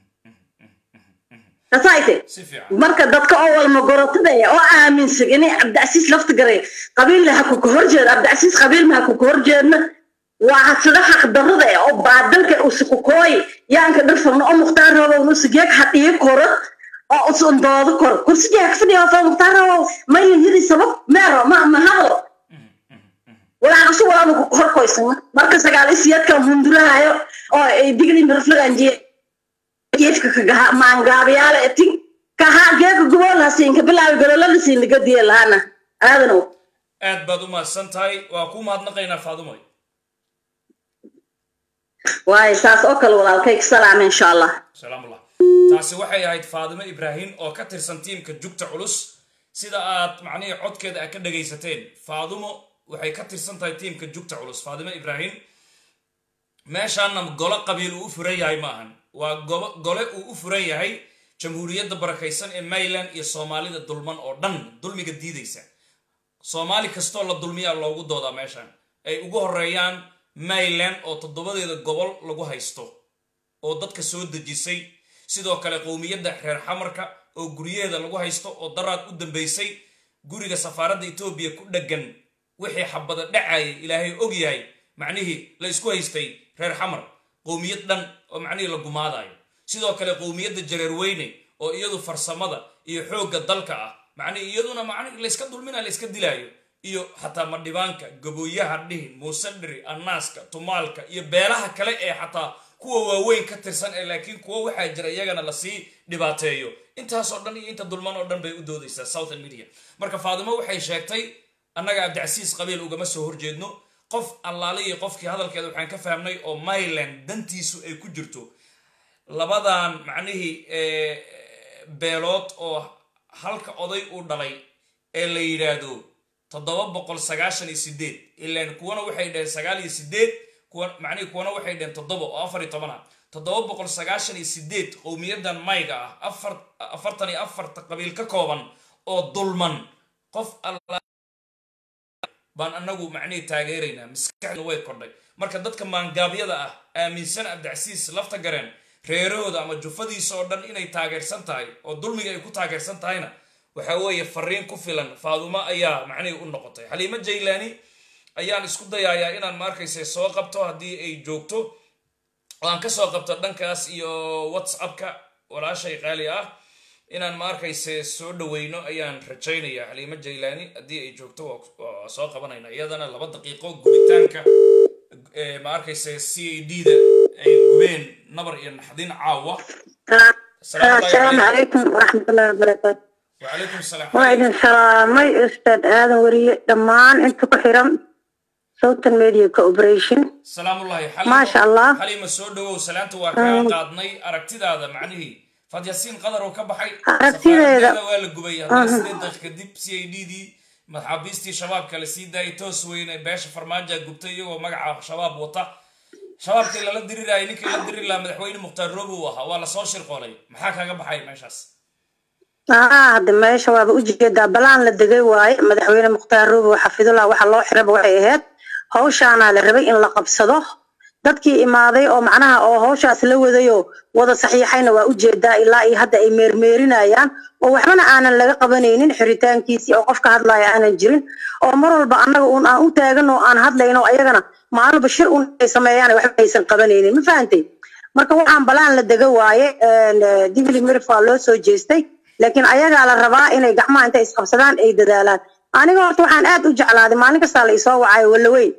S5: kasaayte
S1: si fiican
S5: marka dadka oo walmagorotada eh oo aaminsan inay cabdicasiis lafta garay qabiil ha ku horjeed cabdicasiis qabiil ma ha ku horjeedna waa sida xaq darrada eh oo baadalka usukukooy yaanka dhirfagno oo mukhtaar roobow nusigeeg hadhiyo koro oo usun doodo koro kursigeeg fadhiya oo mukhtaar roobow mayin yiri sabab meero ma ma hadlo walaacasu walaanu ku horkoysana marka sagaal isiyadkan hundurahayo oo ay digli mirflagan jiye geedka kagaha maangaabiyaala etin kaha geeka gobolhasiinka bilaabi gololadiisiin laga diya lahaana aadanow
S1: aad baad u mahadsan tahay waa kuu mahadnaqaynaa faadumoy
S5: waayo saas oo kale walaalkay salaam insha allah
S1: salaamullah taasi waxay ahayd faadimo ibraahim oo ka tirsan tiimka jugta culus sida aad macnihii codkeeda aad ka dhagaysateen faadumo waxay ka tirsan tahay tiimka jugta culus faadimo ibraahim meeshaana golo qabiil uu u furan yahay ma ahan waa gobo- gole uu u furan yahay jamhuuriyadda barakaysan ee maryland iyo soomaalida dulman oo dhan dulmiga diidaysa soomaali kastoo la dulmiyaa loogu doodaa meeshan ay ugu horeeyaan maryland oo toddobadeeda gobol lagu haysto oo dadka soo dejisay sidoo kale qowmiyadda reer xamarka oo guryaheeda lagu haysto oo daraad u dambaysay guriga safaaradda etoobiya ku dheggan wixii xabada dhacayay ilaahay og yahay macnihii la isku haystay reer xamar qowmiyad dhan oo macnihii la gumaadayo sidoo kale qowmiyadda jareerweyne oo iyadu farsamada iyo xoogga dalka ah macnihii iyaduna macnihi layska dulmina layska dilaayo iyo xataa madhibaanka gabooyaha dhihin muusandhiri annaaska tumaalka iyo beelaha kale ee xataa kuwa waaweyn ka tirsan ee laakiin kuwa waxaa jira iyagana lasii dhibaateeyo intaasoo dhan iyo inta dulman oo dhan bay u doodaysaa southern media marka faadimo waxay sheegtay annaga abdicasiis qabiil ugama soo horjeedno qof allaaliyi qofkii hadalkeeda waxaan ka fahmnay oo myland dantiisu ay ku jirto labadan macnihii eh, beelood oo halka oday uu dhalay ee la yidhaahdo toddoba boqol sagaashan iyo sideed ilaan kuwana waxay dhaheen sagaal iyo sideed kuwa macnihii kuwana waxay dhaheen toddoba oo afar iyo toban ah toddoba boqol sagaashan iyo sideed qowmiyadan mayga ah afar afartan iyo afarta qabiil ka kooban oo dulman qof alla baan anagu macnihii taageeraynaa maskaxduna way kordhay marka dadka maangaabyada ah aaminsan abdicasiis lafta gareen reerahooda ama jufadiisa oo dhan inay taageersan tahay oo dulmiga ay ku taageersan tahayna waxa weeye fariin ku filan faadumo ayaa macnihii u noqotay xaliimo jaylaani ayaan isku dayayaa inaan ma arkayse soo qabto haddii ay joogto oo aan kasoo qabto dhankaas iyo whatsappka walaashay qaali ah inaan ma arkayse soo dhaweyno ayaan rajaynaya xaliimo jaylaani haddii ay joogto waa- waa soo qabanayna iyadana laba daqiiqo gubitaanka eh, ma arkayse c a d da ay gubeen nabar iyo naxdin caawa Asalaamu
S6: السلام
S1: calaykum.
S6: عليكم ورحمة الله وبركاته
S1: وعليكم السلام
S6: وإذن سلامي أستاذ آدم وري دمان أنت كحرم صوت الميديا كوبريشن
S1: salaam ullahi
S6: ما شاء الله.
S1: xaliima soo dhawow salaanta waa kaa qaadnay aragtidaada macnihii fadyasiin qadar oo ka baxay
S6: Aragtideeda.
S1: safaaradeeda waa la gubay haddana sideed daqiiq kadib c a d dii maxaabiistii shabaabka la sii daayay toos weyne beesha farmaaja gubtay iyagoo magaca shabaab wata shabaabkii lala dirirayay ninkii la diri lahaa madaxweyne mukhtaar roobi uu ahaa waa lasoo shirqoolay maxaa kaaga baxay meeshaas
S6: آه هذا ما شباب وجهة بلان لدقي واي مدحوين مختار روبي وحفظ الله وحا الله حرب وحي اهد هوشانا لربي إن لقب صدوه dadkii imaaday oo macnaha oo hawshaas la wadayo wada saxiixayna waa ujeedaa ilaa iyo hadda ay meermeerinayaan oo waxbana aanan laga qabanaynin xiritaankiisii oo qofka hadlaya aanan jirin oo mar walba annaga uun aan u taagan oo aan hadlayno ayagana maalinba shir un ay sameeyaan waxba aysan qabanaynin ma fahantay marka waxaan balaan la dega waaye digli mirif waa loo soo jeestay laakiin ayagaa la rabaa inay gacmaha intay isqabsadaan ay dadaalaan aniga horta waxaan aad u jeclaaday maalin kastaa la isoo wacayo walaweyn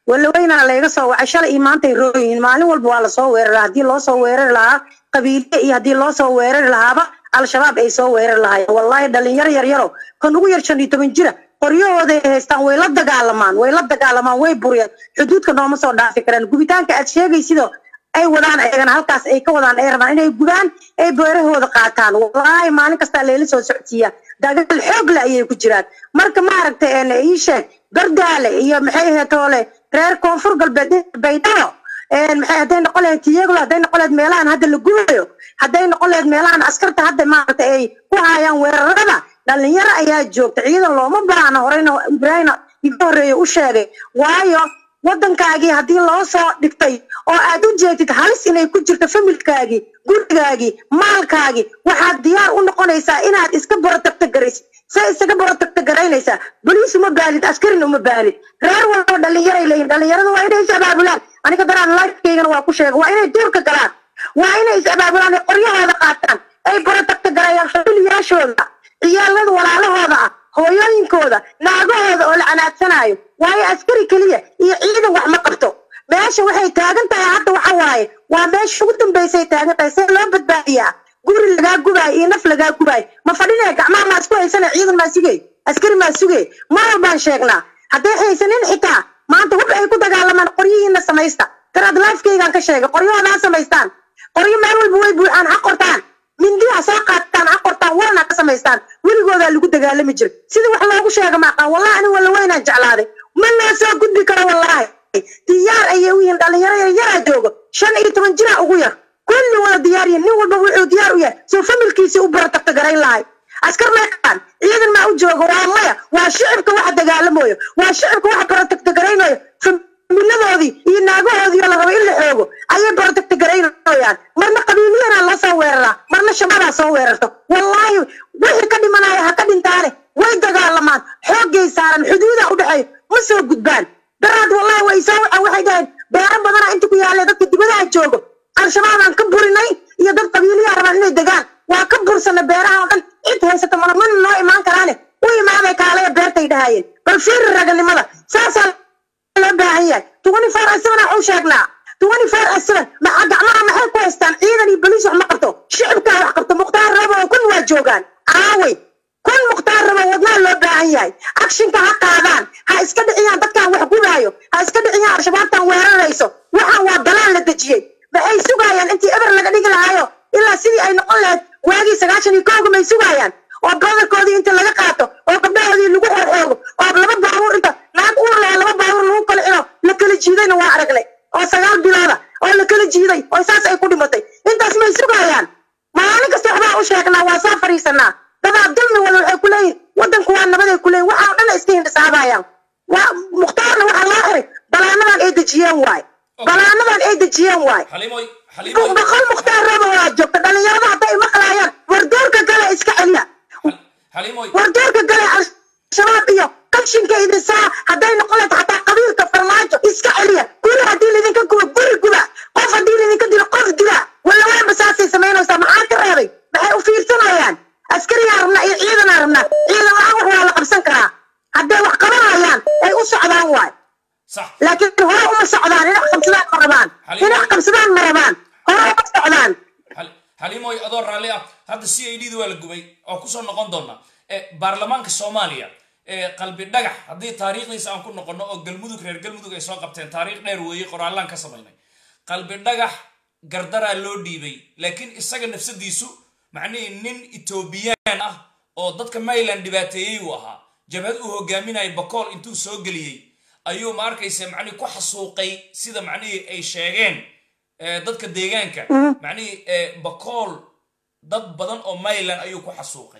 S6: walaweynaa layga soo wacay shalay iyo maantay rooyihiin maalin walba waa lasoo weerara haddii loo soo weerari lahaa qabiile iyo haddii loo soo weerari lahaaba al-shabaab ay soo weerari lahaayeen wallaahi dhalinyaro yaryaro kan ugu yar shan iyo toban jira qoryahooday haystaan way la dagaalamaan way la dagaalamaan way buriyaan xuduudka nooma soo dhaafi karaan gubitaanka aad sheegaysido ay wadaan ayagana halkaas ay ka wadaan ay rabaan inay gubaan ay beerahooda qaataan wallaahi maalin kastaa layla soo socodsiiyaa dagaal xoog le ayay ku jiraan marka maaragtay een ii sheeg bardaale iyo maxay ahayd toole reer koonfur galbeed baydhabo een maxay hadday noqon lahayd tiyaglo hadday noqon lahayd meelahan hadda la gubayo hadday noqon lahayd meelahan askarta hadda maaragtay ay ku hayaan weerarada dhalinyaro ayaa joogta ciidan looma baahna horeyna ibraahim iga horreeye u sheegay waayo waddankaagii haddii loo soo dhigtay oo aad u jeedid halis inay ku jirto familkaagii gurigaagii maalkaagii waxaad diyaar u noqonaysaa inaad iska borotagta garaysid say isaga borotagta garaynaysaa boliis uma baanid askarin uma baanid reer walba dhalinyaray leeyihin dhalinyarada waa inay is abaabulaan aniga daraan lifekeygana waa ku sheega waa inay duurka galaan waa inay is abaabulaan ay qoryahooda qaataan ay borotagta garayaan familiyaashooda ciyaalada walaalahooda ah hooyooyinkooda naagahooda oo la canaadsanaayo waayo askari keliya iyo ciidan wax ma qabto meesha waxay taagan tahay hadda waxa waaye waa meesha ugu dambaysay taagan tahay see loo badbaadiyaa guri lagaa gubaayo iyo naf lagaa gubaayo ma fadhinaya gacmaha maa isku haysana ciidan maa sugay askari maa sugay mar walbaan sheegnaa hadday haysanin xitaa maanta hub ay ku dagaalamaan qoryihiina samaysta daraad lifekeygaan ka sheegay qoryahooda ha samaystaan qoryo meel walba way buuxaan ha qortaan mindiha soo qaataan ha qortaan warna ka samaystaan weligoodaa lagu dagaalami jiray sida wax loogu sheega maaqaan wallahi ani walla weynaan jeclaaday ma loo soo gudbi karo wallaahi diyaar ayay u yihiin dhalinyaro yaryaraa joogo shan iyo toban jiraa ugu yar kulli wada diyaar yihiin nin walba wuxuu diyaar u yahay soo familkiisii u baratagta garayn lahay askar meeqaan ciidan maa u joogo waa maya waa shicibka waxa dagaalamayo waa shicibka waxa baratagta garaynayo familadoodii iyo naagahoodii oo la rabo in la xoogo ayay baratagta garaynayaan marna qabiiliyana la soo weeraraa marna shabadaa soo weerarto wallaahi wixii ka dhimanaya ha ka dhintaane way dagaalamaan xoogay saaran xuduuda u dhexeeyo ma soo gudbaan daraad wallahi way soo waca waxay dhaheen beero badana inta ku yaalla dadka dibadaha joogo al-shabaabaan ka burinay iyo dad qabiiliyaa rabaan inay degaan waa ka bursana beeraha oo dhan cid haysata mana mana noo imaan karaane u imaaday kaalaya beertay dhahayeen bal fiiri raganimada saasaa loo baahan yahay twenty four seven waxu sheegnaa twenty four seven maxaa gacmaha maxay ku haystaan ciidan iyo boliis wax ma qabto shicibkaa wax qabto mukhtaar rabo oo kun waa joogaan aawey kun mukhtaar rabo wadnaha loo baahan yahay akshinka ha qaadaan ha iska dhiciyaan dadkaan wax gubaayo ha iska dhiciyaan al-shabaabtaan weerarayso waxaan waa dalaan la dejiyey maxay sugayaan intii eber laga dhigi lahaayo ilaa sidii ay noqon lahayd waagii sagaashan iyo kowga may sugayaan oo badarkoodii inta laga qaato oo gabdhahoodii lagu xooxoogo oo laba baabuur inta naag uur lahaa laba baabuur lagu kala xiro la kala jiidayna waa aragnay oo sagaal bilooda oo la kala jiiday oo saas ay ku dhimatay intaas may sugayaan maalin kasta waxbaa u sheegnaa waa soo fariisanaa dadaa dulmi wada waxay ku leeyihin waddanku waa nabaday ku leeyihin waxaa dhan iska hindhisaabayaan waa mukhtaarna waxaa loo xiray balaanadan ay dejiyeen waay balaanadan ay dejiyeen waay
S1: xalimoy xalimoy
S6: boqol mukhtaar rabo waa joogta dhalinyarada hadday maqlaayaan wardoorka kale iska celiya
S1: xalimoy
S6: wardoorka gale al-shabaab iyo qashinka idin saa hadday noqon lahayd xataa qabiilka farmaajo iska celiya guri haddii laydinka gubo guri guba qof haddii laydinka dilo qof dila walla waanba saasay samaynaysaa maxaa ka reebay maxay u fiirsanayaan askariyaa rabnaa iyo ciidanaa rabnaa ciidan la-aan wax waa la qabsan karaa hadday wax qabanayaan ay u socdaan waay
S1: sax
S6: laakiin hore uma socdaan inax qabsadaan ma rabaan inax qabsadaan ma rabaan hore uma socdaan
S1: Hal- xalimoy adoo raalli ah hadda c i d da waa la gubay oo kusoo noqon doona Eh, baarlamaanka soomaaliya eh, qalbi dhagax haddii taariikhdiisa aan ku noqono oo galmudug reer galmudug ay soo qabteen taariikh dheer weeye qoraallaan ka samaynay qalbi dhagax gardaraa loo dhiibay laakiin isaga nafsadiisu macnihii nin etoobiyaan ah oo dadka mayland dhibaateeyey uu ahaa jabhad uu hogaaminayay bakool intuu soo geliyey ayuu ma arkaysa macnihii ku xasuuqay sida macnihii ay sheegeen eh, dadka deegaanka macnihii eh, bakool dad badan oo mayland ayuu ku xasuuqay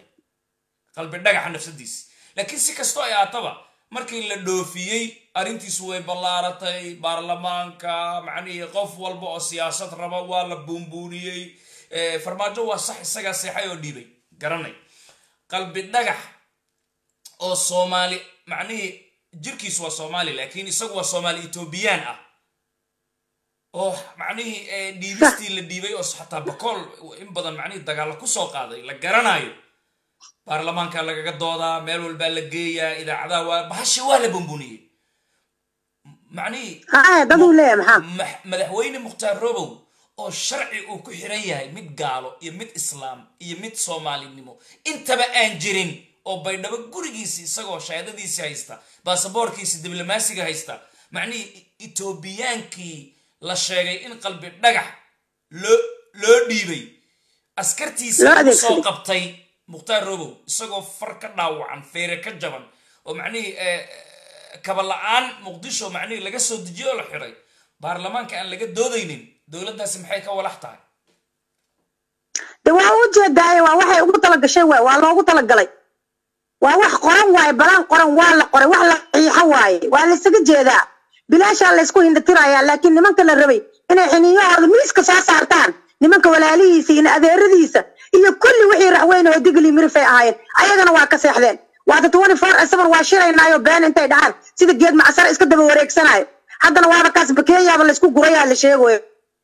S1: qalbi dhagaxa nafsadiisi laakiin si kastoo ay aataba markii la dhoofiyey arrintiisu way ballaaratay baarlamaanka macnihii qof walba oo siyaasad raba waa la buunbuuniyey Eh, farmaajo waa sax isagaa seexay oo dhiibay garanay qalbi dhagax oo soomaali macnihii jirkiisu waa soomaali laakiin isagu waa soomaali etoobiyaan ah oo macnihii eh, dhiibistii la dhiibay oo xataa bakool in badan macnihii dagaalla kusoo qaaday la garanayo baarlamaanka lagaga doodaa meel walbaa la geeyaa idaacadaha waa bahasha waa la bumbuniyey macnihii
S6: haa dad uu leeyahay maxaa
S1: max- madaxweyne mukhtaar robow oo sharci uu ku xiran yahay mid gaalo iyo mid islaam iyo mid soomaalinimo intaba aan jirin oo baydhabo gurigiisi isagoo shahaadadiisi haysta baasaboorkiisi diblomaasiga haysta macnihii etoobiyaankii la sheegay in qalbi dhagax loo loo dhiibay askartiisa
S6: Loo
S1: lagu soo
S6: adeegsaday.
S1: qabtay mukhtaar robow isagoo far ka dhaawacan feere ka jaban oo macnihii eh, kaba la-aan muqdisho macnihii laga soo dejiyo oo la xiray baarlamaanka aan laga doodaynin dowladdaasi maxay ka walax tahay
S6: de waa u jeedaaye waa waxay ugu talagashay waay waa loogu talagalay waa wax qoran waaye balaan qoran waa la qoray wax la xiixo waaye waa la isaga jeedaa bilaashaa laysku hindhatirayaa laakiin nimanka la rabay inay xiniyahooda miiska soo saartaan nimanka walaalihiisa iyo adeeradiisa iyo kulli wixii raxweyne oo digli mirifay ahaayeen ayagana waa ka seexdeen waata twenty four seven waa shiraynaayo been intay dhahaan sida geed macsar iska daba wareegsanayo haddana waaba kaas bakeeyaaba laysku gurayaa la sheegayo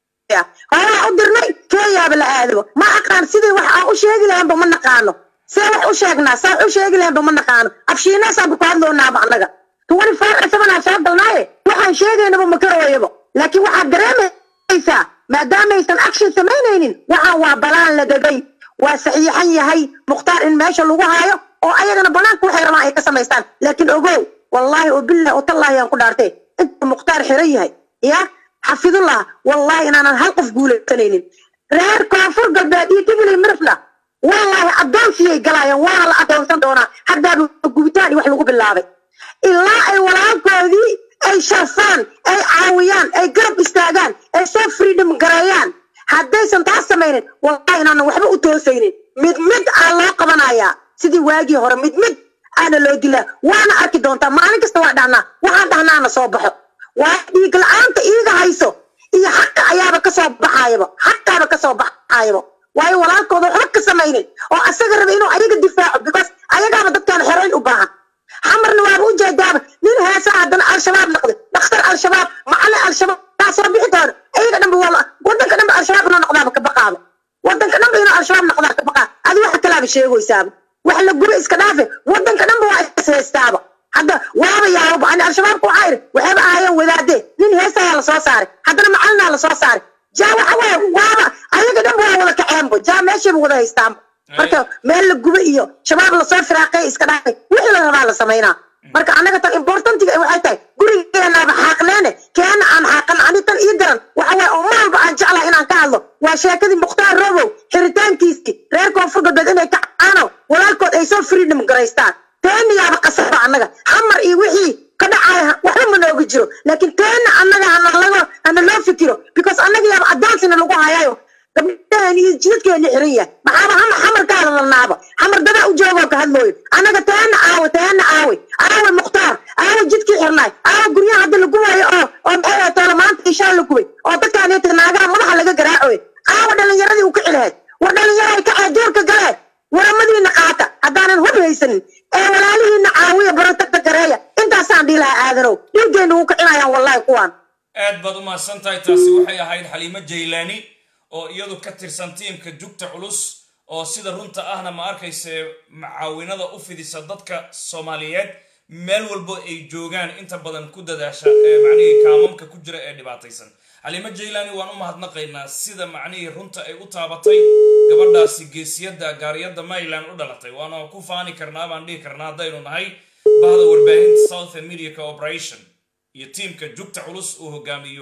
S6: hooraa u dirnay kenyaaba la aadabo ma aqaan sidii wax aan u sheegi lahaynba ma naqaano see wax u sheegnaa saa wax u sheegi lahaynba ma naqaano afshiinaasaanba ku hadloonaaba annaga twenty four seven aan soo galnaaye waxaan sheegaynaba ma karooyaba laakiin waxaad dareemaysaa maadaamaysan action samaynaynin waxaan waa balaan la degay waa saxiixan yahay mukhtaar in meesha lagu haayo oo ayagana banaanka waxay rabaan ay ka samaystaan laakiin ogow wallaahi oo billahi oo tallaahi aan ku dhaartay inta mukhtaar xiran yahay ya xafidullah wallaahi inaanan hal qof guulaysanaynin reer koonfur galbeed iyo digli mirfla wallaahi addoonsiyay galaayeen waana la addoonsan doonaa haddaaba gubitaan iyo wax lagu bilaabay ilaa ay walaalkoodii ay sharfaan ay caawiyaan ay garab istaagaan ay soo freedom gareeyaan haddaysan taas samaynin wallahi inaanan waxba u toosaynin mid mid aa loo qabanayaa sidii waagii hore mid mid aana loo dilaa waana arki doontaa maalin kasta waa dhahnaa waxaan dhahnaana soo baxo waa dhiig la-aanta iiga hayso iyo xaqa ayaaba kasoo baxaayaba xaqaaba kasoo baxaayaba waayo walaalkooda waxba ka samaynin oo asaga raba inuu ayaga difaaco because ayagaaba dadkaan xoreyn u baahan xamarna waaba u jeedaaba nin heesa haddana al-shabaab noqday dhakhtar al-shabaab macallin al-shabaab taa soo bixi doona ayaga dhanba waa wadanka dhanba al-shabaab inuu noqdaaba ka baqaaba wadanka dhanba inuu al-shabaab noqdaa ka baqaa adi waxa kalaaba sheegaysaaba wax la gube iska dhaafe wadanka dhanba waa is haystaaba hadda waaba yaababa ani al-shabaabka waxaa yidhi waxayba ahaayeen wadaadee nin heesayaa lasoo saaray haddana macalinaa lasoo saaray jaa waxa waaye waaba ayaga dhanba waa wada kaceenba jaa meeshayba wada haystaanba marka meel la gube iyo shabaab lasoo firaaqay iska dhaafay wixii la rabaa la samaynaa marka annaga tan importantiga waxay tahay gurigeenaaba xaaqneene keena aan xaaqan ani tan ii daran waxa waaye oo maalba aan jeclahay inaan ka hadlo waa sheekadii mukhtaar robow xiritaankiiskii reer koonfur galbeed inay ka caano walaalkood ay soo freedom garaystaan teeniyaaba qasaba annaga xamar iyo wixii ka dhacaya waxba ma nooga jiro laakiin teena annaga hana lago hana loo fikiro because annaga yaaba adaansina lagu hayayo gabdhahan iyo jidadkeena xiran yahay maxaaba hama xamarkaada lalnaaba xamar dadaa u joogoo ka hadlooyo annaga teena aawe teena aawe aawe mukhtaar aawe jidkii xirnaay aawe guryaha hadda la gubaayo oo oo maxay ahayd toole maanta ishaa la gubay oo dadkaanita naagaha madaxa laga garaacoy aawe dhalinyaradii u kici lahayd war dhalinyarahay kacee duurka galee waramadiina qaata haddaanan hub haysanin ee walaalihiina caawiya barantagta gareeya intaasaan dhihi lahaa aadanow dhiiggeena wuu kicinayaan wallahi kuwaan
S1: aad baad u mahadsan tahay taasi waxay ahayd xaliimo jaylaani oo iyadu ka tirsan tiimka jugta culus oo sida runta ahna ma arkayse macaawinada u fidisa dadka soomaaliyeed meel walbo ay joogaan inta badan ku dadaasha ee macnihii kaamamka ku jira ee dhibaataysan xaliimo jaylaani waan u mahadnaqaynaa sida macnihii runta ay u taabatay gabadhaasi geesiyadda gaariyadda maryland u dhalatay waana ku faani karnaa baan dhihi karnaa haddaynu nahay bahda warbaahinta southern media cooperation iyo tiimka jugta culus uu hogaamiyo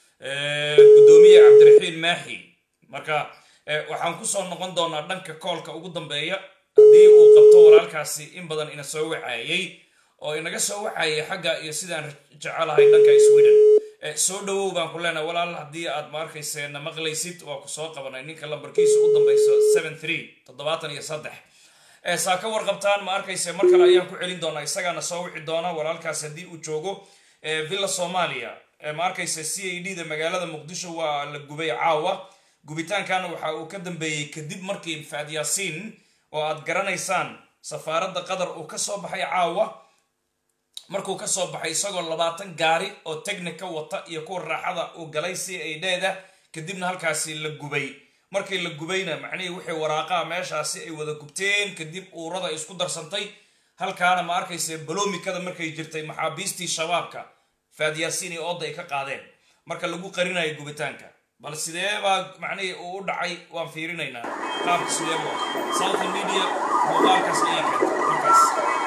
S1: gudoomiye cabdiraxiin maaxi marka waxaan kusoo noqon doonaa dhanka koolka ugu dambeeya haddii uu qabto walaalkaasi in badan ina soo wacaayay oo inaga soo wacaayay xagga iyo sidaan jecelahay dhanka sweden soo dhawow baan ku leenahay walaal haddii aad ma arkayse na maqlaysid waa ku soo qabanay ninka lambarkiisa u dambayso seven three toddobaatan iyo saddex saa ka warqabtaan ma arkayse mar kale ayaan ku celin doonaa isagaana soo wici doona walaalkaas haddii uu joogo villa soomaaliya ma arkayse c a d da magaalada muqdisho waa la gubay caawa gubitaankana waxa uu ka dambeeyey kadib markii faad yaasiin oo aad garanaysaan safaaradda qatar uu ka soo baxay caawa markuu ka soo baxay isagoo labaatan gaari oo technica wata iyo kuwa raaxada uu galay c a d da kadibna halkaasi la gubay markii la gubayna macnihii wixii waraaqaha meeshaasi ay wada gubteen kadib uurada ay isku darsantay halkaana ma arkayse balomikada markay jirtay maxaabiistii shabaabka faadyaasiin iyo ooda ay ka qaadeen marka lagu qarinayo gubitaanka bal sidee baa macnihii uu u dhacay waan fiirinaynaa qaabka sidee buu ahaa southern media muuqaalkaas ayaa keentay markaas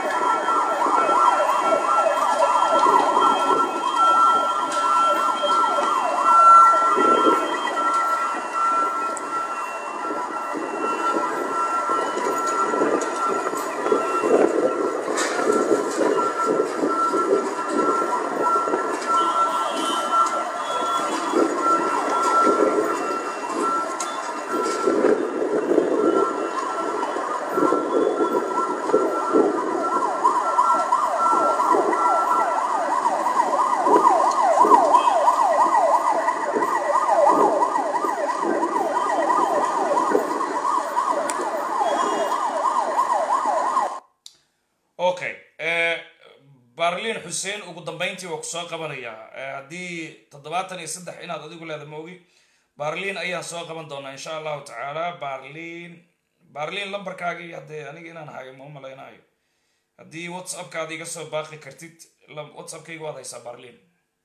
S1: okay barlin xuseen ugu dambeyntii waa kusoo qabanayaa haddii toddobaatan iyo saddex inaad adigu leeda moogi barlin ayaan soo qaban doonaa insha allahu tacaala barlin barlin lambarkaagii haddee aniga inaan hayo ma malaynayo haddii whatsappkaada iga soo baaqi kartid whatsappkayga waad haysaa barlin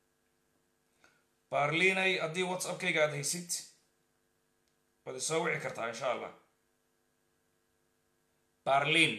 S1: barlinay haddii whatsappkayga aad haysid waad isoo wici kartaa insha allah barlin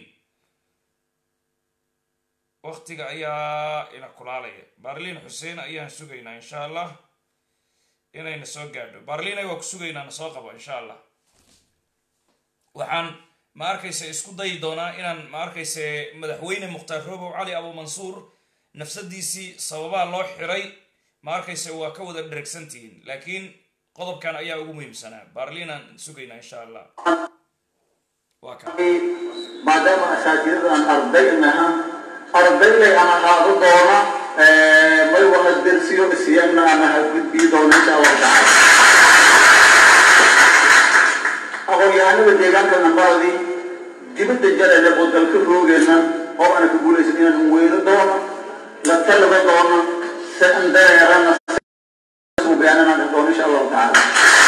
S1: waktiga ayaa ina kulaalaya barlin xuseen ayaan sugaynaa insha allah inayna soo gaadho barlinay waa ku sugaynaa na soo qabo insha allah waxaan ma arkayse isku dayi doonaa inaan ma arkayse madaxweyne mukhtaar robow cali abu mansuur nafsadiisii sababaa loo xiray ma arkayse waa ka wada dheregsantihiin laakiin qodobkan ayaa ugu muhiimsanaa barlinaan sugaynaa insha allah waa ka
S7: maadaama asaatiiradan ardaynaha ardaylay ama qaado doona may wada dersiyo isiyana ama hagudbii doona insha allahu tacaala aqoon-yahanada deegaanka nambaadii dibadda jarayna oo dalka roogeenna oo ana ka guulaysan inaan weero doono la talaba doono se an dareerana suugaanana doono insha allahu tacaala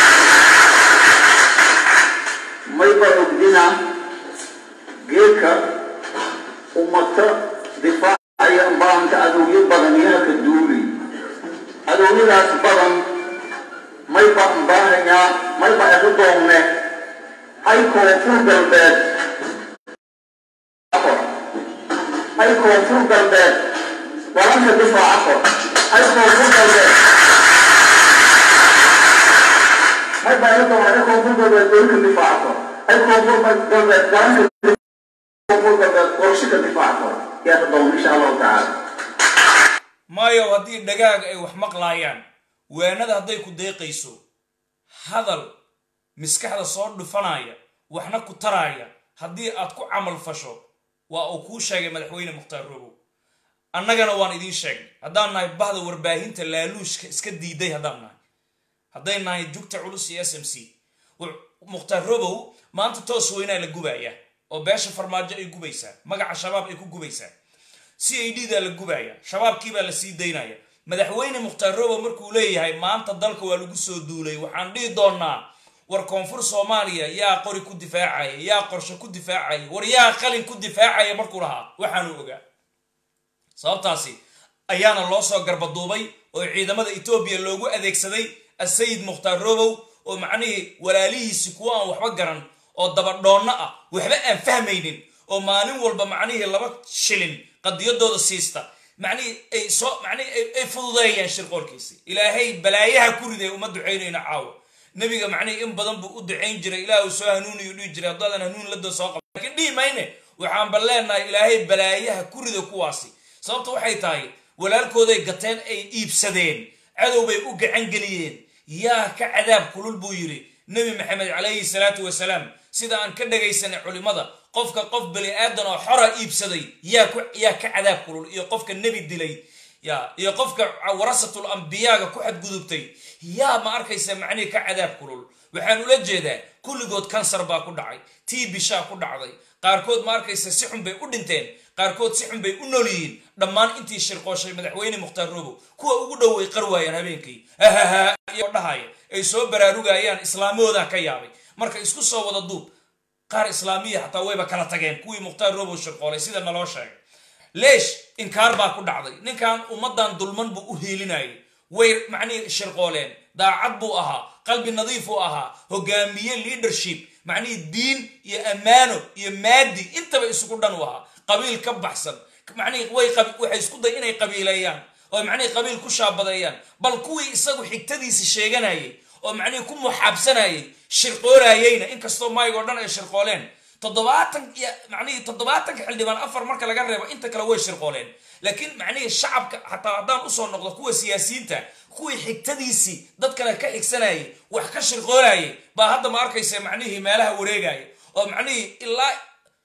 S7: may ba ogdina geedka ummata difaacaya baanka adowyo badan yaaka duuli adowyadaas badan may baan baanayaa may ba iku doonne ay koonfur galbeed ay koonfur galbeed walanka difaaca kor ay koonfur galbeed may baa iku doonne ay koonfur galbeed doolka difaaca kor ay koonfur galbeed walanka koonfur galbeed qorshika difaaca kor yaa doon insha allahu tacaala
S1: maayo haddii dhagaag ay wax maqlaayaan waanada hadday ku deeqayso hadal miskaxda soo dhufanaya waxna ku taraaya haddii aad ku camal fasho waa uu kuu sheegay madaxweyne mukhtaar robow annagana waan idiin sheegnay haddaan nahay bahda warbaahinta laaluushka iska diiday haddaan nahay hadday nahay jugta culus iyo s m c mukhtaar robow maanta toos weynaa la gubayaa oo beesha farmaajo ay gubaysaa magaca shabaab ay ku gubaysaa c a d daa la gubaya shabaabkiibaa la sii daynaya madaxweyne mukhtaar robow markuu leeyahay maanta dalka waa lagu soo duulay waxaan dhihi doonaa war koonfur soomaaliya yaa qori ku difaacaya yaa qorshe ku difaacaya war yaa qalin ku difaacaya markuu lahaa waxaanu ogaa sababtaasi ayaana loo soo garbaduubay oo ciidamada etoobiya loogu adeegsaday asayid mukhtaar robow oo macnihii walaalihiisi kuwa aan waxba garan oo dabadhoonno ah waxba aan fahmaynin oo maalin walba macnihii laba shilin qadiyadooda siista macnihii ay soo macnihii ay fududeeyaan shirqoolkiisi ilaahay balaayaha ku riday uma ducaynayno caawa nebiga macnihii in badan buu u ducayn jiray ilaah uu soo hanuuniyu dhihi jiray haddaadan hanuun ladoo soo qaba lakiin dhihi mayne waxaanba leenahay ilaahay balaayaha ku rida kuwaasi sababta waxay tahay walaalkooday gateen ay iibsadeen cadow bay u gacan geliyeen yaa ka cadaab kulul buu yidhi nebi maxamed calayhi salaatu wasalaam sida aan ka dhagaysanay culimmada qofka qof bani aadan oo xora iibsaday yaa yaa ka cadaab kulul iyo qofka nebi dilay ya iyo qofka warasatul ambiyaaga ku xadgudubtay yaa ma arkaysa macnihii ka cadaab kulul waxaan ula jeedaa kulligood kansar baa ku dhacay tii bishaa ku dhacday qaarkood ma arkaysa si xun bay u dhinteen qaarkood si xun bay u nool yihiin dhammaan intii shirqooshay madaxweyne mukhtaar robow kuwa ugu dhow way qar waayaan habeenkii hahaha iyo dhahaya ay soo baraarugayaan islaamahoodaa ka yaabay marka isku soo wada duub qaar islaamiya xataa wayba kala tageen kuwii mukhtaar robow shirqoolay sida naloo sheegay leesh inkaar baa ku dhacday ninkan ummadan dulman buu u hiilinayay way macnihii shirqooleen daacad buu ahaa qalbi nadiif uu ahaa hogaamiye leadership macnihii diin iyo ammaano iyo maadi intaba isugu dhan u ahaa qabiil ka baxsan macnihii way waxay isku day inay qabiileeyaan oo macnihii qabiil ku shaabadeeyaan bal kuwii isagu xigtadiisi sheeganayay oo macnihii ku muxaabsanayay shirqoolaayeyna inkastoo maayigoo dhan ay shirqooleen toddobaatan iyo macnihii toddobaatanka xildhibaan afar marka laga reebo inta kale way shirqooleen laakiin macnihii shacabka xataa haddaan usoo noqdo kuwa siyaasiyiinta kuwii xigtadiisii dad kale ka xigsanayay wax ka shirqoolayay baa hadda ma arkaysa macnihii meelaha wareegaya oo macnihii ilaa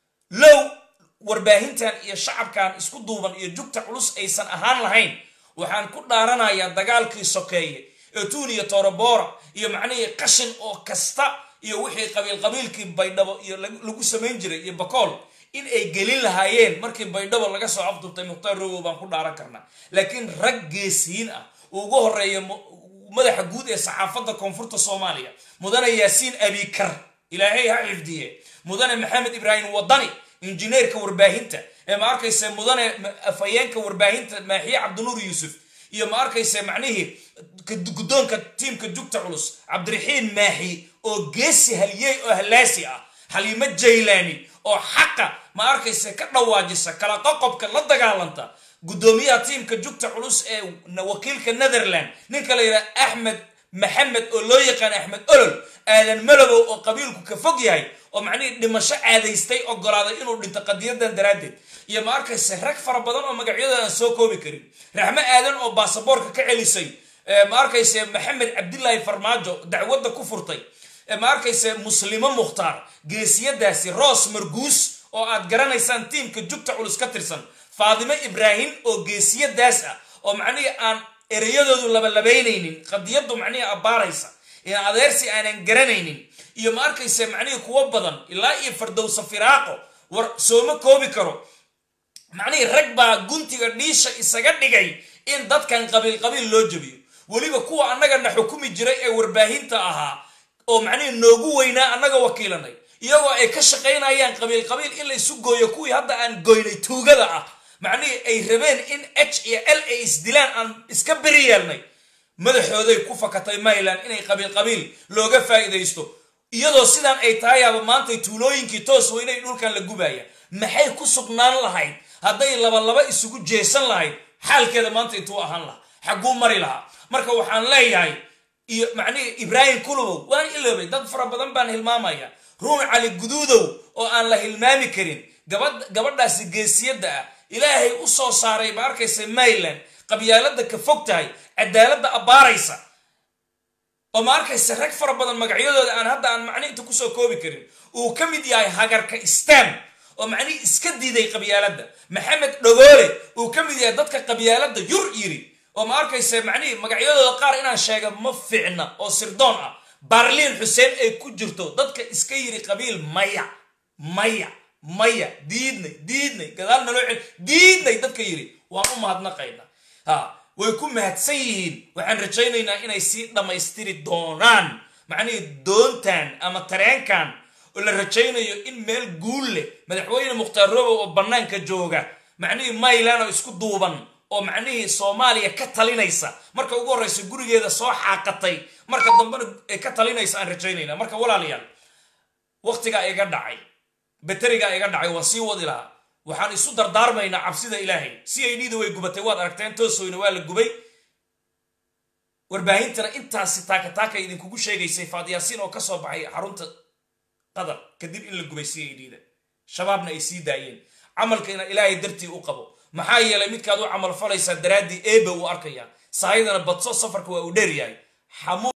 S1: low warbaahintan iyo shacabkan isku duuban iyo jugta culus aysan ahaan lahayn waxaan ku dhaaranayaa dagaalkii sokeeye ee tuun iyo torobora iyo macnihii qashin oo kasta iyo wixii qabiil qabiilkii baydhabo iyo lagu samayn jiray iyo bakool in ay gelin lahaayeen markii baydhabo laga soo afdurtay mukhtaar rogow baan ku dhaaran karnaa laakiin rag geesiyiin ah uu ugu horeeya madaxa guud ee saxaafadda koonfurta soomaaliya mudane yaasiin abikar ilaahay ha xifdiye mudane maxamed ibraahim wadani injineerka warbaahinta ee ma arkayse mudane afhayeenka warbaahinta maaxiye cabdinuur yuusuf iyo ma arkayse macnihii guddoonka tiimka jugta culus cabdiraxiin maaxi oo geesi haliyey oo halaasi ah xaliimo jaylaani oo xaqa ma arkayse ka dhawaajisa kala qoqobka la dagaalanta guddoomiyaha tiimka jugta culus ee wakiilka netherland ninka la yidhaha axmed maxamed oo loo yaqaan axmed olol aadan malobow oo qabiilku ka fog yahay oo macnihii dhimasho caadaystay ogolaaday inuu dhinto qadiyadan daraaddeed iyo ma arkayse rag fara badan oo magacyadooda aan soo koobi karin raxmo aadan oo baasaboorka ka celisay ma arkayse maxamed cabdilaahi farmaajo dacwadda ku furtay ma arkayse muslimo mukhtaar geesiyadaasi roos marguus oo aad garanaysaan tiimka jugta culus ka tirsan faadimo ibraahim oo geesiyadaas ah oo macnihii aan ereyadoodu labalabaynaynin qadiyaddu macnihii abbaaraysa in adeersi aanan garanaynin iyo ma arkayse macnihii kuwo badan ilaa iyo fardowsa firaaqo war sooma koobi karo macnihii rag baa guntiga dhiisha isaga dhigay in dadkan qabiil qabiil loo jebiyo weliba kuwa annagana xukumi jiray ee warbaahinta ahaa oo macnihii noogu weynaa annaga wakiilanay iyagoo ay ka shaqaynayaan qabiil qabiil in la isu gooyo kuwii hadda aan goynay tuugada ah macnihii ay rabeen in h iyo l ay isdilaan aan iska beri yeelnay madaxooday ku fakatay mayland inay qabiil qabiil looga faa'iidaysto iyadoo sidaan ay tahayaaba maantay tuulooyinkii toos weynay dhulkan la gubaya maxay ku sugnaan lahayd hadday labalaba isugu jeesan lahayd xaalkeeda maanta intuu ahaan lahaa xagguu mari lahaa marka waxaan leeyahay iyo macnihii ibraahim kulubow waan iloobay dad fara badan baan hilmaamaya ruun cali guduudow oo aan la hilmaami karin gabadhaasi geesiyadda ah ilaahay u soo saaray ma arkaysa mayland qabyaalada ka fog tahay cadaaladda abbaaraysa oo ma arkaysa rag fara badan magacyadooda aan hadda aan macni inta kusoo koobi karin uu ka mid yahay hagarka stam oo macnihii iska diiday qabyaaladda maxamed dhogoole uu ka mid yahay dadka qabyaaladda yur yiri oo ma arkaysa macnihii magacyadooda qaar inaan sheega ma fiicna oo sirdoon ah barliin xuseen ay ku jirto dadka iska yiri qabiil maya maya maya diidnay diidnay gadaal naloo cel diidnay dadka yiri waan u mahadnaqayna ha way ku mahadsan yihiin waxaan rajaynaynaa inay sii dhammaystiri doonaan macnihii doontan ama tareenkan oo la rajaynayo in meel guul leh madaxweyne mukhtaar robow oo bannaanka jooga macnihii maylan oo isku duuban oo macnihii soomaaliya ka talinaysa marka ugu horreysa gurigeeda soo xaaqatay marka dambena ay ka talinaysa aan rajaynayna marka walaalayaal waktigaa iga dhacay baterigaa iga dhacay waan sii wadi lahaa waxaan isu dardaarmaynaa cabsida ilaahay c i d da way gubatay waad aragteen toosoyna waa la gubay warbaahintana intaasi taaka taaka idinkugu sheegaysay faadyaasiin oo ka soo baxay xarunta qadar kadib in la gubay c i d da shabaabna ay sii daayeen camalkayna ilaahay dartii u qabo maxaa yeelay midkaad u camal falaysaa daraaddii eebe uu arkayaa sahaydana badso safarka waa uu dheer yahay